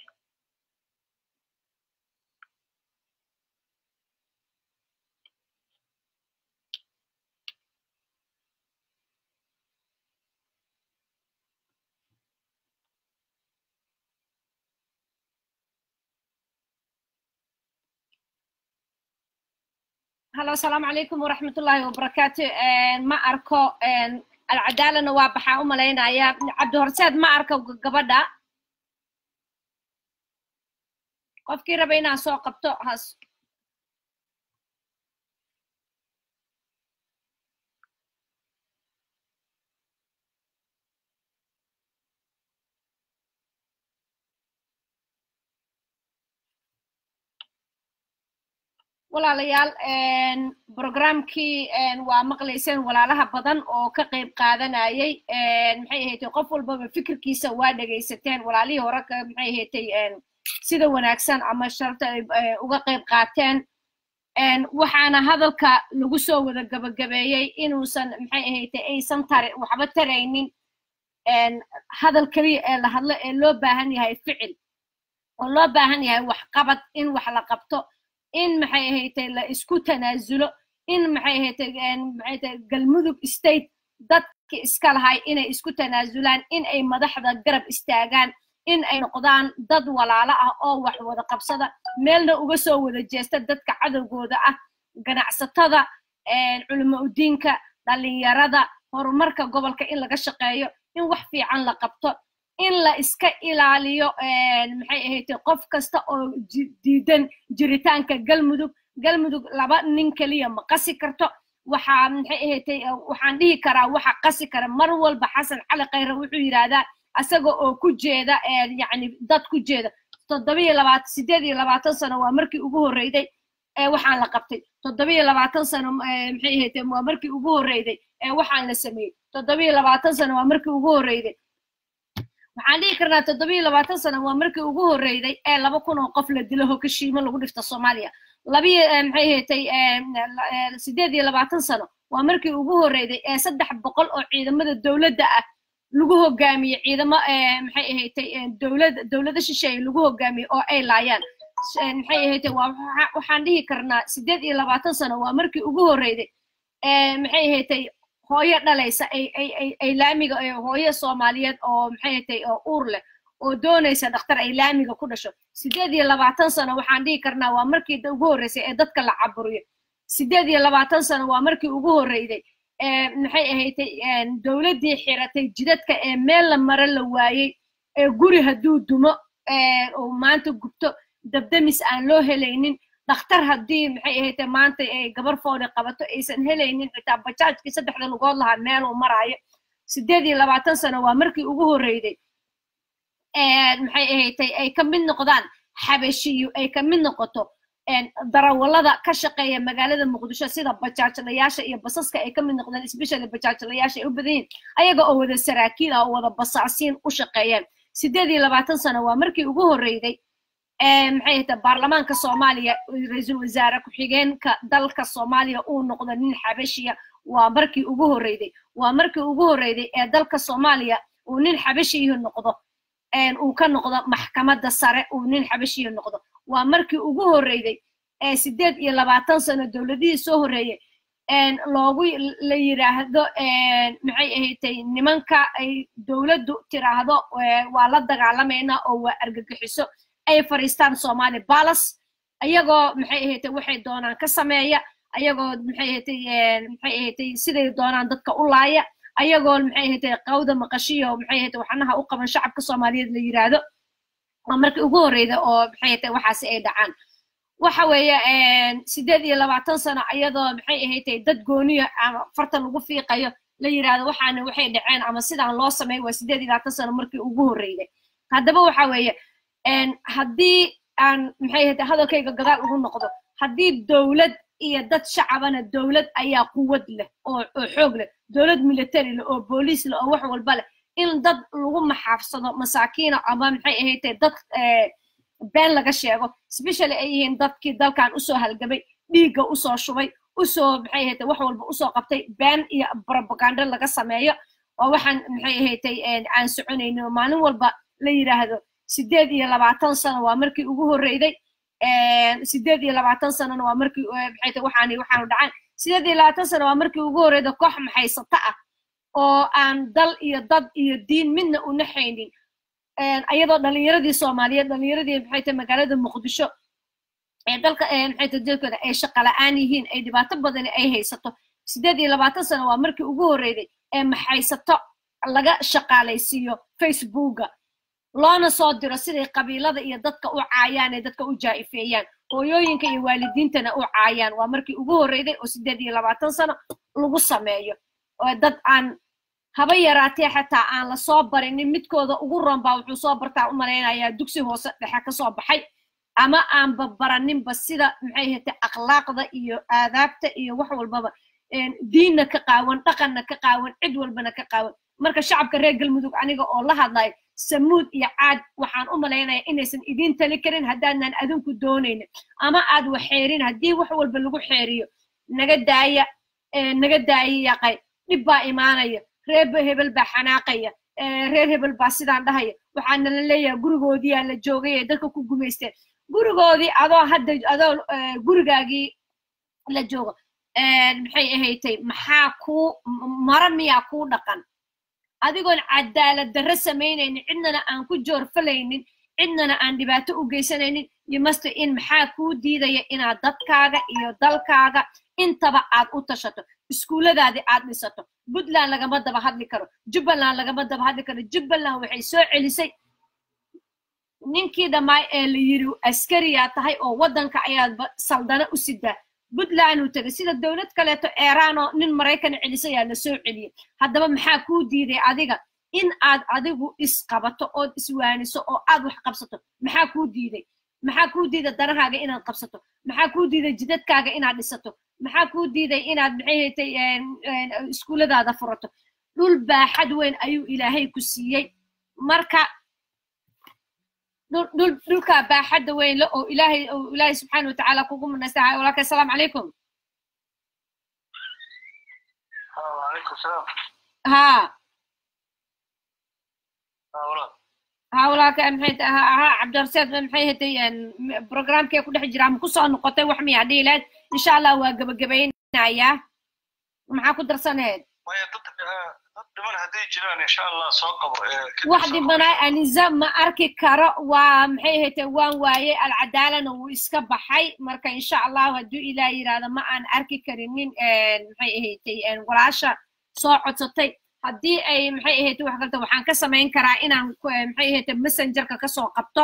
هلا السلام عليكم ورحمة الله وبركاته إن ما أركو إن العدالة نوابحة أم لينا يا عبد هرساد ما أركو قبدا qofkii raba inaan soo qabto has walaalayaal programkii waa maqlayseen walaalaha badan oo ka qayb qaadanayay maxay ahaydey qof walbaba fikirkiisa waa dhegaysateen walaalihii hore maxay ahaydey sida wanaagsan ama sharta uga qayb qaateen waxaana hadalka lagu soo wada gabagabeeyey inuusan maxay ahaydey aysan tare waxba taraynin hadal keliya ee la hadlo ee loo baahan yahay ficil oo loo baahan yahay waxqabad in wax la qabto in maxay ahaydey la isku tanaasulo in maxay ahaydey maxay tahay galmudug state dadki iska lahay inay isku tanaasulaan in ay madaxda garab istaagaan in ay noqdaan dad walaalo ah oo wax wada qabsada meelna uga soo wada jeesta dadka cadowgooda ah ganacsatada culimo udiinka dhalinyarada horumarka gobolka in laga shaqeeyo in wax fiican la qabto in la iska ilaaliyo maxay ahaydey qof kasta oo diidan jiritaanka galmudug galmudug laba nin keliya ma qasi karto waxaa maxay ahaydey waxaan dhihi karaa waxa qasi kara mar walba xasan cali khayre wuxuu yidhaahdaa asaga oo ku jeeda yacni dad ku jeeda toddobiyo labaatan sideed iyo labaatan sano waa markii ugu horreyday ee waxaan la qabtay toddobiyo labaatan sano maxay ahaydey waa markii ugu horreyday ee waxaan la sameeyey toddobiyo labaatan sano waa markii ugu horreyday waxaan dhihi karnaa toddobiyo labaatan sano waa markii ugu horreyday ee laba kun oo qof la dilo hokashiimo lagu dhifta soomaaliya labiyo maxay ahaydey sideed iyo labaatan sano waa markii ugu horreyday ee saddex boqol oo ciidamada dowladda ah lagu hogaamiye ciidamo maxay ahaydey dowlad dowlado shisheeye lagu hogaamiye oo ay laayaan maxay ahaydey waa waxaan dhihi karnaa sideed iyo labaatan sano waa markii ugu horreyday maxay ahaydey hooyo dhalaysa ay ay ay ay laamiga hooyo soomaaliyeed oo maxay ahaydey oo uur leh oo doonaysa dhakhtar ay laamiga ku dhasho sideed iyo labaatan sano waxaan dhihi karnaa waa markii ugu horreysay ee dadka la caburiyo sideed iyo labaatan sano waa markii ugu horreyday maxay ahaydey dowladdii xiratay jidadka ee meel la maro la waayey ee guri hadduu dumo oo maanta gubto dabdamis aan loo helaynin dhakhtar haddii maxay ahaydey maanta ay gabar foodi qabato aysan helaynin xitaa bajaajkii saddexda lugood lahaa meeluu maraayo sideed iyo labaatan sano waa markii ugu horreyday maxay ahaydey ay ka mid noqdaan xabashiyo ay ka mid noqoto darawallada ka shaqeeya magaalada muqdisho sida bajaajlayaasha iyo basaska ay ka mid noqdeen especially bajaajlayaasha ay u badan yihin ayaga oo wada saraakiil ah oo wada basaasiin u shaqeeyaan sideed iyo labaatan sano waa markii ugu horreyday maxay ahayta baarlamaanka soomaaliya ra-iisul wasaare ku-xigeenka dalka soomaaliya uu noqdo nin xabashiya waa markii ugu horreyday waa markii ugu horreyday ee dalka soomaaliya uu nin xabashiyu noqdo uu ka noqdo maxkamadda sare uu nin xabashiyu noqdo waa markii ugu horreyday ee sideed iyo labaatan sano dowladihii soo horreeyey loogu la yidhaahdo maxay ahaydey nimanka ay dowladdu tiraahdo waa la dagaalamaynaa oo waa argagixiso ay fadhiistaan somali balas ayagoo maxay ahaydey waxay doonaan ka sameeya ayagoo maxay ahaydey maxay ahaydey siday doonaan dadka u laaya ayagoo maxay ahaydey qawda maqashiyo maxay ahaydey waxnaha u qaban shacabka soomaaliyeed la yidhaahdo waa markii ugu horreyda oo maxay ahaydey waxaasi ay dhacaan waxa weeye sideed iyo labaatan sano iyadoo maxay ahaydey dad gooniya ama farta lagu fiiqayo la yidhaahdo waxaana waxay dhaceen ama sidaan loo sameey waa sideed iyo labaatan sano markii ugu horreyday haddaba waxa weeye haddii aan maxay ahaydey hadalkayga gadaal ugu noqdo haddii dowlad iyo dad shacabana dowlad ayaa quwad leh oo oo xoog leh dowlad military leh oo booliis leh oo wax walba leh in dad lagu maxaafsado masaakiina ama maxay ahaydey dad been laga sheego especially ay yihiin dadkii dalkan usoo halgamay dhiigga usoo shubay usoo maxay ahaydey wax walba usoo qabtay been iyo propaganda laga sameeyo oo waxaan maxay ahaydey aan soconaynin oo maalin walba la yidhaahdo sideed iyo labaatan sano waa markii ugu horreyday sideed iyo labaatan sanona waa markii maxay tahay waxaan waxaanu dhacaan sideed iyo labaatan sano waa markii ugu horreyda koox maxaysata ah oo aan dal iyo dad iyo diin midna una haynin ayadoo dhalinyaradii soomaaliyeed dhalinyaradii maxay tahay magaalada muqdisho ee dalka maxay tahay dalkooda ay shaqa la'aan yihiin ay dhibaato badani ay haysato sideed iyo labaatan sano waa markii ugu horreyday ee maxaysato laga shaqaalaysiiyo facebooka loona soo diro siday qabiilada iyo dadka u caayaan ee dadka u jaa'ifeeyaan hooyooyinka iyo waalidiintana u caayaan waa markii ugu horreyday oo siddeed iyo labaatan sano lagu sameeyo oo dad aan haba yaraatee xataa aan la soo barinin midkooda ugu roon baa wuxuu soo bartaa u malaynayaa dugsi hoose dhexe ka soo baxay ama aanba baraninba sida maxay hate akhlaaqda iyo aadaabta iyo wax walbaba diinna ka qaawan dhaqanna ka qaawan cid walbana ka qaawan marka shacabka reer galmudug aniga oo la hadlayo samuud iyo caad waxaan u malaynaya inaysan idiin tali karin haddaadnan adinku doonaynin ama aad waxeerin haddii wax walba lagu xeeriyo naga daaya naga daaya yaqay dhib baa imaanaya reer hebel baa xanaaqaya reer hebel baa sidaan dhahaya waxaana la leeyahay gurigoodiyaa la joogay ee dadka ku gumaysteen gurigoodii adoo hadda adoo gurigaagii la joogo maxay ahaytay maxaa kuu mara miyaa kuu dhaqan adigoon cadaalad darre samaynaynin cidnana aan ku joorfalaynin cidnana aan dhibaato u geysanaynin yomaste in maxaa kuu diidaya inaad dadkaaga iyo dalkaaga intaba aad u tashato iskuulladaadii aad dhisato puntland lagama daba hadli karo jubbaland lagama daba hadli karo jubbaland waxay soo celisay ninkii dhammaay ee la yiri askariyaa tahay oo waddanka ayaad saldana u sidaa puntland uu tegay sida dowlad kaleeto eeraan oo nin maraykan celisayaa la soo celiyey haddaba maxaa kuu diiday adiga in aad adigu isqabato ood iswaaniso oo aad wax qabsato maxaa kuu diiday maxaa kuu diiday danahaaga inaad qabsato maxaa kuu diiday jidadkaaga inaad dhisato maxaa kuu diiday inaad maxay haytay iskuulladaada furato dhul baaxad weyn ayuu ilaahay ku siiyey marka dhulkaa baaxadda weyn le oo ilaahay oo ilaahay subxaana watacaala kugu munaystaha walaalka assalaamu calaykum ها ها walaalka maxay ha cabdirasheed maxay hatay programkee ku dhex jira ma kusoo noqotay wax miyaa dhihi lahayd insha allah waa gebagabaynayaa maxaa ku darsanayd wax dhimanaa aniza ma arki karo waa maxay hatay waan waaye alcadaalana wuu iska baxay marka insha allahu hadduu ilaah yidhaahdo ma aan arki karinin maxay ahatay walaasha soo codsatay haddii ay maxay ahayd wax kalta waxaan ka samayn karaa inaan maxay ahayd messengerka kasoo qabto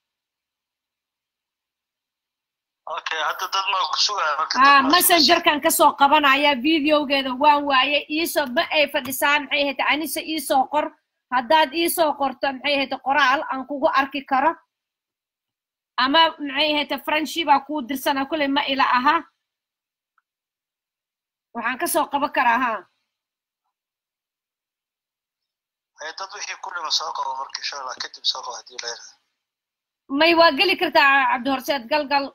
ha messengerkan kasoo qabanaya videogeeda waan waaye iisoo ma ay fadhisaan maxay ahayd anise iisoo qor haddaad iisoo qorto maxay ahayd qoraal aan kugu arki karo ama maxay ahayd franshi baa kuu dirsana kulley ma ila aha waxaan kasoo qaban karaa ha dad wixii ku dhima soo qabo marka insha allah kadib soo qabo haddii leedahay may waa geli kartaa cabdihorseed galgal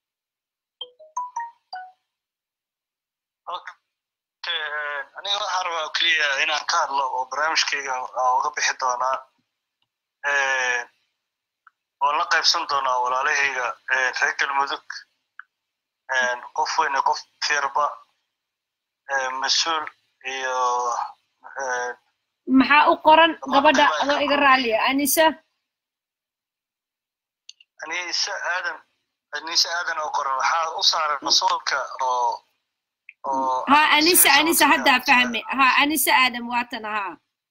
aniga waxaan rabaa keliya inaan ka hadlo oo barnaamijkayga aan uga bixi doonaa oon la qaybsan doonaa walaalahayga reer galmudug qof weyne qof firba mas-uul iyo maxaa u qoran gabadha adoo iga raaliya anisa anise aadan anise aadan oo qoran waxaa u saaran rasuulka oo oo ha anisa anisa haddaa fahme ha anisa aadan waatan ha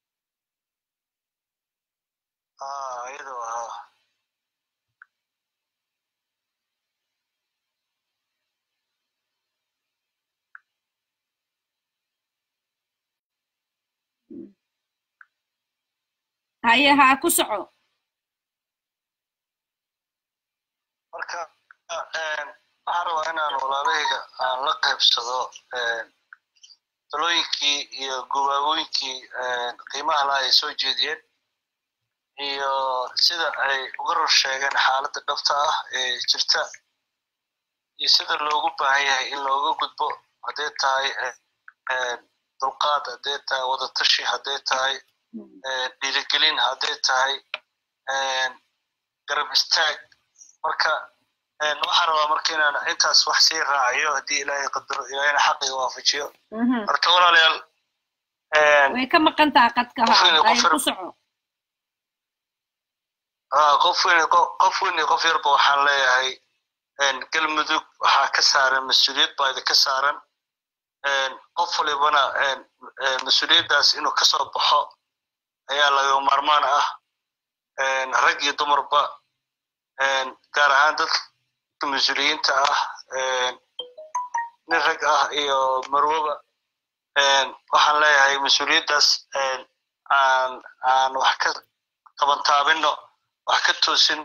ah iyadoo ahaa haye haa ku soco marka waxaan rabaa inaan walaalahayga aan la qaybsado talooyinkii iyo gubaagooyinkii qiimaha laha ay soo jeediyeen iyo sida ay uga ror sheegeen xaaladda dhabta ah ee jirta iyo sida loogu baahan yahay in looga gudbo hadday tahay dulqaad hadday tahay wadatashi hadday tahay dhiirigelin hadday tahay garab istaag marka waxaan rabaa marka inaan intaas wax sii raaciyo haddii ilaahay qadaro ilaahayna xaqiga waafajiyo horta walaalayaal way ka maqan taha qadka ha ku soco qof weyn qof weyn iyo qof yarba waxaan leeyahay galmudug waxaa ka saaran mas-uuliyad baa idinka saaran qof walibana mas-uuliyaddaas inuu kasoo baxo ayaa laga maarmaan ah rag iyo dumarba gaar ahaan dadka mas-uuliyiinta ah nin rag ah iyo marwoba waxaan leeyahay mas-uuliyaddaas aan aan wax ka qabantaabino wax ka toosino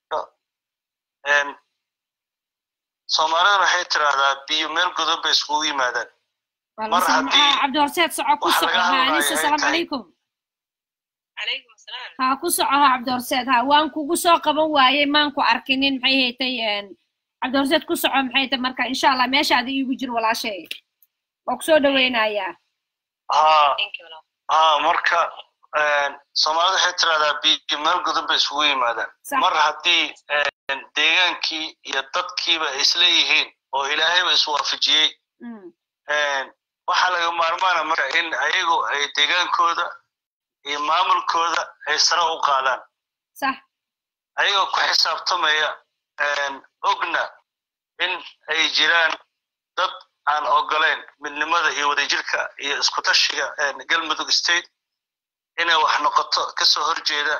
soomaalidana waxay tiraahdaa biyo meel godan bay iskugu yimaadaan mar haddii cabdihorseed soco ku waxa soco laga ha hadlayo anisa ay asalaamu tahay- calaykum calaykum asalaam ha ku soco ha cabdihorseed ha waan kugu soo qaban waayey maan ku arkinin maxay haytay cabdihorseed ku soco maxay haytay marka insha allah meeshaada iigu jir walaashay waa kusoo dhaweynayaa haa thank you walaal haa marka soomaalida waxay tiraahdaa biyo meel godan bay isugu yimaadaan Sax. mar haddii deegaankii iyo dadkiiba ay isleeyihiin oo ilaahayba iswaafajiyey Mm, waxaa laga maarmaana marka in ayagu ay deegaankooda iyo maamulkooda ay sare u qaadaan sax ayagoo ku xisaabtamaya ogna in ay jiraan dad aan ogolayn midnimada iyo wadajirka iyo iskutashiga galmudug state inay wax noqoto kasoo horjeeda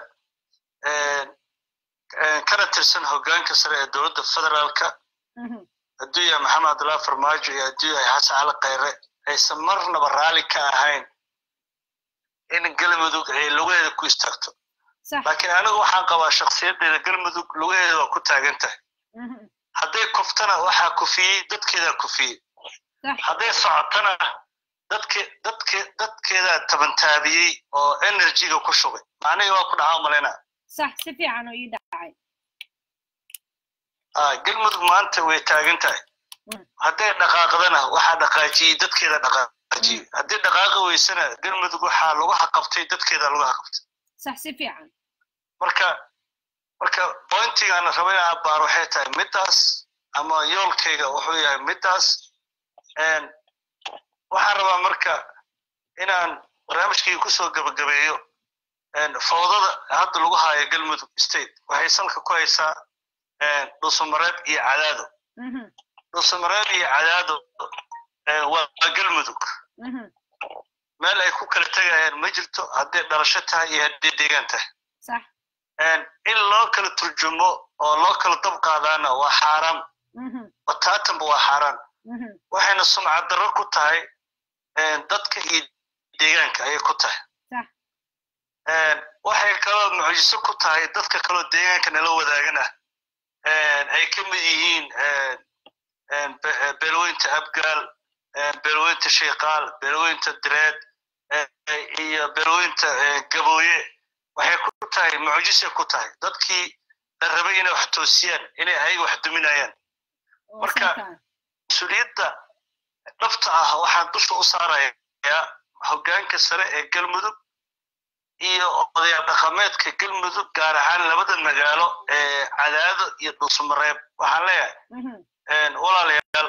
kana tirsan hoggaanka sare ee dowladda federaalka mhm, hadduu yahay maxamed abdullahi farmaajo iyo hadduu yahay xasan cali khayre aysan marnaba raalli ka ahayn in galmudug ay lugaheeda ku istaagto sax laakiin anigu waxaan qabaa shakhsiyaddeeda galmudug lugaheeda waa ku taagan tahay mhm, hadday kuftana waxaa kufiyey dadkeedaa kufiyey sax hadday socotana dadke dadke dadkeedaa tabantaabiyey oo energyga ku shubay aniga waa ku dhacaa malaynaa sax si fiican oo ii dhacay Ah, galmudug maanta way taagan tahay Mm. hadday dhaqaaqdana waxaa dhaqaajiyey dadkeeda dhaqaajiyey haddii dhaqaaqi weysana galmudug waxaa lagu xaqabtay dadkeeda lagu xaqabtay sax si fiican marka marka pointigaan raba inaan abaar waxay tahay middaas ama yoolkayga wuxuu yahay middaas Een, waxaan rabaa marka inaan barnaamijkayga kusoo gabagabeeyo een, fowdada hadda lagu haayo galmudug state waxay salka ku haysaa een, dhuusamareeb iyo cadaado Mhm, dhuusamareeb iyo cadaado ee, waa waa galmudug mhm, meel ay ku kala tegayaan ma jirto hadday dhalasho tahay iyo hadday deegaan tahay sax Een, in loo kala turjumo oo loo kala dab qaadaana waa xaaraam mhm, wataatanba waa xaaraan mhm, waxayna sumcad darro ku tahay een, dadka iyo deegaanka ayay ku tahay sax Een, waxay kaloo mucjiso ku tahay dadka kaloo deegaanka nala wadaagana een, ay ka mid yihiin een, een, be- ee, beelweynta abgaal een, beelweynta sheeqaal beelweynta direed ee, ee, iyo beelweynta ee, gabooye waxay ku tahay mucjisay ku tahay dadkii la rabay inay wax toosiyaan inay ayaga wax duminayaan oo Marka- saxan. mas-uuliyadda dhabta ah waxaan dusha u saarayaa hoggaanka sare ee galmudug iyo odayaal dhaqameedka galmudug gaar ahaan labada magaalo ee cadaado iyo dhuusamareeb waxaan leeyahay Mhm, een, walaalayaal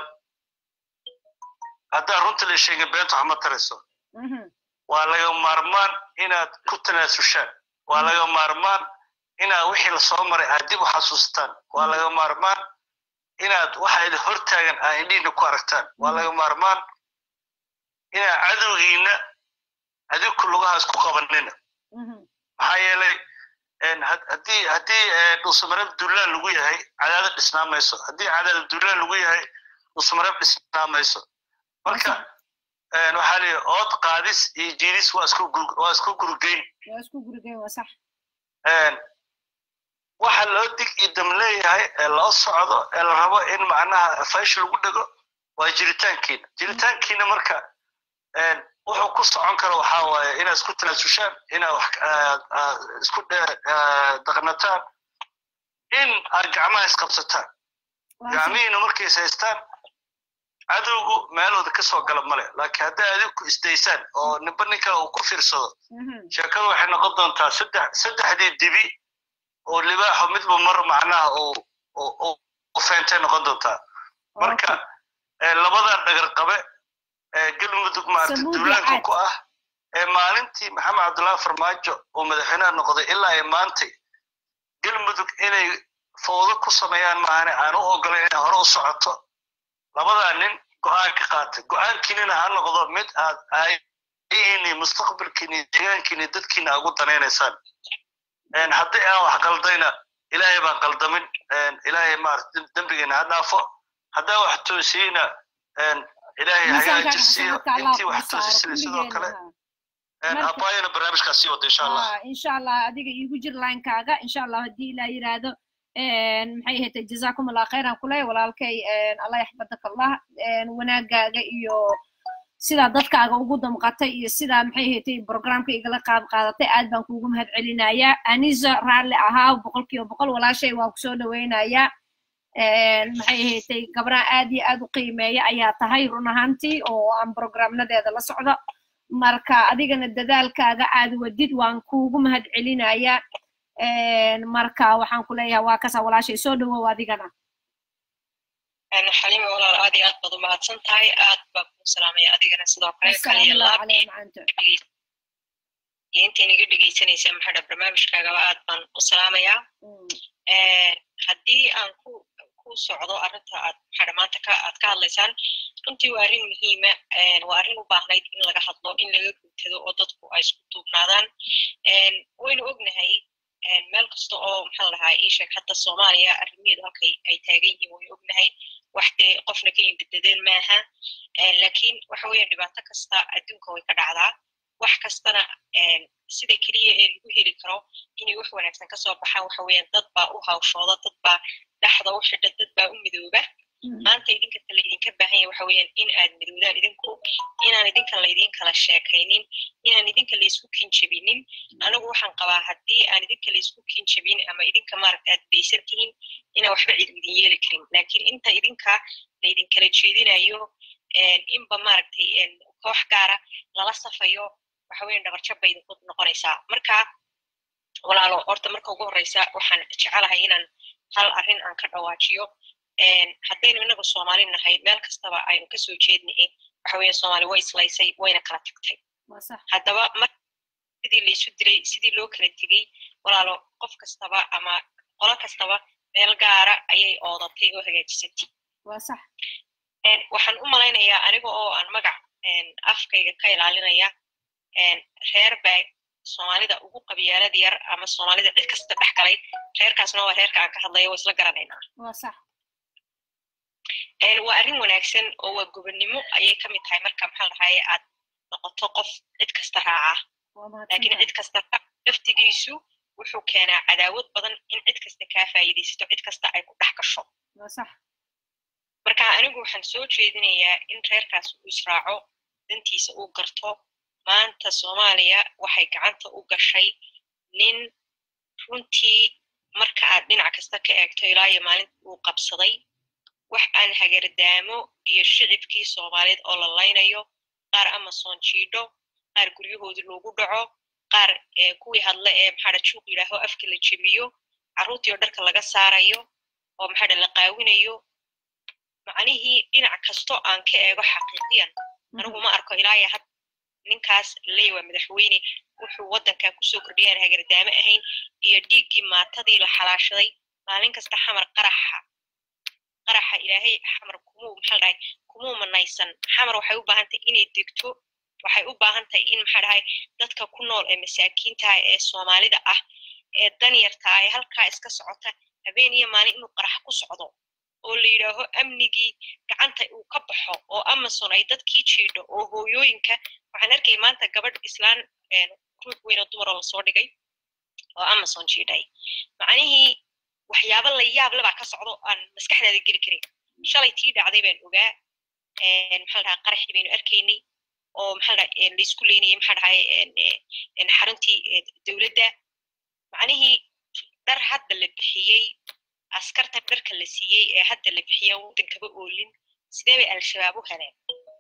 haddaan runta la sheegin beenta wax ma tarayso mhm, waa laga maarmaan inaad ku tanaasushaan waa laga maarmaan inaad wixii lasoo maray aad dib u xasuustaan waa laga maarmaan inaad waxa idin hortaagan aad indhihiina ku aragtaan waa laga maarmaan inaad cadowgiina adinku lugahaas ku qabanina mhm, maxaa yeelay een, had- haddii haddii ee, dhuusamareeb duulaan lagu yahay cadaadad dhisnaa mayso haddii cadaadad duulaan lagu yahay dhuusamareeb dhisnaa mayso marka een, waxaa leeyahay ood qaadis iyo jiidis waa isku gur- waa isku gurgeyn waa isku gurigeen waa sax een, waxa loo dig iyo dam leeyahay ee loo socdo ee la rabo in macnaha faysh lagu dhego waa jiritaankiina jiritaankiina marka een, wuxuu ku socon karo waxaa waaye inaad isku tanaasushaan inaad wax aad- aad isku dhe- aad dhaqnataan in aad gacmaha isqabsataan waa sax gacmihiina markay is haystaan cadowgu meelooda ka soo gala male laakiin hadday adinku isdaysaan oo ninba nin kale uu ku fiirsado Mhm, sheekadu waxay noqon doontaa saddex saddexdii dibi oo libaaxo midba mar macnaha uu uu- uu- u feentay noqon doontaa marka ee, labadan dhagar qabe ee galmudug maarata Samuud duulaanka Yacaad. ku ah ee maalintii maxamed cabdullaahi farmaajo uu madaxweynaha noqday ilaa ay maantay galmudug inay fowdo ku sameeyaan maahane aan u ogolayn inay hore u socoto labadaa nin go-aan ka qaatay go-aankiinina ha noqdo mid aad ayini mustaqbalkiini deegaankiini dadkiina ugu danaynaysaan haddii aan wax qaldayna ilaahay baan qaldamin ilaahay maarata dembigeena ha dhaafo haddaan wax toosiyeyna ilaahay hagaaji siiyo intii wax toosisida sidoo kale abaayana barnaamijkaas sii wada insha allah insha allah adiga iigu jir linekaaga insha allah haddii ilaa yiraahdo maxay ahayd jazakum allah khayran kuley walaalkay allah yaxfadaka allah wanaagaaga iyo sidaa dadkaaga ugu damqatay iyo sidaa maxay ahayd programka igala qaad qaadatay aad baan kuugu mahad celinayaa anisa raalli ahaa boqolkiiba boqol walaashay waan kusoo dhaweynayaa maxay ahayd gabraa aad iyo aad u qiimeeya ayaa tahay run ahaantii oo aan programnadeeda la socdo marka adigana dadaalkaaga aad wadid waan kuugu mahad celinayaa marka waxaan ku leeyahay waa kasa walaashay soo dhawow adigana xalima walaal aad iyo aad baad u mahadsan tahay aad baa kuu salaamaya adigana sidoo kale kaliya laab iyo intayn iga dhegeysanaysa maxaa barnaamijkaagaba aad baan u salaamayaa haddii aan ku ku socdo arrinta aad maxaa maanta ka aad ka hadlaysaan runtii waa arrin muhiima waa arrin u baahnayd in laga hadlo in laga guntado oo dadku ay isku duubnaadaan waynu ognahay meel kasta oo maxaa lahaa ii sheeg hadda soomaaliya arrimaheedu halkay ay taagan yihiin waynu ognahay wax dee qofna ka indadadeen maaha laakiin waxa weeyaan dhibaato kasta adduunka way ka dhacdaa wax kastana sida keliya ee lagu heli karo inay wax wanaagsan kasoo baxaan waxa weeyaan dad baa u hawshooda dad baa dhexda u xidha dad baa u midooba maanta idinka kale idinka baahan yahay waxa weeyaan in aad midoodaan idinku inaan idinka laydin kala sheekaynin inaan idinka laysku kinjabinin anigu waxaan qabaa haddii aan idinka laysku kinjabin ama idinka maaragta aad baysan tihiin inaan waxba cid idin yeeli karin laakiin inta idinka laydin kala jeedinayo inba maaragtay koox gaara lala safayo waxa weeyaan dhabarjab bay idinku noqonaysaa marka walaalo horta marka ugu horreysa waxaan jecelahay inaan hal arrin aan ka dhawaajiyo haddaynu inagu soomaali nahay meel kastaba aynu kasoo jeednay waxa weeye soomaali way islaysay wayna kala tagtay haddaba mar sidii laysu dilay sidii loo kala tegey walaalo qof kastaba ama qolo kastaba meel gaara ayay oodatay oo hagaajisatay waxaan u malaynayaa aniga oo aan magac afkayga ka ilaalinaya reer baa soomaalida ugu qabyaalad yar ama soomaalida cid kasta dhex galay reerkaasna waa reerka aan ka hadlayo waa isla garanaynaa waa arrin wanaagsan oo waa gobonnimo ayay ka mid tahay marka maxaa dhahaye aad noqoto qof cid kasta raaca laakiin cid kasta laftigiisu wuxuu keenaa cadaawad badan in cid kasta kaa faa'iidaysato cid kasta ay ku dhex gasho marka anigu waxaan soo jeedinayaa in reerkaas uu israaco dantiisa uu garto maanta soomaaliya waxay gacanta u gashay nin runtii marka aad dhinac kasta ka eegto ilaa iyo maalinta uu qabsaday wax aan hagardaamo iyo shicibkii soomaaliyeed oo la laynayo qaar amason jiidho qaar guryahoodii loogu dhaco qaar kuwii hadle ee maxaadha juuq yidhaaho afka la jebiyo carruurtii oo dharka laga saarayo oo maxaadha la qaawinayo macnihii dhinac kasto aan ka eego xaqiiqiyan anigu ma arko ilaaya had ninkaas ley waa madaxweyne wuxuu waddankan kusoo kordhiyaan hagardaamo ahayn iyo dhiiggii maatadii la xalaashaday maalin kasta xamar qaraxa qaraxa ilaahay xamar kumuu maxaa dhahay kumuu manaysan xamar waxay u baahan tahay inay degto waxay u baahan tahay in maxaa dhahay dadka ku nool ee masaakiintaha ee soomaalida ah ee danyarta ah ee halkaa iska socota habeen iyo maalin inuu qarax ku socdo oo la yidhaaho amnigii gacanta uu ka baxo oo amazon ay dadkii jiidho oo hooyooyinka waxaan arkay maanta gabadh islaan ruux weyno dumar oo lasoo dhigay oo amazon jiidhay macnihii waxyaaba la yaab lebaa ka socdo aan maskaxdaada geli karin shalay tii dhacday baan ogaa maxaa dhahaa qaraxii baynu arkaynay oo maxaa dhaha laysku leynayay maxaa dhahay xaruntii dowladda macnihii dhar hadda la bixiyey askartan dharka la siiyey ee hadda la bixiyaan waddankaba oolin sidee bay al-shabaab u heleen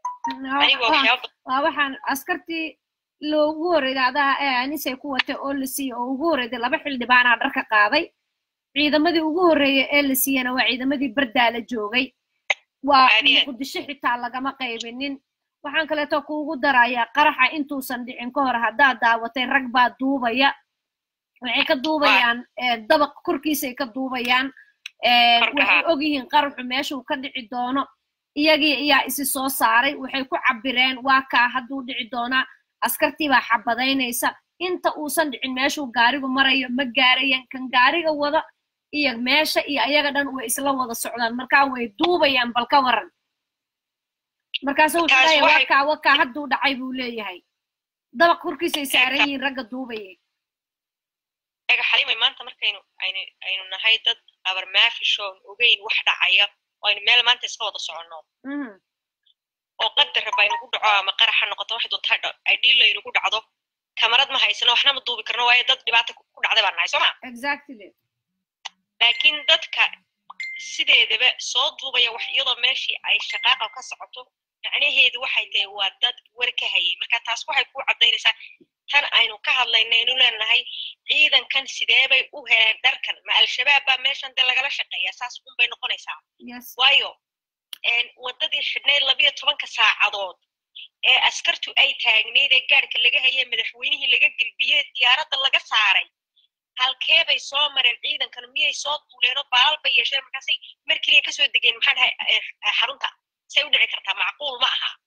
waa waxaan askartii loogu horeyday adaha ee anisay ku watay oo la siiyey oo ugu horeyday laba xildhibaanaa dharka qaaday ciidamadii ugu horreeyay ee la siiyana waa ciidamadii bardaa la joogay waa muqdisho xitaa lagama qaybinin waxaan kaleeto kuugu darayaa qaraxa intuusan dhicin ka hor haddaad daawatay rag baa duubaya waxay ka duubayaan dabaq korkiisay ka duubayaan waxay ogyihiin qaraxu meeshuu ka dhici doono iyagii ayaa isi soo saaray waxay ku cabireen waa kaa hadduu dhici doonaa askartii baa xabadaynaysa inta uusan dhicin meeshuu gaarigu marayo ma gaarayaan kan gaariga wada iyo meesha iyo ayaga dhan way isla wada socdaan markaa way duubayaan bal ka waran markaasuu wuxuu Taas leeyahay waxay- wakaa wakaa hadduu dhacay buu leeyahay dabaq korkiisay saaran yihiin ragga duubayay eega xalimay maanta markaynu aynu aynu nahay dad abarmaafishoon ogeyn wax dhacaya oo aynu meel maanta iska wada soconno Mhm. oo qadar raba aynugu dhaco ama qarax ha noqoto wax doonta ha dhaco ay dhiil aynugu dhacdo kamarad ma haysano waxna ma duubi karno waayo dad dhibaata ku ku dhacday baan nahay soo ma exactly laakiin dadka sideedaba soo duubaya wax iyadoo meeshii ay shaqaaqa ka socoto macnaheedu waxay tahay waa dad war ka hayay marka taas waxay ku caddaynaysaa tan aynu ka hadlayna aynu leenahay ciidankan sideebay u heleen dharkan ma al-shabaab baa meeshan dee lagala shaqeeya saas un bay noqonaysaa yes waayo een, waddadii xidhnayd labiyo tobanka saacadood ee askartu ay taagnayd ee gaadhka laga hayay madaxweynihii laga gelbiyey diyaaradda laga saaray halkee bay soo mareen ciidankan miyay soo duuleenoo baalal bay yeesheen markaasay mar keliya kasoo degeen maxaa dhahay eh, eh, xarunta say u dhici kartaa macquul ma aha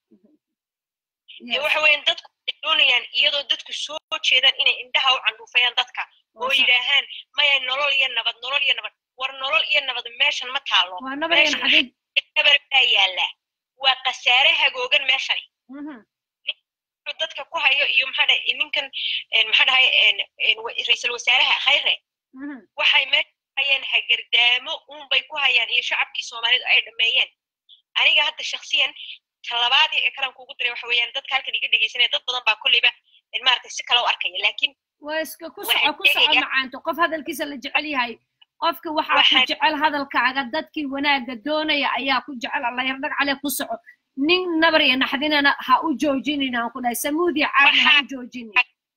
dee yes waxa weeyaan dadku waxay doonayaan iyadoo dadku soo jeedaan inay indhaha u candhuufayaan dadka oo Waa sax. yidhaahaan maya nolol iyo nabad nolol iyo nabad war nolol iyo nabad meeshan ma taalo waa nabaryan meeshan xadiid nabar baa yaalla waa khasaare hagoogan meeshani Mhm. wuxuu dadka ku hayo iyo maxaa dhahay ninkan een, maxaa dhahay een, een, wa- ra'iisul wasaaraha khayre Mhm. waxay meesha ku hayaan hagardaamo uunbay ku hayaan iyo shacabkii soomaalidu ay dhameeyeen aniga hadda shaksiyan talabaadii ee kalan kuugu diray waxa weeyaan dadka halkan iga dhegeysanaya dad badan baa kolleyba een, maaragtay si kale u arkaya laakiin waa iska ku Waxaan soco ku soco sheegayaa- macaanto qof hadalkiisa la jecel yahay qofka waxaa ku Waxaan- jecel hadalkaaga dadkii wanaagga doonaya ayaa ku jecel alla yardhag cale ku soco nin nabar iyo naxdinana ha u joojinin aan ku dhahay samuudiya caadna ha u joojinin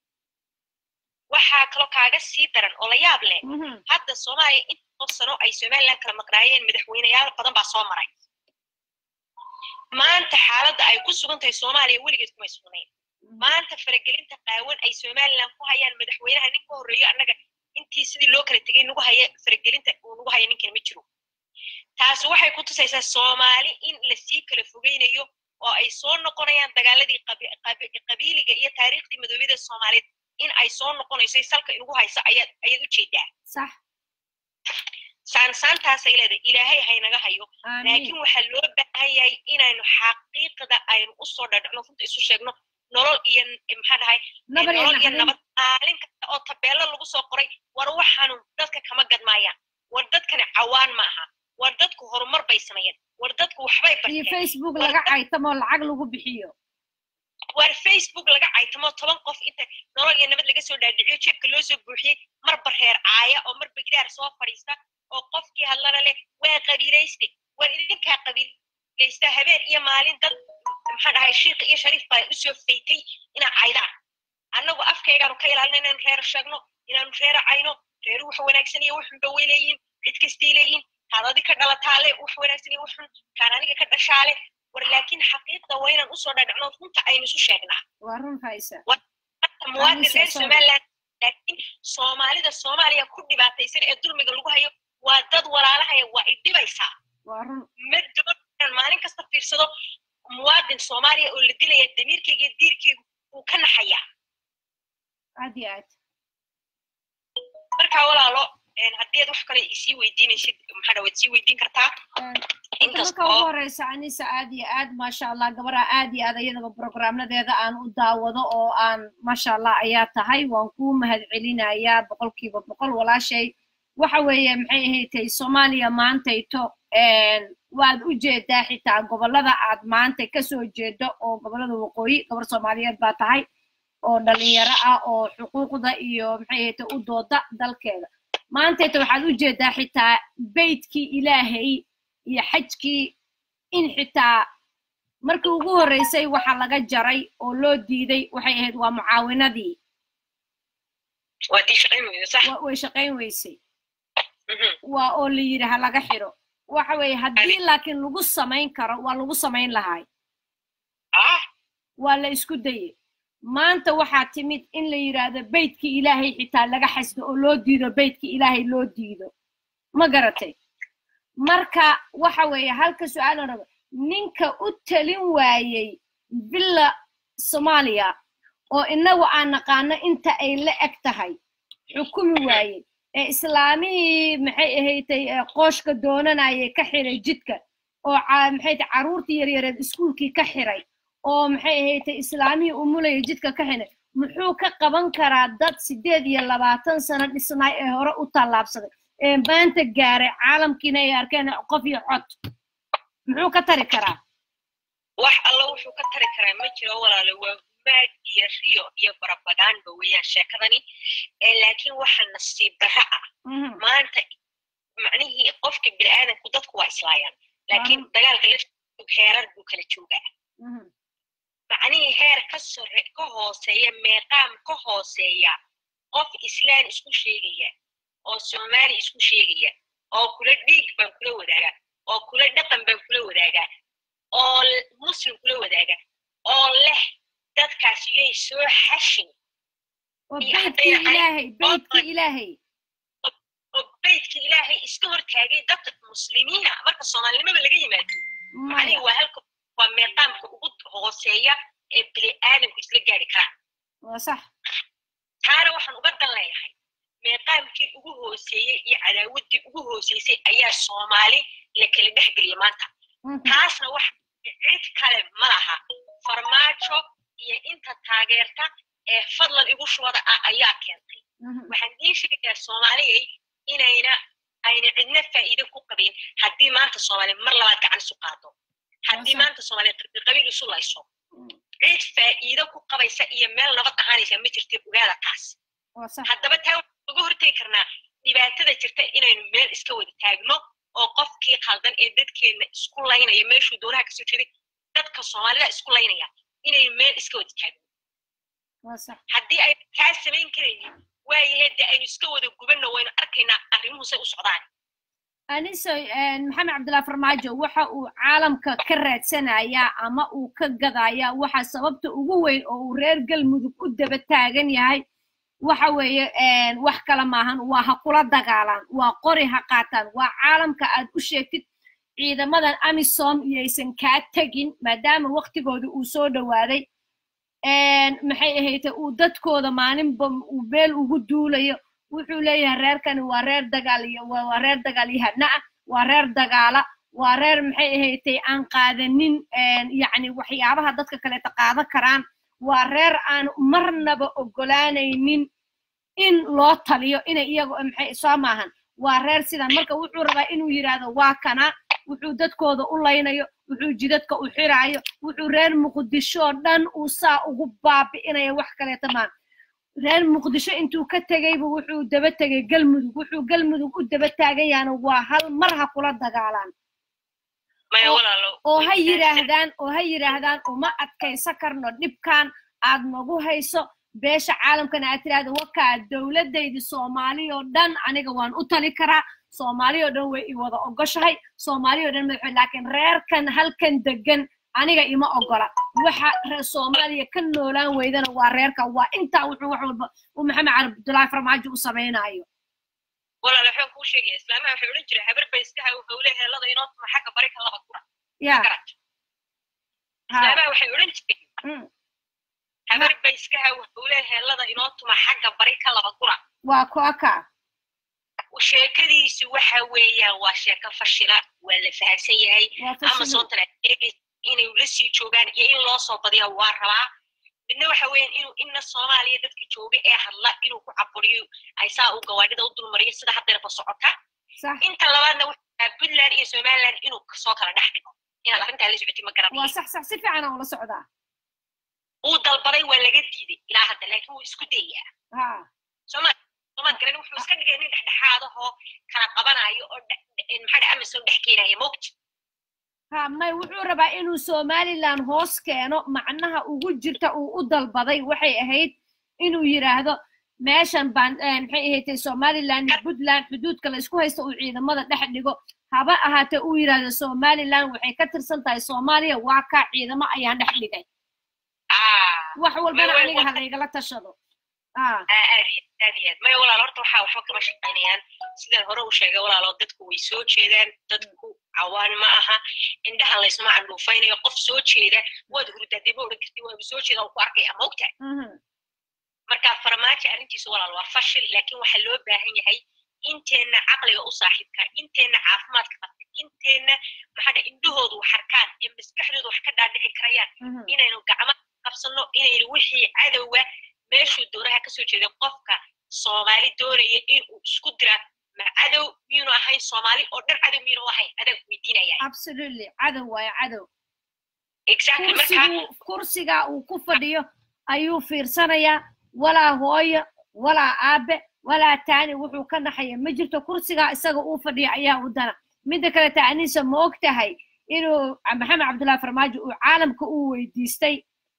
waxaa kaloo kaaga sii daran oo la yaab leh Mhm. hadda soomaaliya intoo sano ay somaliland kala maqnaayeen madaxweyneyaal badan baa soo maray maanta xaaladda ay ku sugan tahay soomaaliya weligeed kumay sugnayn maanta faragelinta qaawan ay somaliland ku hayaan madaxweynaha nin ka horreeyo annaga intii sidii loo kala tegay nagu haya faragelinta uu nagu haya ninkan ma jiro taasi waxay ku tusaysaa soomaali in lasii kala fogeynayo oo ay soo noqonayaan dagaaladii qabi- qabi- qabiiliga iyo taariikhdii madoobida soomaaliyeed in ay soo noqonayso ay salka inugu hayso ayaad ayaad u jeedaa sax saansaantaasay leedahay ilaahay haynaga hayo aamiin laakiin waxaa loo baahan yahay inaynu xaqiiqda aynu usoo dhadhacno runta isu sheegno nolol iyo n- maxaa dhahay nabar iyo nolol iyo naxdin nabad maalin kasta oo tabeelo lagu soo qoray war waxaanu dadka kama gadmaayaan war dadkani cawaan ma aha war dadku horumar bay sameeyeen war dadku waxbay iyo barteen facebook laga caytamoo lacag lagu bixiyo war facebook laga caytamo toban qof inta nolol iyo nabad laga soo dhaadhiciyo jeebka loo soo buuxiyey marba reer caaya oo marba gidaar soo fadhiista oo qofkii hadlana leh waa qabiilayste war idinkaa qabiilaysta habeen iyo maalin dad maxaa dhahay shiikh iyo shariif baa usoo faytay inaa caydaan annagu afkaygaanu ka ilaalina inaanu reer sheegno inaanu reera cayno reeru wax wanaagsan iyo waxunba way leeyihin cid kastay leeyihin kaad adi ka dhalataale wax wanaagsan iyo waxun kaan aniga ka dhashaale war laakiin xaqiiqda waa inaan usoo dhadhacno runta aynu isu sheegnaa waa run haysa Hadda muwaadin Aniga reer sorry. somaliland laakiin soomaalida soomaaliya ku dhibaataysan ee dulmiga lagu hayo waa dad walaalahaya waa i dhibaysaa waa run ma doonaan maalin kasta fiirsado muwaadin soomaaliya oo la dilaya damiirkayga iyo diirkaygu wuu ka naxayaa aad iyo aad marka walaalo een, haddii aad wax kale isii weydiinaysid maxaa dhawaad sii weydiin kartaa Horta marka ugu horeysa anisa aad iyo aad maasha allah gabadha aad iyo aad iyadaba programnadeeda aan u daawado oo aan maasha allah ayaa tahay waan kuu mahadcelinayaa boqolkiiba boqol walaashay waxa weeye maxay ahaydtay soomaaliya maantayto een, waad u jeedaa xitaa gobolada aad maanta kasoo jeedo oo gobolada waqooyi gabar soomaaliyeed baa tahay oo dhalinyaro ah oo xuquuqda iyo maxay ahaydtay u dooda dalkeeda maantayta waxaad u jeedaa xitaa beytkii ilaahay iyo xajkii in xitaa markii ugu horreysay waxa laga jaray oo loo diiday waxay ahayd waa mucaawinadii waa tii shaqayn weyda sax wa- way shaqayn weysay Mhm. waa oo la yidhi ha laga xidho waxa weeye haddii laakiin lagu samayn karo waa lagu samayn lahay ah waa la isku dayey maanta waxaa timid in la yidhaahdo beytkii ilaahay xitaa laga xasdo oo loo diido beytkii ilaahay loo diido ma garatay marka waxa weeye halka su-aalan rabo ninka u talin waayey villa soomaaliya oo inagu aan naqaano inta ay la eg tahay xukumi waaye ee islaamihii maxay ahaydtay qooshka doonanayay ka xiray jidka oo maxay tahay carruurtii yaryareed iskuulkii ka xiray oo maxay ahaydtay islaamihii umulaya jidka ka xiray muxuu ka qaban karaa dad sideed iyo labaatan sano dhisnaay ee hore u tallaabsaday ee maanta gaaray caalamkiina ay arkeen qof iyo cod muxuu ka tari karaa wax alla wuxuu ka tari karaa ma jiro walaalo waa humaag iyo riyo iyo barabagaanba weeyaan sheekadani laakiin waxa nasiib darra ah maanta macnihii qofka bini'aadanku dadku waa islaayaan laakiin dagaalka laftiisu heerar buu kala joogaa macnihii heer ka sore ka hooseeya meeqaam ka hooseeya qof islaan isku sheegaya oo soomaali isku sheegaya oo kula dhiig baan kula wadaagaa oo kula dhaqan baan kula wadaagaa oo muslim kula wadaaga oo leh dadkaas yay soo xashin oo beydkii ilaahay beydkii ilaahay oo beydka ilaahay iska hortaagay dadka muslimiina marka soomaalinimada laga yimaado macnihi waa halka waa meeqaamka ugu hooseeya ee bini aadamku isla gaari karaa waa sax taana waxaan uga dan leeyahay meeqaamkii ugu hooseeyey iyo cadaawaddii ugu hooseysay ayaa soomaali la kala dhex geliya maanta taasna wax cid kale ma laha farmaajo iyo inta taageerta ee fadlan igu shubada ah ayaa keentay waxaan ii sheegayaa soomaaliyay inayna ayna cidna faa'iido ku qabin haddii maanta soomaaliya mar labaad gacan isu qaado haddii maanta soomaaliya qabiil isu layso cid faa'iido ku qabaysa iyo meel nabad ahaanaysa ma jirta ogaada taas haddaba taa waxaan uga hortegi karnaa dhibaatada jirta inaynu meel iska wada taagno oo qofkii khaldan ee dadkeenna isku laynaya meeshuu doonaha kasoo jeeday dadka soomaalida isku laynaya inaynu meel iska wada taagno haddii ay kaa samayn karaynin waayahe de aynu iska wada gubanno waynu arkaynaa arrimuhu say u socdaan aniso maxamed cabdullahi farmaajo waxa uu caalamka ka raadsanayaa ama uu ka gadayaa waxa sababta ugu weyn oo uu reer galmudug u daba taagan yahay waxa weeye wax kale maahan waa ha kula dagaalaan waa qori ha qaataan waa caalamka aad u sheegtid ciidamadan amisom iyaysan kaa tegin maadaama waktigooda uu soo dhowaaday maxay ahayte uu dadkooda maalinba uu beel ugu duulayo wuxuu leeyahay reerkani waa reer dagaal iyo waa reer dagaalyahana ah waa reer dagaala waa reer maxay ahaytay aan qaadanin yacni waxyaabaha dadka kaleeta qaadan karaan waa reer aan marnaba ogolaanaynin in loo taliyo inay iyago maxay soo maahan waa reer sidan marka wuxuu rabaa inuu yidhaahdo waa kana wuxuu dadkooda u laynayo wuxuu jidadka u xiraayo wuxuu reer muqdisho dhan uu saa ugu baabi'inayo wax kaleeta maan reer muqdisho intuu ka tegayba wuxuu daba tegay galmudug wuxuu galmudug u daba taagan yahana waa hal mar ha kula dagaalaan oo ha yidhaahdaan oo ha yidhaahdaan uma adkaysa karno dhibkan aad nagu hayso beesha caalamkana aad tiraahdo wakaa dowladaydi soomaali oo dhan aniga waan u tali karaa soomaali oo dhan way i wada ogoshahay soomaali oo dhan madaxweyne laakiin reerkan halkan degan aniga ima ogola waxa reer soomaaliya ka noolaan weydana waa reerka waa intaa wuxuu wax walba uu maxamed cali abdullaahi farmaajo u samaynayo walaal waxaan kuu sheegaya islaamaha waxay odhan jiray habar bay iska haw hawle heellada inoo tuma xagga bari ka laba kura ya islaamaha waxay odhan jiray habar bay iska haw hawle heellada inoo tuma xagga bari ka laba kura waa kooka sheekadiisu waxa weeyaan waa sheeko fashila waa la fahamsan yahay amazontana inay la sii joogaan iyo in loo soo badiya waa rabaa midna waxa weeyaan inuu inna soomaaliya dadka jooga ee hadla inuu ku caburiyo ay saa uu gawaadhida u dulmariyo sida haddeerba socota inta labaadna wuxuu puntland iyo somaliland inuu soo kala dhex dhigo inaad arrintaa la socotay ma garanayo waa sax sax si fiican aan ula socdaa uu dalbaday waa laga diiday ilaa hadda laakiin wuu isku dayaa soomaali soomaal garan wuxuu iska dhigay nin dhexdhexaadahoo kala qabanayo oo maxaa amazon dhex keenaya mogta ha may wuxuu rabaa inuu somaliland hoos keeno macnaha ugu jirta uu u dalbaday waxay ahayd inuu yidhaahdo meeshan baan maxay ahaydtay somaliland iyo puntland xuduudka la isku haysta uu ciidamada dhex dhigo haba ahaatee uu yidhaahdo somaliland waxay ka tirsan tahay soomaaliya waa kaa ciidamo ayaan dhex dhigay wax walbana aniga halaygala tashado aad iyo aad iyo aad maya walaal horta waxaa waxba kama shaqaynayaan sidaan hore u sheegay walaalo dadku way soo jeedaan dadku cawaan ma aha indhaha laysma candhuufaynayo qof soo jeeda waad hurdaadee ma odhan karti waaba soo jeeda ku arkaya ma ogtahay marka farmaajo arrintiisa walaal waa fashil laakiin waxaa loo baahan yahay inteenna caqliga u saaxiibka inteenna caafimaadka qabta inteenna maxaa dhaha indhahoodu wax arkaan iyo maskaxdoodu wax ka dhaadhici karayaan inaynu gacmaha qabsanno inaynu wixii cadowga meeshuu doonaha kasoo jeeda qofka soomaali doonaya inuu isku dira ma cadow miyuunu ahayn soomaali oo dhan cadow miyuunu ahayn adag weydiinaya absolutely cadow waayo cadow exactly marka kursigu kursiga uu ku fadhiyo ayuu fiirsanayaa walaa hooyo walaa aabe walaa taani wuxuu ka naxaya ma jirto kursigaa isaga uu fadhiyo ayaa u dana midda kale taaniisa ma og tahay inuu maxamed cabdullahi farmaajo uu caalamka uu weydiistay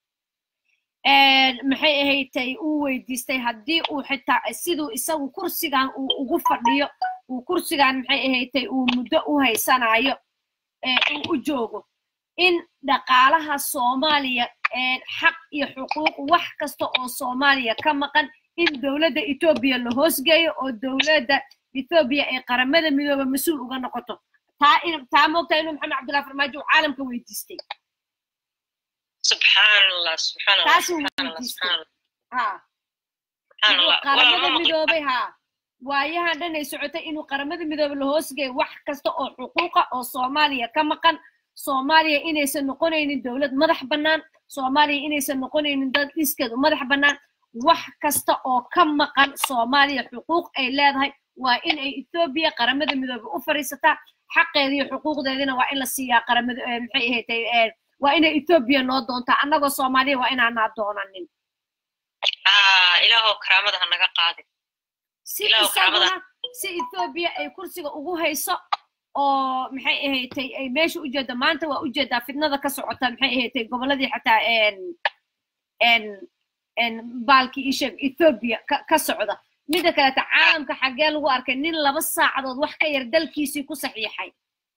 maxay ahaydtay uu weydiistay haddii uu xitaa siduu isagu kursigan uu ugu fadhiyo uu kursigan maxay ahaydtay uu muddo u haysanayo uu u joogo in dhaqaalaha soomaaliya xaq iyo xuquuq wax kasta oo soomaaliya ka maqan in dowladda etoobiya la hoosgeeyo oo dowladda etoobiya ay qaramada midooba mas-uul uga noqoto taa in taa moogtaa inuu maxamed cabdullahi farmaajo uu caalamka weydiistay subxaan allah subxaan allah taasuu subxaan allah weydiistay subxaan allah ha subxaan inuu allah qaramada walaal ma midoobay ha waayahan dhan ay socotay inuu qaramada midoobe la hoosgeeyo wax kasta oo xuquuqa oo soomaaliya ka maqan soomaaliya inaysan noqonaynin dowlad madax bannaan soomaaliya inaysan noqonaynin dad dhiskeedu madax bannaan wax kasta oo ka maqan soomaaliya xuquuq ay leedahay waa in ay etoobiya qaramada midoobe u fadhiisataa xaqeeda iyo xuquuqdeedina waa in la siiyaa qaramada eh, maxay ahaydtay eh, waa inay etoobiya noo doontaa annagoo soomaaliya waa inaanaa doonanin ah ilaahow karaamada ha naga qaadin si Ilaahu isaguna karaamada- si etoobiya ay kursiga ugu hayso oo maxay ahaydtay ay meesha u jeedo maanta waa ujeedaa fitnada ka socota maxay ahaydtay goboladii xataa en en en baalkii isheeg etoobiya ka ka socda midda kaleta caalamka xaggee lagu arkay nin laba saacadood wax ka yar dalkiisii ku saxiixay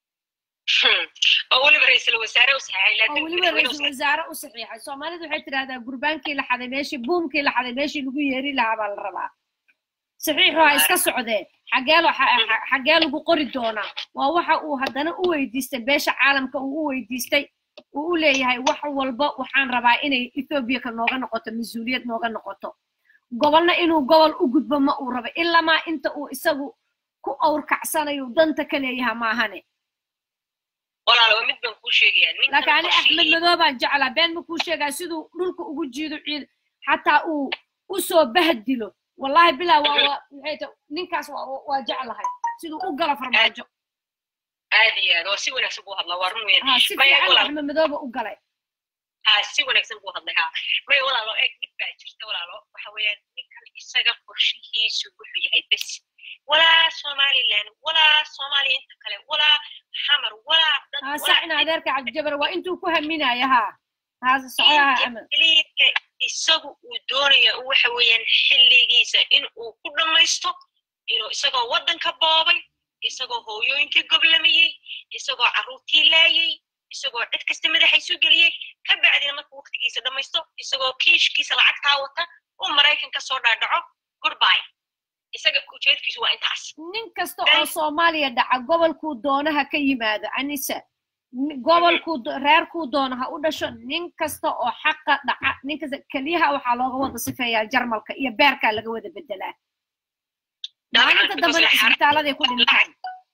oo weliba ra-iisul wasaare u saxeexay oo laakiin weliba madaxweyne u ra-iisul wasaare u saxiixay soomaalidu waxay tidhahdaa gurbaankii la xaday meeshii buumkii la xaday meeshii lagu yeeri lahaa baa la rabaa saxiixu ha iska socdee xagee lo- xa- xa- xagee lagu qori doonaa waa waxa uu haddana u weydiistay beesha caalamka uu u weydiistay uu u leeyahay wax walba waxaan rabaa inay ethoobiya ka nooga noqoto mas-uuliyad nooga noqoto gobolna inuu gobol u gudbo ma uu rabo ilamaa inta uu isagu ku awrkacsanayo danta ka leeyaha maahane walaal waa mid baan kuu sheegayaa ninkan laakiin ani axmed qorshihiisa- madoo baan jeclaa been ma kuu sheegaa siduu dhulka ugu jiido ciid xataa uu u soo bahdilo wallahi bilaa waa waa maxay tahay ninkaas waa waa jeclahay siduu u gala farmaajo aad iyo aad waa si wanaagsan buu hadlaa waa run weyn ha si maya fiican walaal axmed madooba u galay ha si wanaagsan buu hadlay ha maya walaalo eeg mid baa jirta walaalo waxa weeyaan ninkan isaga qorshihiisu wuxuu yahay bes walaa somaliland walaa soomaaliya inta kale walaa xamar walaa dad ha walaa saacina adeerka cabdijabar waa intuu ku haminaya ha ha socodaha axmed liidka isagu uu doonaya waxa weeyaan xilligiisa in uu ku dhammaysto inuu isagoo waddanka boobay isagoo hooyooyinkii goblamayey isagoo carruurtii laayay isagoo cid kasta madaxa isu geliyey ka bacdina markuu waqtigiisa dhammaysto isagoo kiishkiisa lacagtaa wata uu maraykan ka soo dhaadhaco goodbye isaga ujeedkiisu waa intaas nin kasta oo soomaaliya dhaca gobolkuu doonaha ka yimaado anisa Ni- gobolkuu do- reerkuu doono ha u dhasho nin kasta oo xaqa dhaca nin kasta keliyaha waxaa looga wada sifeeyaa jarmalka iyo beerkaa laga wada bedelaa maalinta dambena isbitaaladay ku dhintaan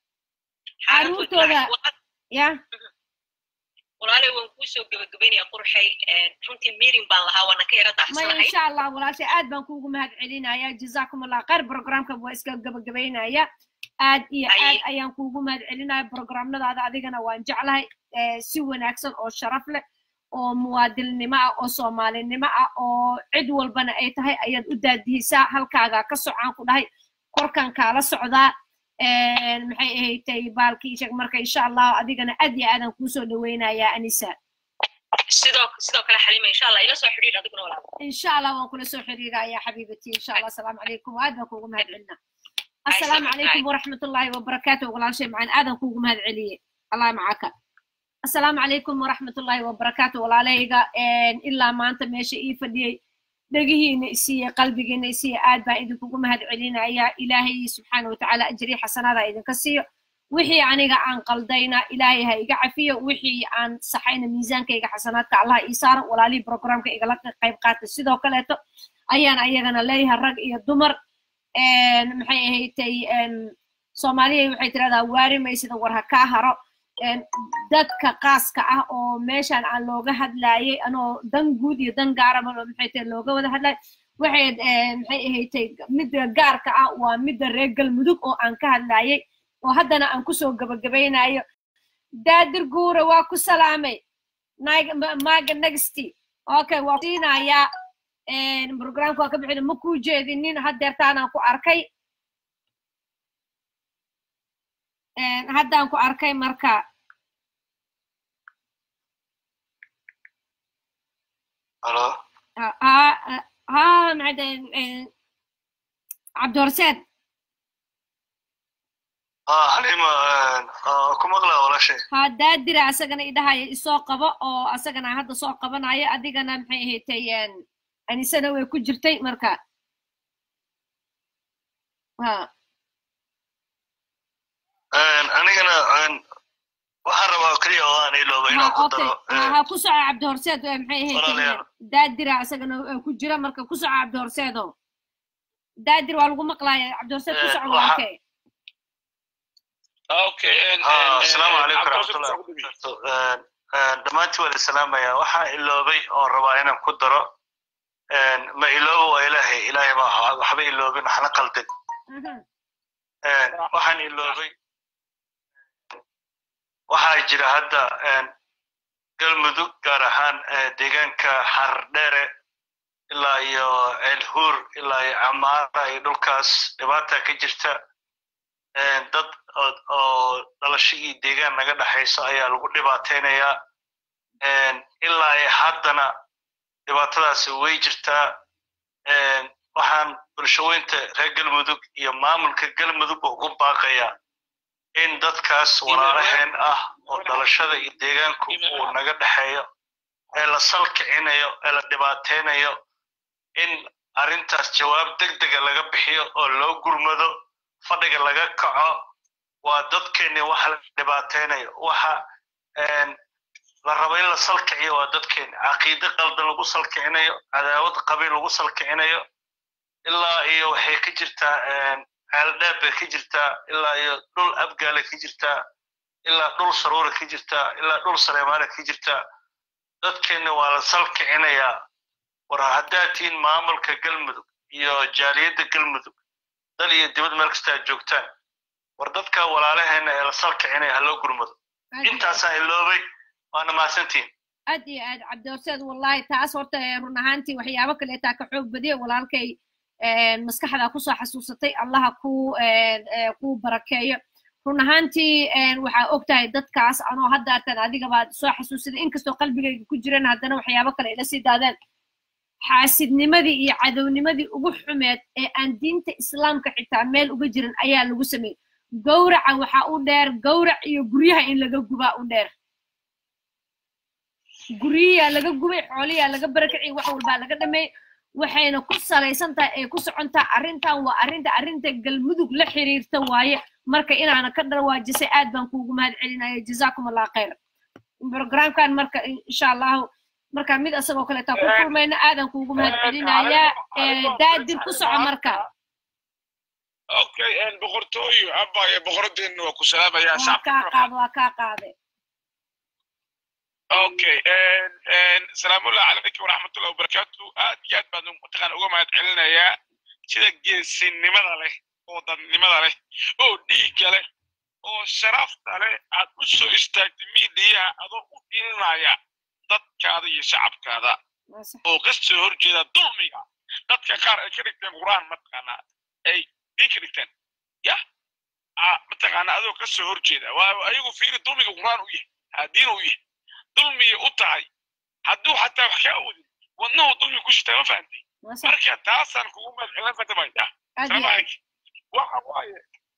caruurtooda ya walaalay waan kuu soo gebagabaynaya qurxay runtii miirin baan lahaa waana ka yara maya dacsanahay insha allah walaashay aad baan kuugu mahad celinaya jazakum allah khayr programka waa iska gabagabaynaya aad iyo Ay. aad ayaan kuugu mahad celinaya programnadaada adigana waan jeclahay eh, si wanaagsan oo sharaf leh oo muwaadilnimo ah oo soomaalinimo ah oo cid walbana ay tahay ayaad u daadihisaa halkaagaa ka socaan ku dhahay korkan kaala socdaa Eh, maxay ahaydtay baalkii sheeg marka insha allah adigana aad iyo aadan kuusoo dhaweynayaa anisa sidoo sidoo kale xalima insha allah ila soo xidhiidh adiguna walaal إن شاء الله ونكون سو حريقة يا حبيبتي إن شاء الله السلام عليكم وآدم كوكم هاد عنا السلام السلام عليكم ورحمة الله وبركاته ولا شيء معنا آدم كوكم هاد علي الله معك السلام عليكم ورحمة الله وبركاته ولا ليغا إن إلا ما أنت ماشي إيه فدي دقيه نسي قلبي نسي آد با إذن كوكم هاد علينا يا إلهي سبحانه وتعالى أجري حسنا إذن كسي wixii aniga aan qaldayna ilaahay ha iga cafiyo wixii aan saxayna miisaankayga xasanaadka allah ii saaro walaalihii programka igala qayb qaata sidoo kaleeto ayaan ayagana leeyahay rag iyo dumar maxay ahaydtay soomaaliya waxay tirahdaa waari maysida war ha kaa haro dadka qaaska ah oo meeshan aan looga hadlaayay anoo dan guud iyo dan gaaraba maxay tahay looga wada hadlaay waxay maxay ahaydtay midda gaarka ah waa midda reer galmudug oo aan ka hadlaayay oo haddana aan kusoo gabagabaynayo daadir guure waa ku salaamay maaga nexty okay waa siinayaa programka waa ka bixin ma kuu jeedinin haddeertaanaan ku arkay haddaan ku arkay marka halo ha ha maxay cabdihorseed halima ku maqlaa walaashay ha daadira asagana idhahaya isoo qabo oo asagana hadda soo qabanayo adigana maxay ahaydtay anisana way ku jirtay marka ha anigana waxaan rabaa keliya oo aan ilooba inaan ku daro ha ku soco cabdihorseed maxay ahayd daadira asagana ku jira marka ku soco cabdihorseedo daadir waa lagu maqlaaya cabdihorseed ku soco walaalkay asalaamu calaykum waraxmatullahi wabarakatu dhammaantii waa isalaamaya waxaan iloobay oo rabaa inaan ku daro ma iloobo waa ilaahay ilaahay ma waxba iloobin waxna qaldin waxaan iloobay waxaa jira hadda galmudug gaar ahaan deegaanka xardheere ilaa iyo ceelhuur ilaa iyo camaara iyo dhulkaas dhibaata ka jirta dad oo dhalashadii deegaan naga dhexayso ayaa lagu dhibaataynayaa ilaa iyo haddana dhibaatadaasi way jirtaa waxaan bulshaweynta reer galmudug iyo maamulka galmudugba ugu baaqayaa in dadkaas walaalaheen ah oo dhalashada iyo deegaanku uu naga dhexeeyo ee la salkicinayo ee la dhibaataynayo in arrintaas jawaab deg dega laga bixiyo oo loo gurmado fadhiga laga kaco waa dadkeenni waxa la dhibaataynayo waxa la rabo in la salkiciyo waa dadkeenni caqiide qaldan lagu salkicinayo cadaawad qabiil lagu salkicinayo ilaa iyo waxay ka jirtaa ceeldheeb bay ka jirtaa ilaa iyo dhul abgaale ka jirtaa ilaa dhul saruura ka jirtaa ilaa dhul sareemaale ka jirtaa dadkeenni waa la salkicinayaa war haddaad tihiin maamulka galmudug iyo jaaliyadda galmudug dal iyo dibad meel kasta aad joogtaan war dadka walaalaheena ee la salkicinaya ha loo gurmado intaasaan iloobay waana mahadsantihin aad iyo aad cabdihorseed wallahi taas horta run ahaantii waxyaabo kaleetaa ka xoog badiya walaalkay maskaxdaa kusoo xasuusatay allaha ku ku barakeeyo run ahaantii waxaa og tahay dadkaas anoo haddaatan adigabaad soo xasuusaday inkastoo qalbigayga ku jiran haddana waxyaabo kale ila sii daadeen xaasidnimadii iyo cadownimadii ugu xumeed ee aan diinta islaamka xitaa meel uga jirin ayaa lagu sameeyey gowraca waxaa u dheer gowrac iyo guryaha in laga gubaa u dheer guryiyaa laga gubay xooliyaa laga barakaciyay wax walbaa laga dhameeyey waxayna ku salaysan tahay ay ku socontaa arrintan waa arrinta arrinta galmudug la xiriirta waaye marka inaana ka dhawaajisay aad baan kuugu mahad celinaya jazaakum allah khayr programkan marka insha allahu marka mid asagoo kaleetaa ku kulmayna aadan kuugu mahad celinayaa daadir ku soco marka okay boqortooyo abaya boqoradeenna waa ku salaamayaa waa kaa qaado waa kaa qaade okay salaamullahi calaykum waraxmatullahi wabarakaatu aad iyo aad baan mataqaana uga mahad celinayaa sida geesinimada leh oo dadnimada leh oo dhiigga leh oo sharafta leh aad u soo istaagtay miidiyaha adoo u dhilinaya dadkaada iyo shacabkaada oo ka soo horjeeda dulmiga dadka qaar ay ka dhigteen qur'aan mataqaanaa ay diin ka dhigteen ya mataqaana adoo ka soo horjeeda waayo ayagu fiiri dulmiga qur'aan u yahay diin u yahay dulmiya u tahay hadduu xataa wax ka awoodin wadnahu dulmi ku shitaa ma fahantay marka taasaan kugu madcelin fatamaya waxa waaye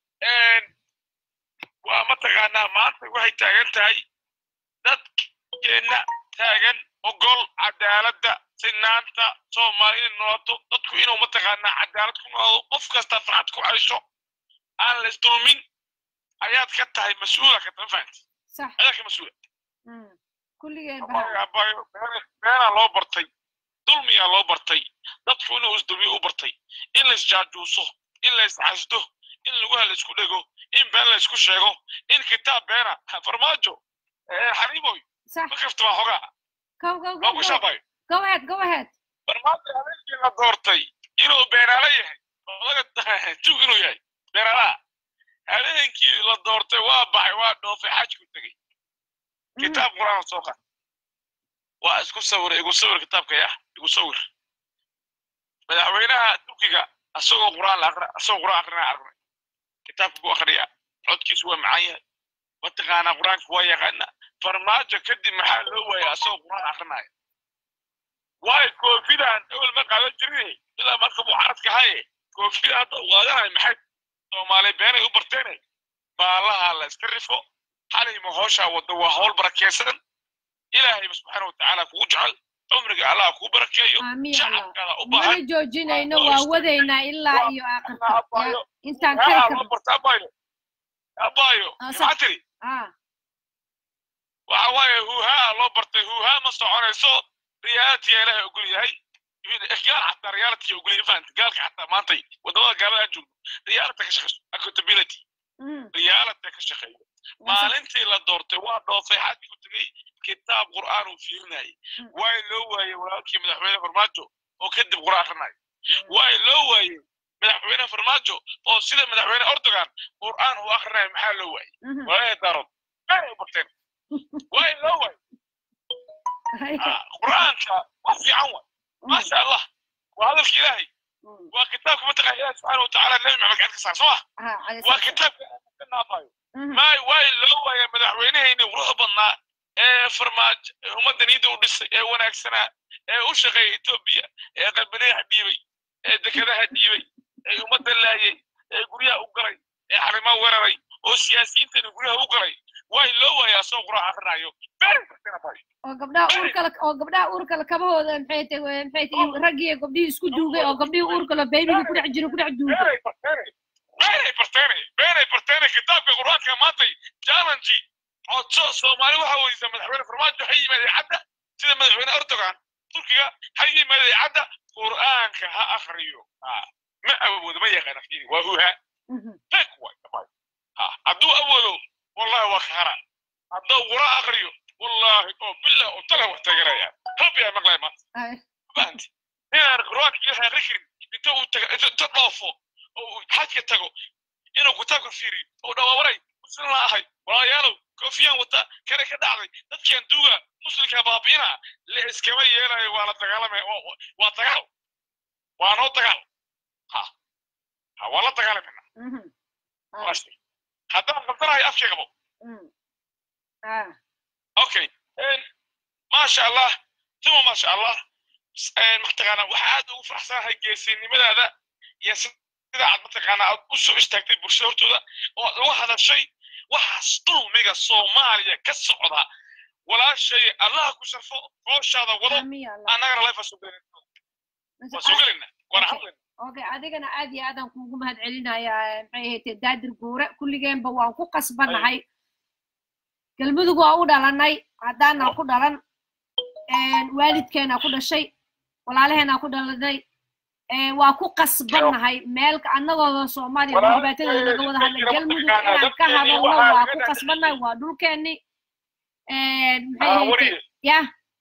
waa mataqaanaa maanta waxay taagan tahay dadkeenna taagan ogol cadaaladda sinaanta soomaali inay noolato dadku inuu mataqaanaa cadaalad ku noolaado qof kasta farxad ku caysho aan la isdulmin ayaad ka tahay mas-uula ka tahay fahanti sax ayaa ka mas-uula kulligeen Abayo, abayo, been- beenaa loo bartay dulmiyaa loo bartay dadku inuu isdulmiyo u bartay in la isjaajuuso in la iscasdo in lugaha la isku dhego in been la isku sheego in kitaab beena farmaajo eh, xariimoy sax ma kafta baa xogaa go go go waa ku go shaabayo go ahead go ahead farmaajo habeenkii la doortay inuu beenaale yahay oo laga jug inuu yahay beenaalaha habeenkii la doortay waa baxay waa dhoofay xajku tegey kitaab quraan soo qaad waa isku sawir igu sawir kitaabka yah igu sawir madaxweynaha turkiga asagoo quraan la aqra asagoo quraan aqrinaa aragnay kitaabka ku aqriya codkiisu waa macaan yahay mataqaanaa quraanka waa yaqaana farmaajo kadib maxaa loo waaya asagoo quraan aqrinaya waayo koofidaan ewel ma qaadan jirin ilaa marka mucaaradka haye koofida hadda u qaadanayo maxay soomaali beenay u barteene baalaha la iska rifo xalayma hooshaa wadda waa hawl barakeysan ilaahayba subxaana watacaala kugu jecel cumriga allah kuu barakeeyo aamiin allah shacabkaada u mana baahan joojinayno waa wadaynaa ilaa iyo aakhirka Ya, intaan kari haa loo karno barta abayo abayo Ah, sax. maxaa tiri ah waxa waaye huuhaa loo bartay huuhaa ma soconayso reality ilaahay ogol yahay gaal xataa reality ogol yahay fahanta gaalka xataa maantay wadamada gaalada aan joogno reality ka shaqeyso accountability mm, reality ka shaqeeyo maalintii la doortay waa dhoofay xadki ku tegey kitaab qur'aan uu fiirinayay waay loo waayey walaalkii madaxweyne farmaajo oo kadib qur'aan akrinaya waay loo waayey madaxweyne farmaajo oo sida madaxweyne erdogan qur'aan uu akrinaya maxaa loo waayey mhm. walaalay daarood maxay u barteen waay loo waayey Ah, qur'aanka wax fiican waay maasha allah waa hadalka ilaahay Mm, waa kitaabka mataqaa ilaahi subxaana watacaala nebi maxamed gacanta ka saar soo ma ah, calayhi waa salaam. kitaabka ka naafayo Mhm, maay waay loo waaya madaxweynehayni quruxda badnaa ee farmaajo ee ummadda niida u dhisay ee wanaagsanaa ee u shaqeeya etoobiya ee qalbileexa dhiibay ee dekedaha dhiibay ee ummadda laayay ee guryaha u galay ee xarimaha weeraray oo siyaasiyiintani guryaha u galay waay loo waaya asagoo quraac akrinayo very sustainable. oo gabdhaha uurka la oo gabdhaha uurka la kabahooda maxay tahay maxay tahay raggii iyo gabdhihii isku duugay oo gabdhihii uurka la beebiga ku dhex jiro ku dhex duugay beenay barteene beenay barteene beenay barteene kitaabka qur-aanka maantay challenge codso soomaali waxa weydiisa madaxweyne farmaajo ha yimaada cadda sida madaxweyne erdogan turkiga ha yimaada cadda qur'aanka ha akriyo Ah, ma awoodo ma yaqaan afkiini waa huha Mhm, fek waay dhammaan Ah, hadduu awoodo wallahi waa kahara hadduu qur'aan akriyo wallahi oo billah oo tala wax tagaraya rabbi aa maqlay maanta ay, fahanti inaan qur'aanka ilaahay akri karin inta uu taga inta inta dhoofo oo uu xajka tago inuu kitaabka fiiriyo oo dhawaawaray muslim la ahay walaalayaalow koofiyaan wata kane ka dhacday dadkan duuga muslimka baabi'ina la iskama yeelayo waa la dagaalamay oo- waa dagaal waa noo dagaal ha ha waa la dagaalamina mhm, ah, Waasti. haddaan qabtanahay afkii qabo mm, ah, okay En, maasha allah tuma maasha allah S- en, mataqaanaa waxaa aad ugu faraxsanahay geesinimadaada iyo sida aad mataqaanaa aad u soo istaagtay bulshada hortooda oo aad uga hadashay waxaas dulmiga soomaaliya ka socda walaashay allaha ku sharfo hooshaada wado amiin ya allah annagana life waa soo gelinaa waa Mase- soo gelinaa waana Okay. hadlayna okay adigana aad iyo aadaan kuugu mahad celinayaa maxay ahayd daadir guure kulligeenba waan ku qasbanahay galmudug waa u dhalanay haddaanaan ku dhalan waalidkeenaa ku dhashay walaalaheenaa ku dhalanay waa ku qasbanahay meel annagooda soomaaliya oo dhibaatadeeda laga wada hadla galmudug inaan ka hadalno waa ku qasbanahay waa dhulkeenni maxay ahayd ya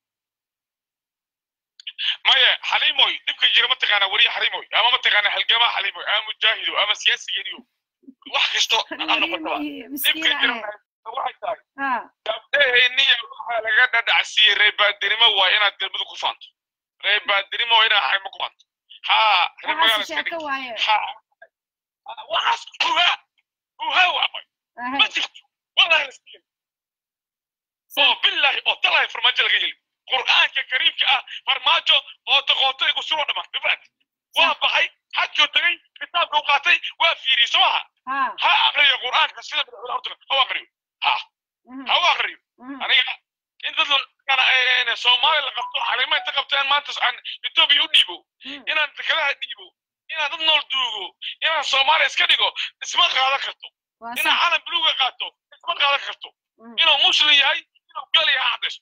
maya xaliimoy dhibka jira mataqaanaa weriye xaliimoy ama mataqaanaa halgamaa xaliimoy ama mujaahido ama siyaasigeediyo wax kasto ha noqotaba dhibka jira waxay tahay gabdhaheenniya waxaa laga dhadhacsiiyey reebaadinimo waa inaad galmudug ku faanto reebaadinimo waa inaad xaymo ku faanto haa reer magaala iska dhig haa waxaas huha huha waamay ma jirto wallahi laska yeli oo billahi oo talahay farmaajo laga yeli qur'aanka kariimka ah farmaajo oo taqootay igu suro dhamaan bifaat waa baxay xajkoo tegay kitaabka u qaatay waa fiiriyey soo maha ha aqriyo qur'aanka sida madaxweyne hortaga ha u aqriyo ha ha u aqriyo aniga in dad soomaali la qabto xalima inta qabtaan maanta aan etoobiya u dhiibo inaan dekadaha dhiibo inaan dad nool duugo inaan soomaaliya iska dhigo isma qaadan karto inaa calan buluuga qaato isma qaadan karto inuu muslim yahay inuu gal yahay cadayso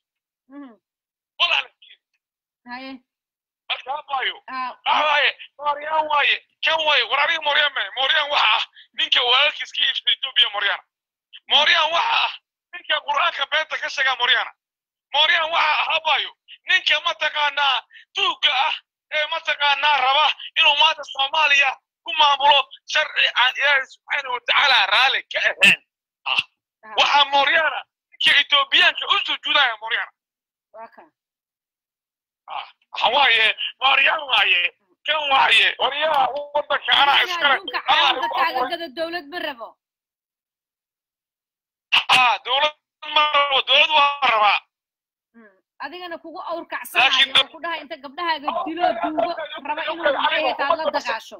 haye marka abayo waaye mooryaan waaye kan waaye war aniga mooryaan mae mooryaan waxa ah ninka walaalkiis ka iibsada etoobiya mooryaan mooryaan waxa ah ninka qur'aanka beenta ka sheegaa mooryaana mooryaan waxa ah abayo ninka mataqaanaa tuugga ah ee mataqaanaa raba inuu maanta soomaaliya ku maamulo sharci aan ilaahay subxaana watacaala raali ka ahayn ah waxaa mooryaana ninka etoobiyaanka u sujuudaya mooryaana waxa waaye mooryaan waaye kan waaye waryaha wadanka anaa iskale kaaga gado dowlad ma rabo ah dowlad ma rabo dowlad waa rabaa adigana kugu awrkacsanayo oo ku dhaha inta gabdhahaaga dilo duugo raba inuu maxay taad la dagaasho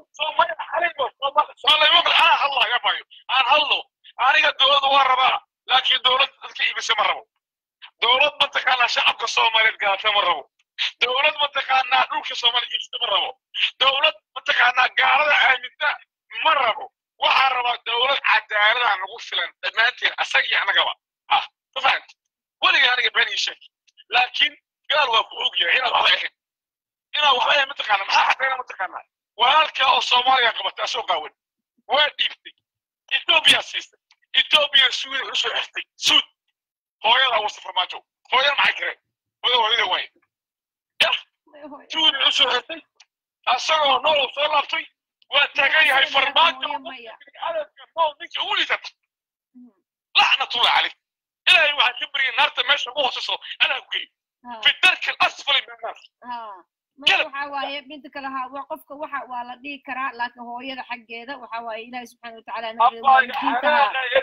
anaa hadlayo bayo aan hadlo aniga dowlad waa rabaa laakiin dowlad dadka iibisa ma rabo dowlad mataqaanaa shacabka soomaaliyeed gaata ma rabo dowlad mataqaanaa dhulka soomaaliya iibsata ma rabo dowlad mataqaanaa gaalada aaminta ma rabo waxaa rabaa dowlad cadaalada nagu filan dhammaanteen asaga iyo annagaba ah ma fahanta weliga aniga been ii sheeg laakiin gaal waa ku og yahay inaad waxba ahayn inaad waxba ahayn mataqaana maxaa cadayna mataqaanaa walaalka oo soomaaliya qabata asoo qaawan waa dhiibtay etoobiya siistay etoobiya suuda usoo xirtay suud hooyada wasa farmaajo hooyada maxay kareen hooyada hooyada waaye yah suuda usoo xirtay asagoo nool soo laabtay waa taagan yahay farmaajo adadka nool ninka ugu liitata lacnatullah caleyk ilaahay waxaan ka baryay naarta meesha ugu hooseyso anaa ku geey fi darki alasfali min annaar waxa waaye midda kale ha waa qofka waxa waa la dhihi karaa laakiin hooyada xaggeeda waxa waaye ilaahi subxaana watacaala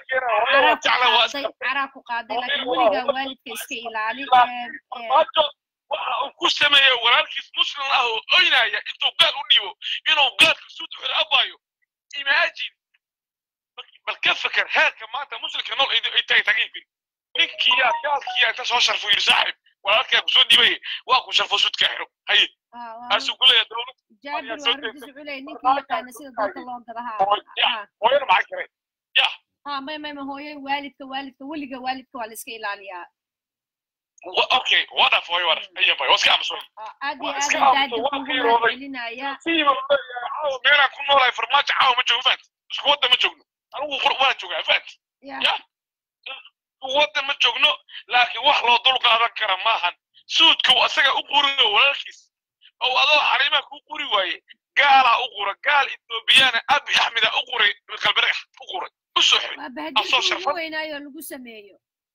caraa ku qaaday laakiin weligaa waalidka iska ilaali waxa uu ku sameeyey walaalkiis muslim ah oo oynaya intuu gaal u dhiibo inuu gaalka suud xiro abaayo imaajin bal ka feker heerka maanta muslimka nool ay tahay tagayfin ninkiyaa gaalkiyaa inta soo sharfo yiri saaxib walaalkaa kusoo dhibay waa ku sharfo suudka xiro haye aasuu ku leeyahay dowlad jaabir waa raggiisu wuxuu leeyahay ninkii yaqaana sida dalka loo gada ha hooyana maxaa kare yah ha may may ma hooyo waalidka waalidka weliga waalidka waa la iska ilaaliyaa okay wadaf hooyo wadaf aya bay waska amsoy aad iyo aad daadi kugu mahadcelinaya meelaan ku noolahay farmaajo caawa ma joogo faant isku wadda ma joogno anigu waan joogaa faant ya wadda ma joogno laakiin wax loo dul qaadan kara maahan suudka asaga u quriyo walaalkiis oo adoo xariimaa ku quri waaye gaalaa u qura gaal etoobiyana abi axmeda u quray qalbiragax u quray u soo xiray asoo sharfad weynaayo lagu sameeyo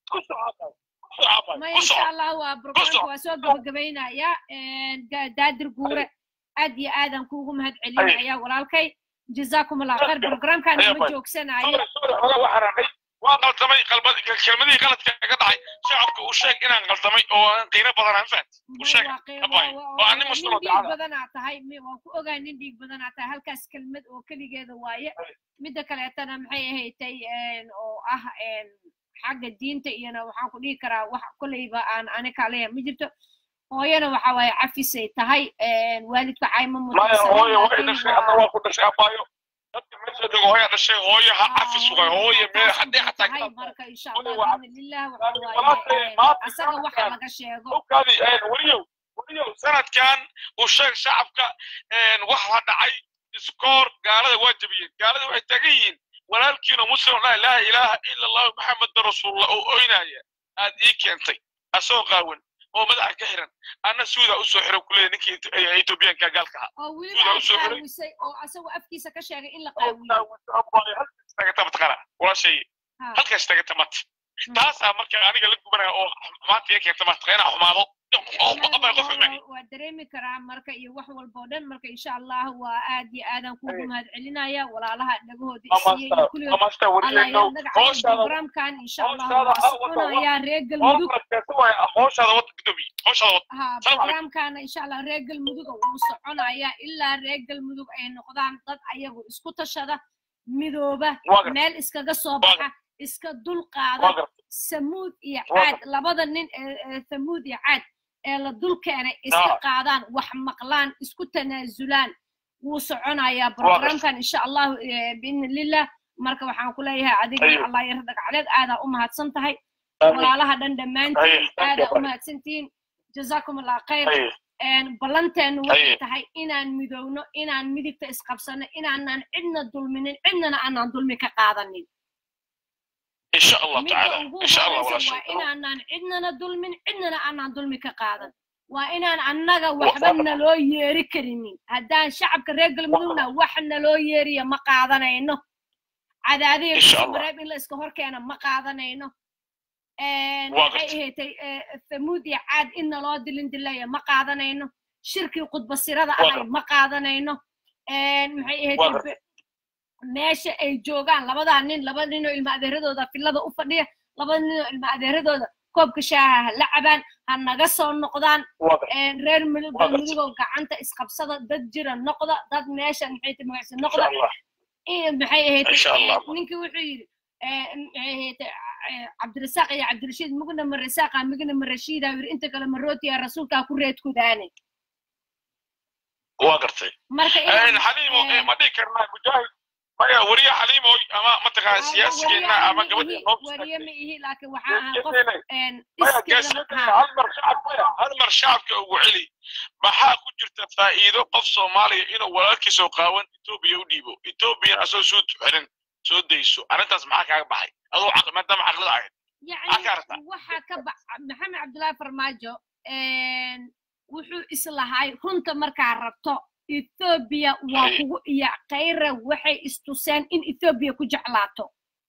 ma insha allah waa brograamka waa soo gabagabaynaya daadir guure aad iyo aadan kuugu mahad celinaya walaalkay jazakum allah khayr brograamkan ma joogsanayo waa qaldamay kelmadihii qaladka ka dhacay shacabka uu sheeg inaan qaldamay oo aan qiiro badan aan fahat u sheeg oo aan nin muslimo dhiig badanaa tahay waan ku ogaa nin dhiig badanaa tahay halkaas kelmad oo keligeeda waaye midda kaleetana maxay ahaydtay oo ah xagga diinta iyona waxaan ku dhihi karaa wax kolleyba aan ani kaleya ma jirto hooyana waxa waaye cafisay tahay waalidka cayma mutaysanaaayo dadka meesha jooga hooya dhashay hooyo ha cafis waay hooyo meel haddii xataa marka insha allah biidnillah waxa waaye asaga waxa laga sheego weliyow weliyow sanadkan uu sheeg shacabka waxa dhacay iskoor gaalada waa jabiyeen gaalada waxay taagan yihiin walaalkiina muslim laa ilaaha ilaaha ila allahu maxameda rasuulullah oo oynaya aad ii keentay asoo qaawan oo madaxa ka xiran anna suuda usoo xiro kuleeya ninkii etoobiyaanka gaalka ahaa oo weliba qaawisay oo asagoo afkiisa ka sheegay in la qaawiyo tagata mataqaana walaashay halkaas tagata mata taasaa marka aniga la gubanaya oo maanta iga keenta mata inaa xumaado waa dareemi karaa marka iyo wax walba oo dhan marka insha allah waa aad iyo aadan kuugu mahad celinaya walaalaha dhagahooda isiiyey iyo kulligood programkan insha allah waa soconayaa reer galmudug programkana insha allah reer galmudug wuu soconayaa ilaa reer galmudug ay noqdaan dad ayagu isku tashada midooba meel iskaga soo baxa iska dul qaada samuud iyo caad labada nin ee samuud iyo caad ee la dul keenay iska qaadaan wax maqlaan isku tanaasulaan wuu soconayaa programkan insha allahu biidni lillah marka waxaan ku leeyahay adiga Ayo. allah yar dhagacleed aadaa u mahadsan tahay Amiin. walaalaha dhan dhammaantiin Ayo, thank aadaa you. u mahadsantihiin jazaakum allah khayr Ayo. Een, ballanteenu waxay Ayo. tahay inaan midowno inaan midigta isqabsano inaanan cidna dulminin cidnana aanan dulmi ka qaadanin إن شاء الله midda تعالى ugu إن شاء الله ولا horeysa waa شيء inaanan cidnana dulmin cidnana aanan dulmi ka qaadan waa inaan annaga waxba naloo yeeri karinin haddaan shacabka reer galmudugna wax naloo yeeriya ma qaadanayno cadaadiya إن شاء الله. bareeb in la iska horkeena ma qaadanayno Een, Waa maxay gartay. ahaatay thamuud iyo caad in naloo dilin dilaya ma qaadanayno shirkii khudbasirada Waa ahay gartay. ma qaadanayno Een, maxay Waa ahaatay gartay. meesha ay joogaan labadaa nin laba ninoo ilma adeeradooda fillada u fadhiya laba ninoo ilma adeeradooda koobka shaaha ha la cabaan ha naga soo noqdaan waa gartay. Een, reer mudug Waa gartay. galmudugoo gacanta isqabsada dad jira noqda dad meesha maxay tahay magacisa إن noqda شاء الله إيه maxay ahayd إن شاء الله. ninkii wuxuu yidhi eh, maxay ahayd eh, cabdirasaaq iyo cabdirashiid mugna ma rasaaqa migna ma rashiida yidhi inta kale ma rootiya rasuulkaa ku reedkudaane waa gartay marka Een, xaliimo eh, eh, ma dhihi karnaa mujaahid maya wariye xaliimo ama mataqaana siyaasigeena ama gabadha noo wariye ma ihi laakiin waxaa ahaa qof Geesiinay. een, maya iskeeda geesiinay ha hal mar shacab maya hal mar shacabka ugu celi maxaa ku jirta faa'iido qof soomaaliya inuu walaalkiisa oo qaawan etoobiya u dhiibo etoobiyana asoo soo xirin soo dayso arrintaas maxaa kaaga baxay adoo caqli maadaama caqlida ahayd يعني Akarta. waxa ka ba maxamed cabdullaahi farmaajo een, wuxuu islahay runta markaa rabto ethoobiya waa Hay. kugu iyo khayra waxay istuseen in ethoobiya ku jeclaato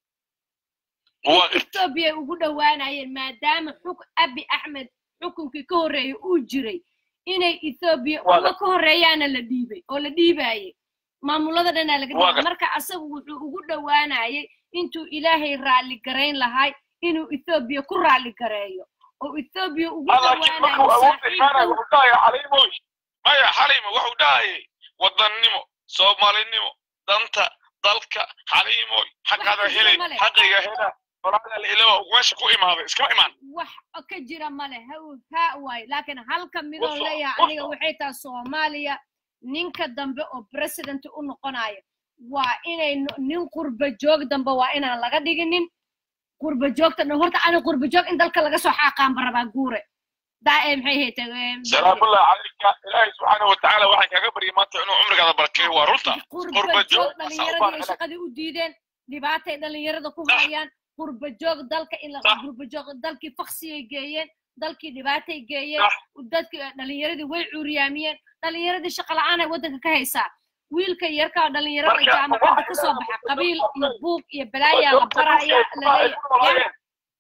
waa gartay ethoobiya ugu dhowaanayeen maadaama xuk abi axmed xukunkii ka horreeyay uu jiray inay ethoobiya Waa uga ka horreeyaana la dhiibay oo la dhiibaayay maamulada dhanaa laga Waa dhiibay gar- marka asagu wuxuu ugu dhowaanayay intuu ilaahay raalli garayn lahay inuu ethoobiya ku raalli gareeyo oo ethoobiya ugu laakiin markuu dhowaanayo awood imaanayo wuxuu dhahaya xaliimoy maya xaliimo wuxuu dhahayay wadannimo soomaalinimo danta dalka xaliimoy xaqada Wax helay kasta ma leh. xaqiga hela walaalaha la ilawa meesha ku imaaday iskama imaan wax ka jira male haw- haa waay laakiin halka midoo Wuxuu- leeyahay aniga wuxuu- waxay tahay soomaaliya ninka dambe oo president u noqonayo waa inay no- nin qurba joog dambe waa inaan laga dhiginin qurba joogta horta ani qurba joog in dalka laga soo xaaqaanba rabaa guure daa ee maxay haytay salaamullahi calayka ilaahay subxaana watacaala waxaan kaaga baryay maanta inuu cumrigaada barkeeyo waa runta qurba qurba joog joog dhalinyaradii ay shaqadii u diideen dhibaatay dhalinyarada ku Sax. hayaan qurba joog dalka in la Sax. qurba joog dalkii faksiyay geeyeen dalkii dhibaatay geeyeen Sax. dadkii dhalinyaradii way cuuriyaamiyeen dhalinyaradii shaqa la'aan ay waddanka ka haysaa wiilka yarka oo dhalinyarada Marka, jaamacadda waxa ka soo jira baxa qurba qabiil joog iyo badan. buug iyo balaayaa la baraya laleeyahay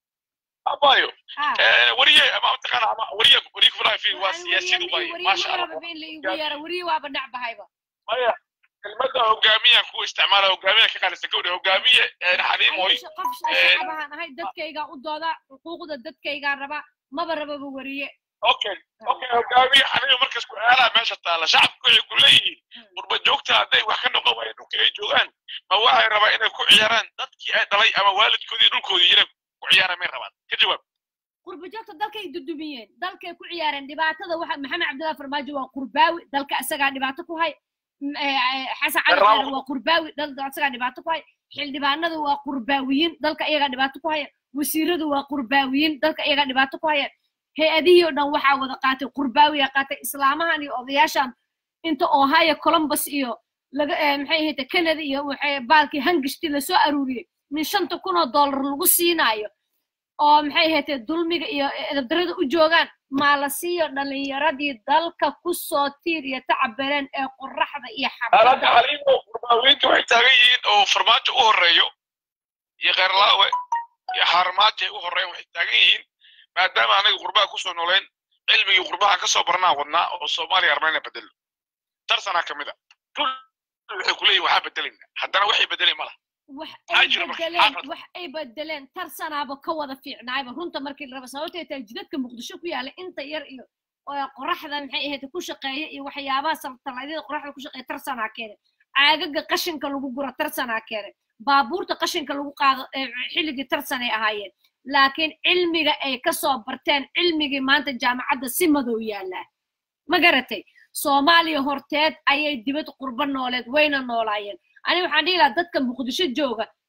abayo ha wariye ama mataqaana ama wariye wariye kufuraha fi waa siyaasiyad ubay maasha allah wariyaba in la igu yeero wariye waaba dhacbahayba maya kelmadda hogaamiyan kuwa isticmaala hogaamiyan ka qaalisan gawdha hogaamiye xaliimoy Aniga qof shacabahaan ahay dadkaygaa u dooda xuquuqda dadkaygaa raba maba rababa wariye okay okay hogaamiye xaliimo markas ku aalaa meesha taala shacabku waxay ku leeyihiin qurba joogta hadday wax ka noqon waayeen dhulka ay joogaan ma waxay rabaa inay ku ciyaaraan dadkii ay dhalay ama waalidkoodii dhulkoodii inay ku ciyaaraan may rabaan ka jawaab qurba joogta dalkay dudumiyeen dalkay ku ciyaareen dhibaatada waxa maxamed cabdullahi farmaajo waa qurbaawi dalka isagaa dhibaato ku hay M- eh, eh, xasan cali Garaawo. khayre waa qurbaawi dalka isagaa dhibaato ku hay xildhibaanadu waa qurbaawiyiin dalka iyagaa dhibaato ku haya wasiiradu waa qurbaawiyiin dalka iyagaa dhibaato ku haya hay-adihii oo dhan waxaa wada qaatay qurbaawiya qaatay islaamahan iyo odayaashan inta ohio columbus iyo laga eh, maxay ahayd canada iyo waxay baalkii hangishti lasoo aruuriyey min shanta kun oo dollar lagu siinaayo oo maxay ahayd dulmiga iyo edabdarada u joogaan maa la siiyo dhalinyaradii dalka ku soo tiir iyo tacabeleen ee qoraxda iyo alaka xabada xaliimo qurbaawinta waxay taagan yihiin oo farmaajo u horeeyo iyo kheyrlaawe iyo xaarmaajo ay u horeeyaan waxay taagan yihiin maadaama anaga qurbaha kusoo nooleen cilmigii qurbaha kasoo barnaa wadnaa oo soomaaliya armayna bedelo tarsanaa ka mid a dul waxay kuleeyihin waxaa bedelayna haddana waxay bedeli ma laha wax maxaa ay jira marka bedeleen xaafad wax ay bedeleen tarsanaaba ka wada fiicnaayba runta markii la raba sababtay tahay jidadka muqdisho ku yaala inta yar iyo oo qoraxda maxay ahayd ku shaqeeya iyo waxyaabaha saltaladyada qoraxda ku shaqeeya tarsanaa keene caagaga qashinka lagu guro tarsanaa keene baabuurta qashinka lagu qaado ee xilligii tarsanay ahaayeen laakiin cilmiga ay ka soo barteen cilmigii maanta jaamacadda si madow yaallaa ma garatay soomaaliya horteed ayay dibad qurbo nooleed wayna noolaayeen ani waxaan dhihi lahaa dadka muqdisho jooga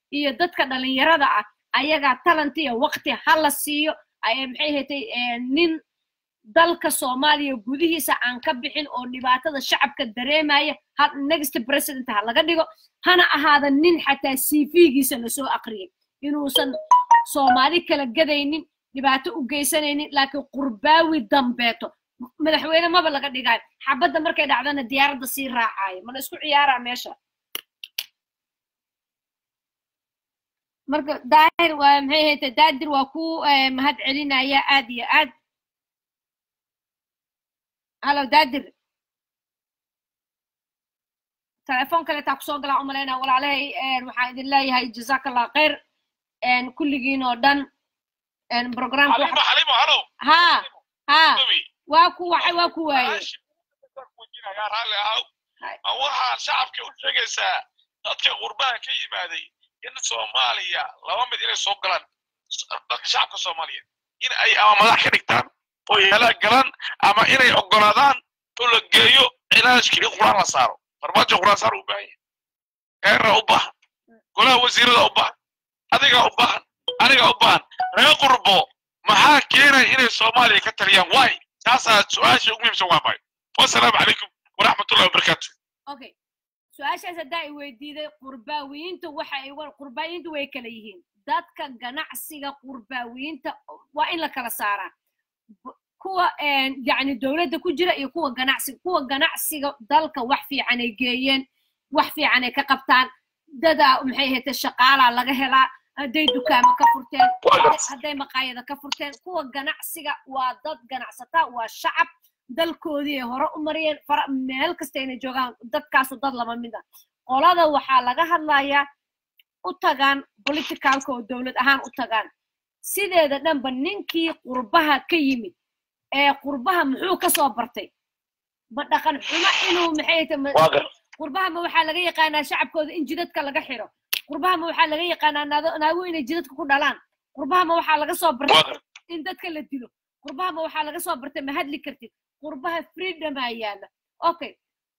iyo dadka dhalinyarada ah ayagaa talent iyo waqti ha la siiyo maxay hatay nin dalka soomaaliya gudihiisa aan ka bixin oo dhibaatada shacabka dareemaya ha next president ha laga dhigo hana ahaada nin xataa cv-giisa lasoo aqriyay inuusan soomaali kala gadaynin dhibaato u geysanaynin laakiin qurbaawi dambeeto madaxweyne maba laga dhigaayo xabadda markay dhacdana diyaaradda sii raacaayo mana isku ciyaaraa meesha marka daahir waa maxay hayta daadir waa ku mahad celinaya aad iyo aad halo daadir telefoon kaleetaa kusoo galaa umalaynaa walaalahay waxaan idin leeyahay jazaaka allah khayr kulligiin oo dhan programka ha ha waa ku waxay waa ku waaye waxaan shacabka u sheegaysaa dadka qurbaha ka yimaaday in soomaaliya laba mid inay soo galaan dadka shacabka soomaaliyeed in ay ama madax ka dhigtaan oo yeelaa galaan ama inay oggolaadaan oo la geeyo cilaajkii in quraan la saaro farmaajo quraan saar u baahan yahay eerra u baahan golaha wasiirada u baahan adiga u baahan aniga u baahan reer qurbo maxaa keenaya inay soomaaliya ka taliyaan waay taasaa su-aasha ugu muhiimsan waa maay wasalaamu calaykum waraxmatullahi wabarakaatu okay su-aashaas haddaa i weydiiday qurbaawiyiinta waxa ay qurbaawiyiinta way kala yihiin dadka ganacsiga qurbaawiyiinta waa in la kala saaraa kuwa yani dowladda ku jira iyo kuwa ganacsiga kuwa ganacsiga dalka wax fiican ay geeyeen wax fiican ay ka qabtaan dadaa maxay ahayte shaqaalaa laga helaa hadday dukaamo ka furteen hadday maqaayada ka furteen kuwa ganacsiga waa dad ganacsataa waa shacab dalkoodii ay hore u mariyeen meel kasta inay joogaan dadkaasu dad lama mid ah qolada waxaa laga hadlayaa u tagaan politicalka oo dowlad ahaan u tagaan sideeda dhanba ninkii qurbaha ka yimid ee qurbaha muxuu ka soo bartay ma dhaqan xumo inuu maxay qurbaha ma waxaa laga yaqaanaa shacabkooda in jidadka laga xiro qurbaha ma waxaa laga yaqaanaa naago inay jidadka ku dhalaan qurbaha ma waxaa laga soo bartay in dadka la dilo qurbaha ma waxaa laga soo bartay ma hadli kartid qurbaha freedomaa yaala okay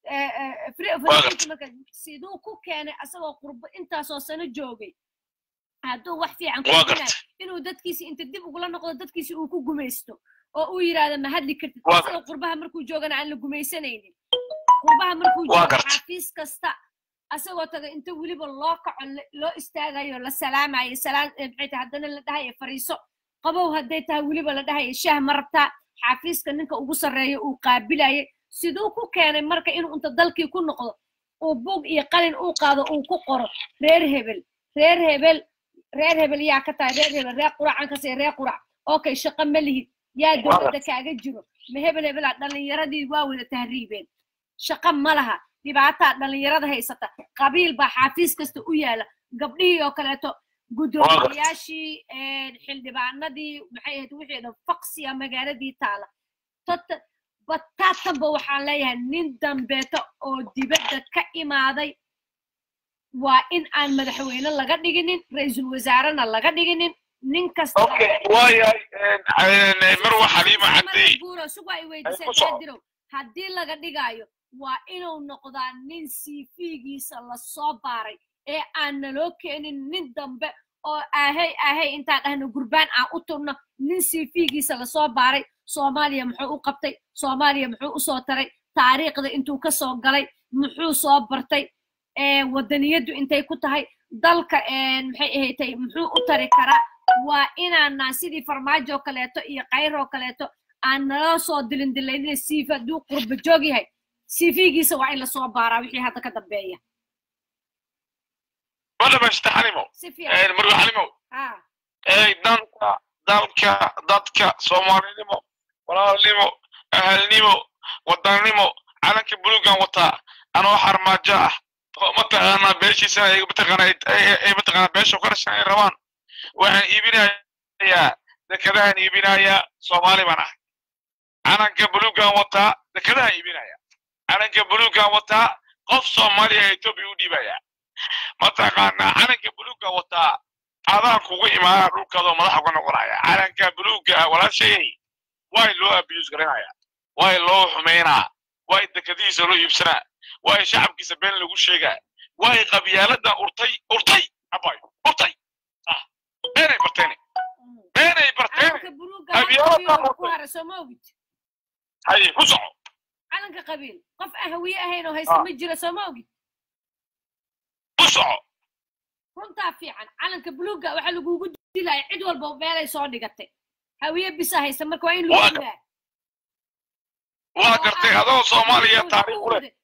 siduu ku keenay asagoo qurbo intaasoo sano joogay hadduu wax fiican kuinay inuu dadkiisi inta dib ugula noqdo dadkiisi uu ku gumaysto oo uu yidhaahdo ma hadli kartid asagoo qurbaha markuu joogana aan la gumaysanaynin qurbaha markuu joogo xafiis kasta asagoo taga inta weliba loo kaco loo istaagayo la salaamayo salaan maxay tahay haddana la dhahayo fariiso qabow hadday tahay weliba la dhahayo shaah ma rabtaa xafiiska ninka ugu sarreeya uu qaabilayay siduu ku keenay marka inuu inta dalkii ku noqdo uu bug iyo qalin uu qaado uu ku qoro reer hebel reer hebel reer hebel yaa ka tahay reer hebel reer quracan kasii reer qurac okay shaqo ma lihid yaa dowladda kaaga jiro ma hebel hebelaa dhallinyaradii waa wada tahriibeen shaqo ma laha dhibaataa dhallinyarada haysata qabiil baa xafiis kasta u yaala gabdhihii oo kaleeto guddoomiyayaashii xildhibaanadii maxay ahayd wixii dhan faqsiya magaaladii taala tota bataatanba waxaan leeyahay nin dambeeto oo dibadda ka imaaday waa in aan madaxweyne laga dhiginin ra-iisul wasaarena laga dhiginin nin kasta marwa xaliima cadey buuro sugaa i weydiisadirow haddii laga dhigaayo waa inuu noqdaa nin cv-giisa lasoo baaray ee aan naloo keenin nin dambe oo ahey ahey intaan dhahno gurbaan aan u turno nin cv-giisa lasoo baaray soomaaliya muxuu u qabtay soomaaliya muxuu u soo taray taariikhda intuu ka soo galay muxuu soo bartay waddaniyaddu intay ku tahay dalka maxay ahatay muxuu u tari karaa waa inaanaan sidii farmaajo kaleeto iyo kayroo kaleeto aan naloo soo dilindilaynina cv hadduu qurba joog yahay cv-giisa waa in lasoo baaraa wixii hadda ka dambeeya madhamashta xalimo marwa xalimo danka dalka dadka soomaalinimo walaalnimo ahalnimo wadanimo calanka bulugan wataa anoo xarmaajo ah mataqaanaa beeshiisana ay mataqaanaa beesha qarashan ay rabaan waxaan iibinayaa dekadahan iibinayaa soomaali baan ah calanka bulugan wataa dekadahan iibinaya calanka bulugan wataa qof soomaaliya etoobiya u dhiibayaa mataqaanaa calanka buluga wataa adaan kugu imaanaa dhulkaadoo madaxa uga noqonaya calanka buluga walaashayay way loo abiyus garanaya way loo xumaynaa way dekadihiisa loo iibsanaa way shacabkiisa been lagu sheegaa way qabyaaladan urtay urtay abay bartay ah beenay barteene beenay barteene calanka buluuga hal qabiil ku hara soo ma ogid haye ku soco calanka qabiil qof aan hawiye ahayn oo haysta ma jira soo ma ogid ku soco runtaa fiican calanka buluuga waxaa lagugu dilaya cid walba meelay soo dhigatay hawiye bisa haysta marka waa in lagu dilaa waa gartay adoo soomaaliya taariikh u leh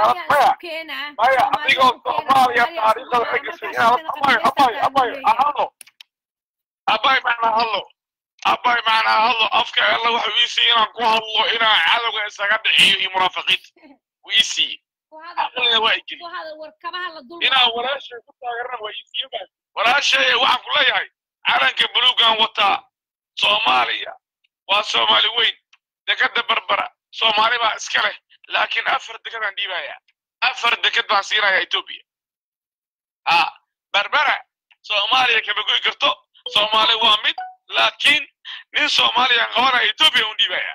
maya adigoo soomaaliya taariikhda ka gashay inaad abay abay abay ahado abay macnaa hadlo abay macnaa hadlo afka alla waxa ii siiye inaan ku hadlo inaan cadowga isaga dhiciyo iyo munaafiqiinta wuu ii siiye aqlina waa igeli inaan walaashay ku taageerana waa ii siiye baa walaashay waxaan ku leeyahay calanka buluugan wataa soomaaliya waa soomaali weyn dekada barbara soomaali baa iska leh laakiin afar dekadaan dhiibaya afar dekad baan siinaya etoobiya ha barbara soomaaliya kama goy karto soomaali waa mid laakiin nin soomaaliyaan qabanaya etoobiya un dhiibaya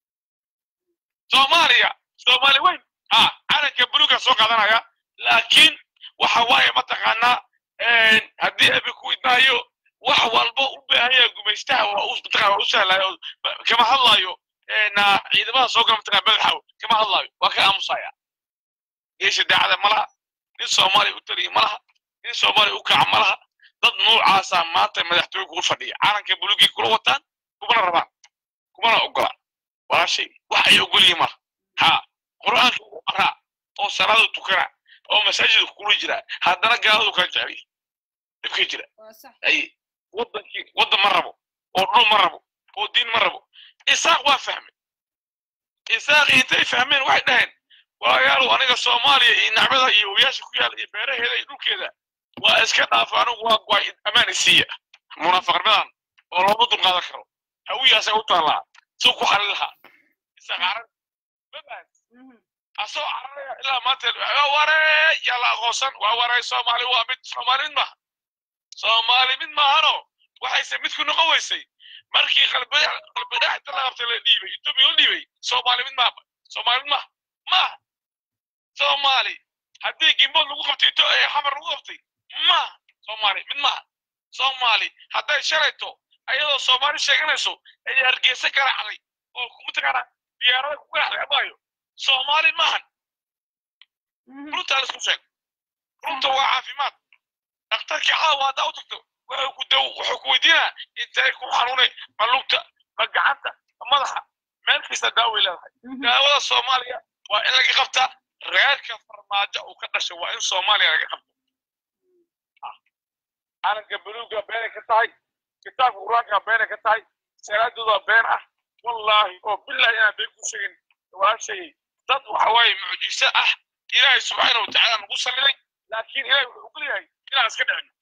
soomaaliya soomaali weyn ha calanka buluuga soo qaadanaya laakiin waxa waaye mataqaanaa haddii abi ku idmaayo wax walba u baahanya gumaystaha waa u mataqana waa u sahlayo kama hadlaayo na ciidamada soo gala mataqana madaxaw kama hadlaayo waa ka aamusaya geesha daacada ma laha nin soomaaliya u taliya ma laha nin soomaaliya u kaca ma laha dad noocaasaa maanta madaxtooye kugu fadhiya calanka buluugii kula wataan kumana rabaan kumana ogolaan walaashay wax ay ogolyihin malaha ha qur'aanka ugu qaraa oo salaada tukana oo masaajidka kula jira haddana gaaladu kaa jeceliy dhibka jira ay wadankii waddan ma rabo oo dhul ma rabo oo diin ma rabo isaaq waa fahmay isaaq intay fahmeen waxay dhaheen walaalayaalow aniga soomaaliya iyo nacmada iyo wabiyaasha ku yaala iyo beeraheeda iyo dhulkeeda waa iska dhaafa anigu waa waa ammaan isiiya munaafaqnimadan oo looma dulqaadan karo hawiyaasa u taallaa suu ku xalin lahaa isaaq carar mabahad asoo cararaya ilaa maanta waree yaa la aqoonsan waa waray soomaali waa mid soomaali mid maaha soomaali mid maahano waxayse mid ku noqon weysay markii qalbidhax inta la qabtay la dhiibay etoobiya la dhiibay soomaali mid maaha soomaali mid maaha maaha soomaali haddii gimbood lagu qabtay ito xamar lagu qabtay maaha soomaali mid maaha soomaali hadday shalayto ayadoo soomaali sheeganayso ayay hargeysa garaacday oo mataqaana diyaarada ku garaacday amaayo soomaali maahan runtaa laisku sheeg runta waa caafimaad dhakhtarkii caawa haddaa u tagto wuxuu ku daw wuxuu ku weydiinaa intay ku xanuunay ma lugta ma gacanta ma madaxa meel kasta daaway leedahay daawada soomaaliya waa in laga qabtaa reerka farmaajo uu ka dhashay waa in soomaaliya laga qabto calanka buluuga beenay ka tahay kitaabka qur-aanka beenay ka tahay salaadooda been ah wallaahi oo bilahi inaan been ku sheegin walaashay dad waxa waaye mucjiso ah ilaahay subxaana watacaala nagu salliday laakiin ilaahay wuxuu ugu leeyahay inaan iska dhicino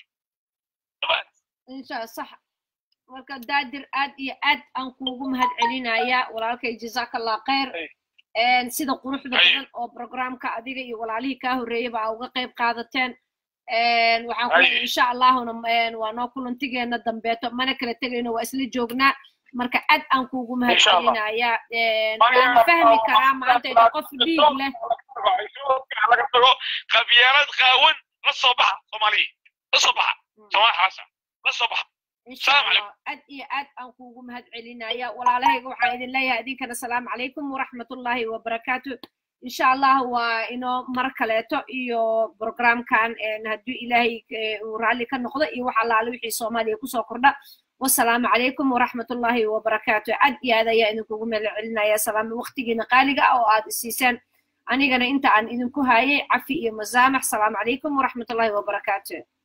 insha sax marka daadir aad iyo aad aan kuugu mahad celinayaa walaalkay jazakallah khayr sida quruxda badan oo programka adiga iyo walaalihii kaa horreeyaba aa uga qayb qaadateen waxaan ku insha allahuna waa noo kulantigeena dambeeto mana kala tegayno waa isla joognaa marka aad aan kuugu mahad celinayaa waan fahmi karaa maanta ina qof dhiig leh laga tago qabyaalad qaawan la soo baxa soomaaliya la soo baxa soomaali xaasa la soo baxa aad iyo aad aan kuugu mahad celinaya walaalahayga waxaan idin leeyahay idinkana asalaamu calaykum waraxmatullaahi wabarakaatu insha allah waa inoo mar kaleeto iyo programkan hadduu ilaahay uu raalli ka noqdo iyo wax allaale wixii soomaaliya kusoo kordha wasalaamu calaykum waraxmatullaahi wabarakaatu aad iyo aad ayaa idinkugu mahad celinaya salaam waqtigiina qaaliga ah oo aad isiiseen anigana inta aan idinku hayay cafi iyo masaamax salaamu calaykum waraxmatullaahi wabarakaatu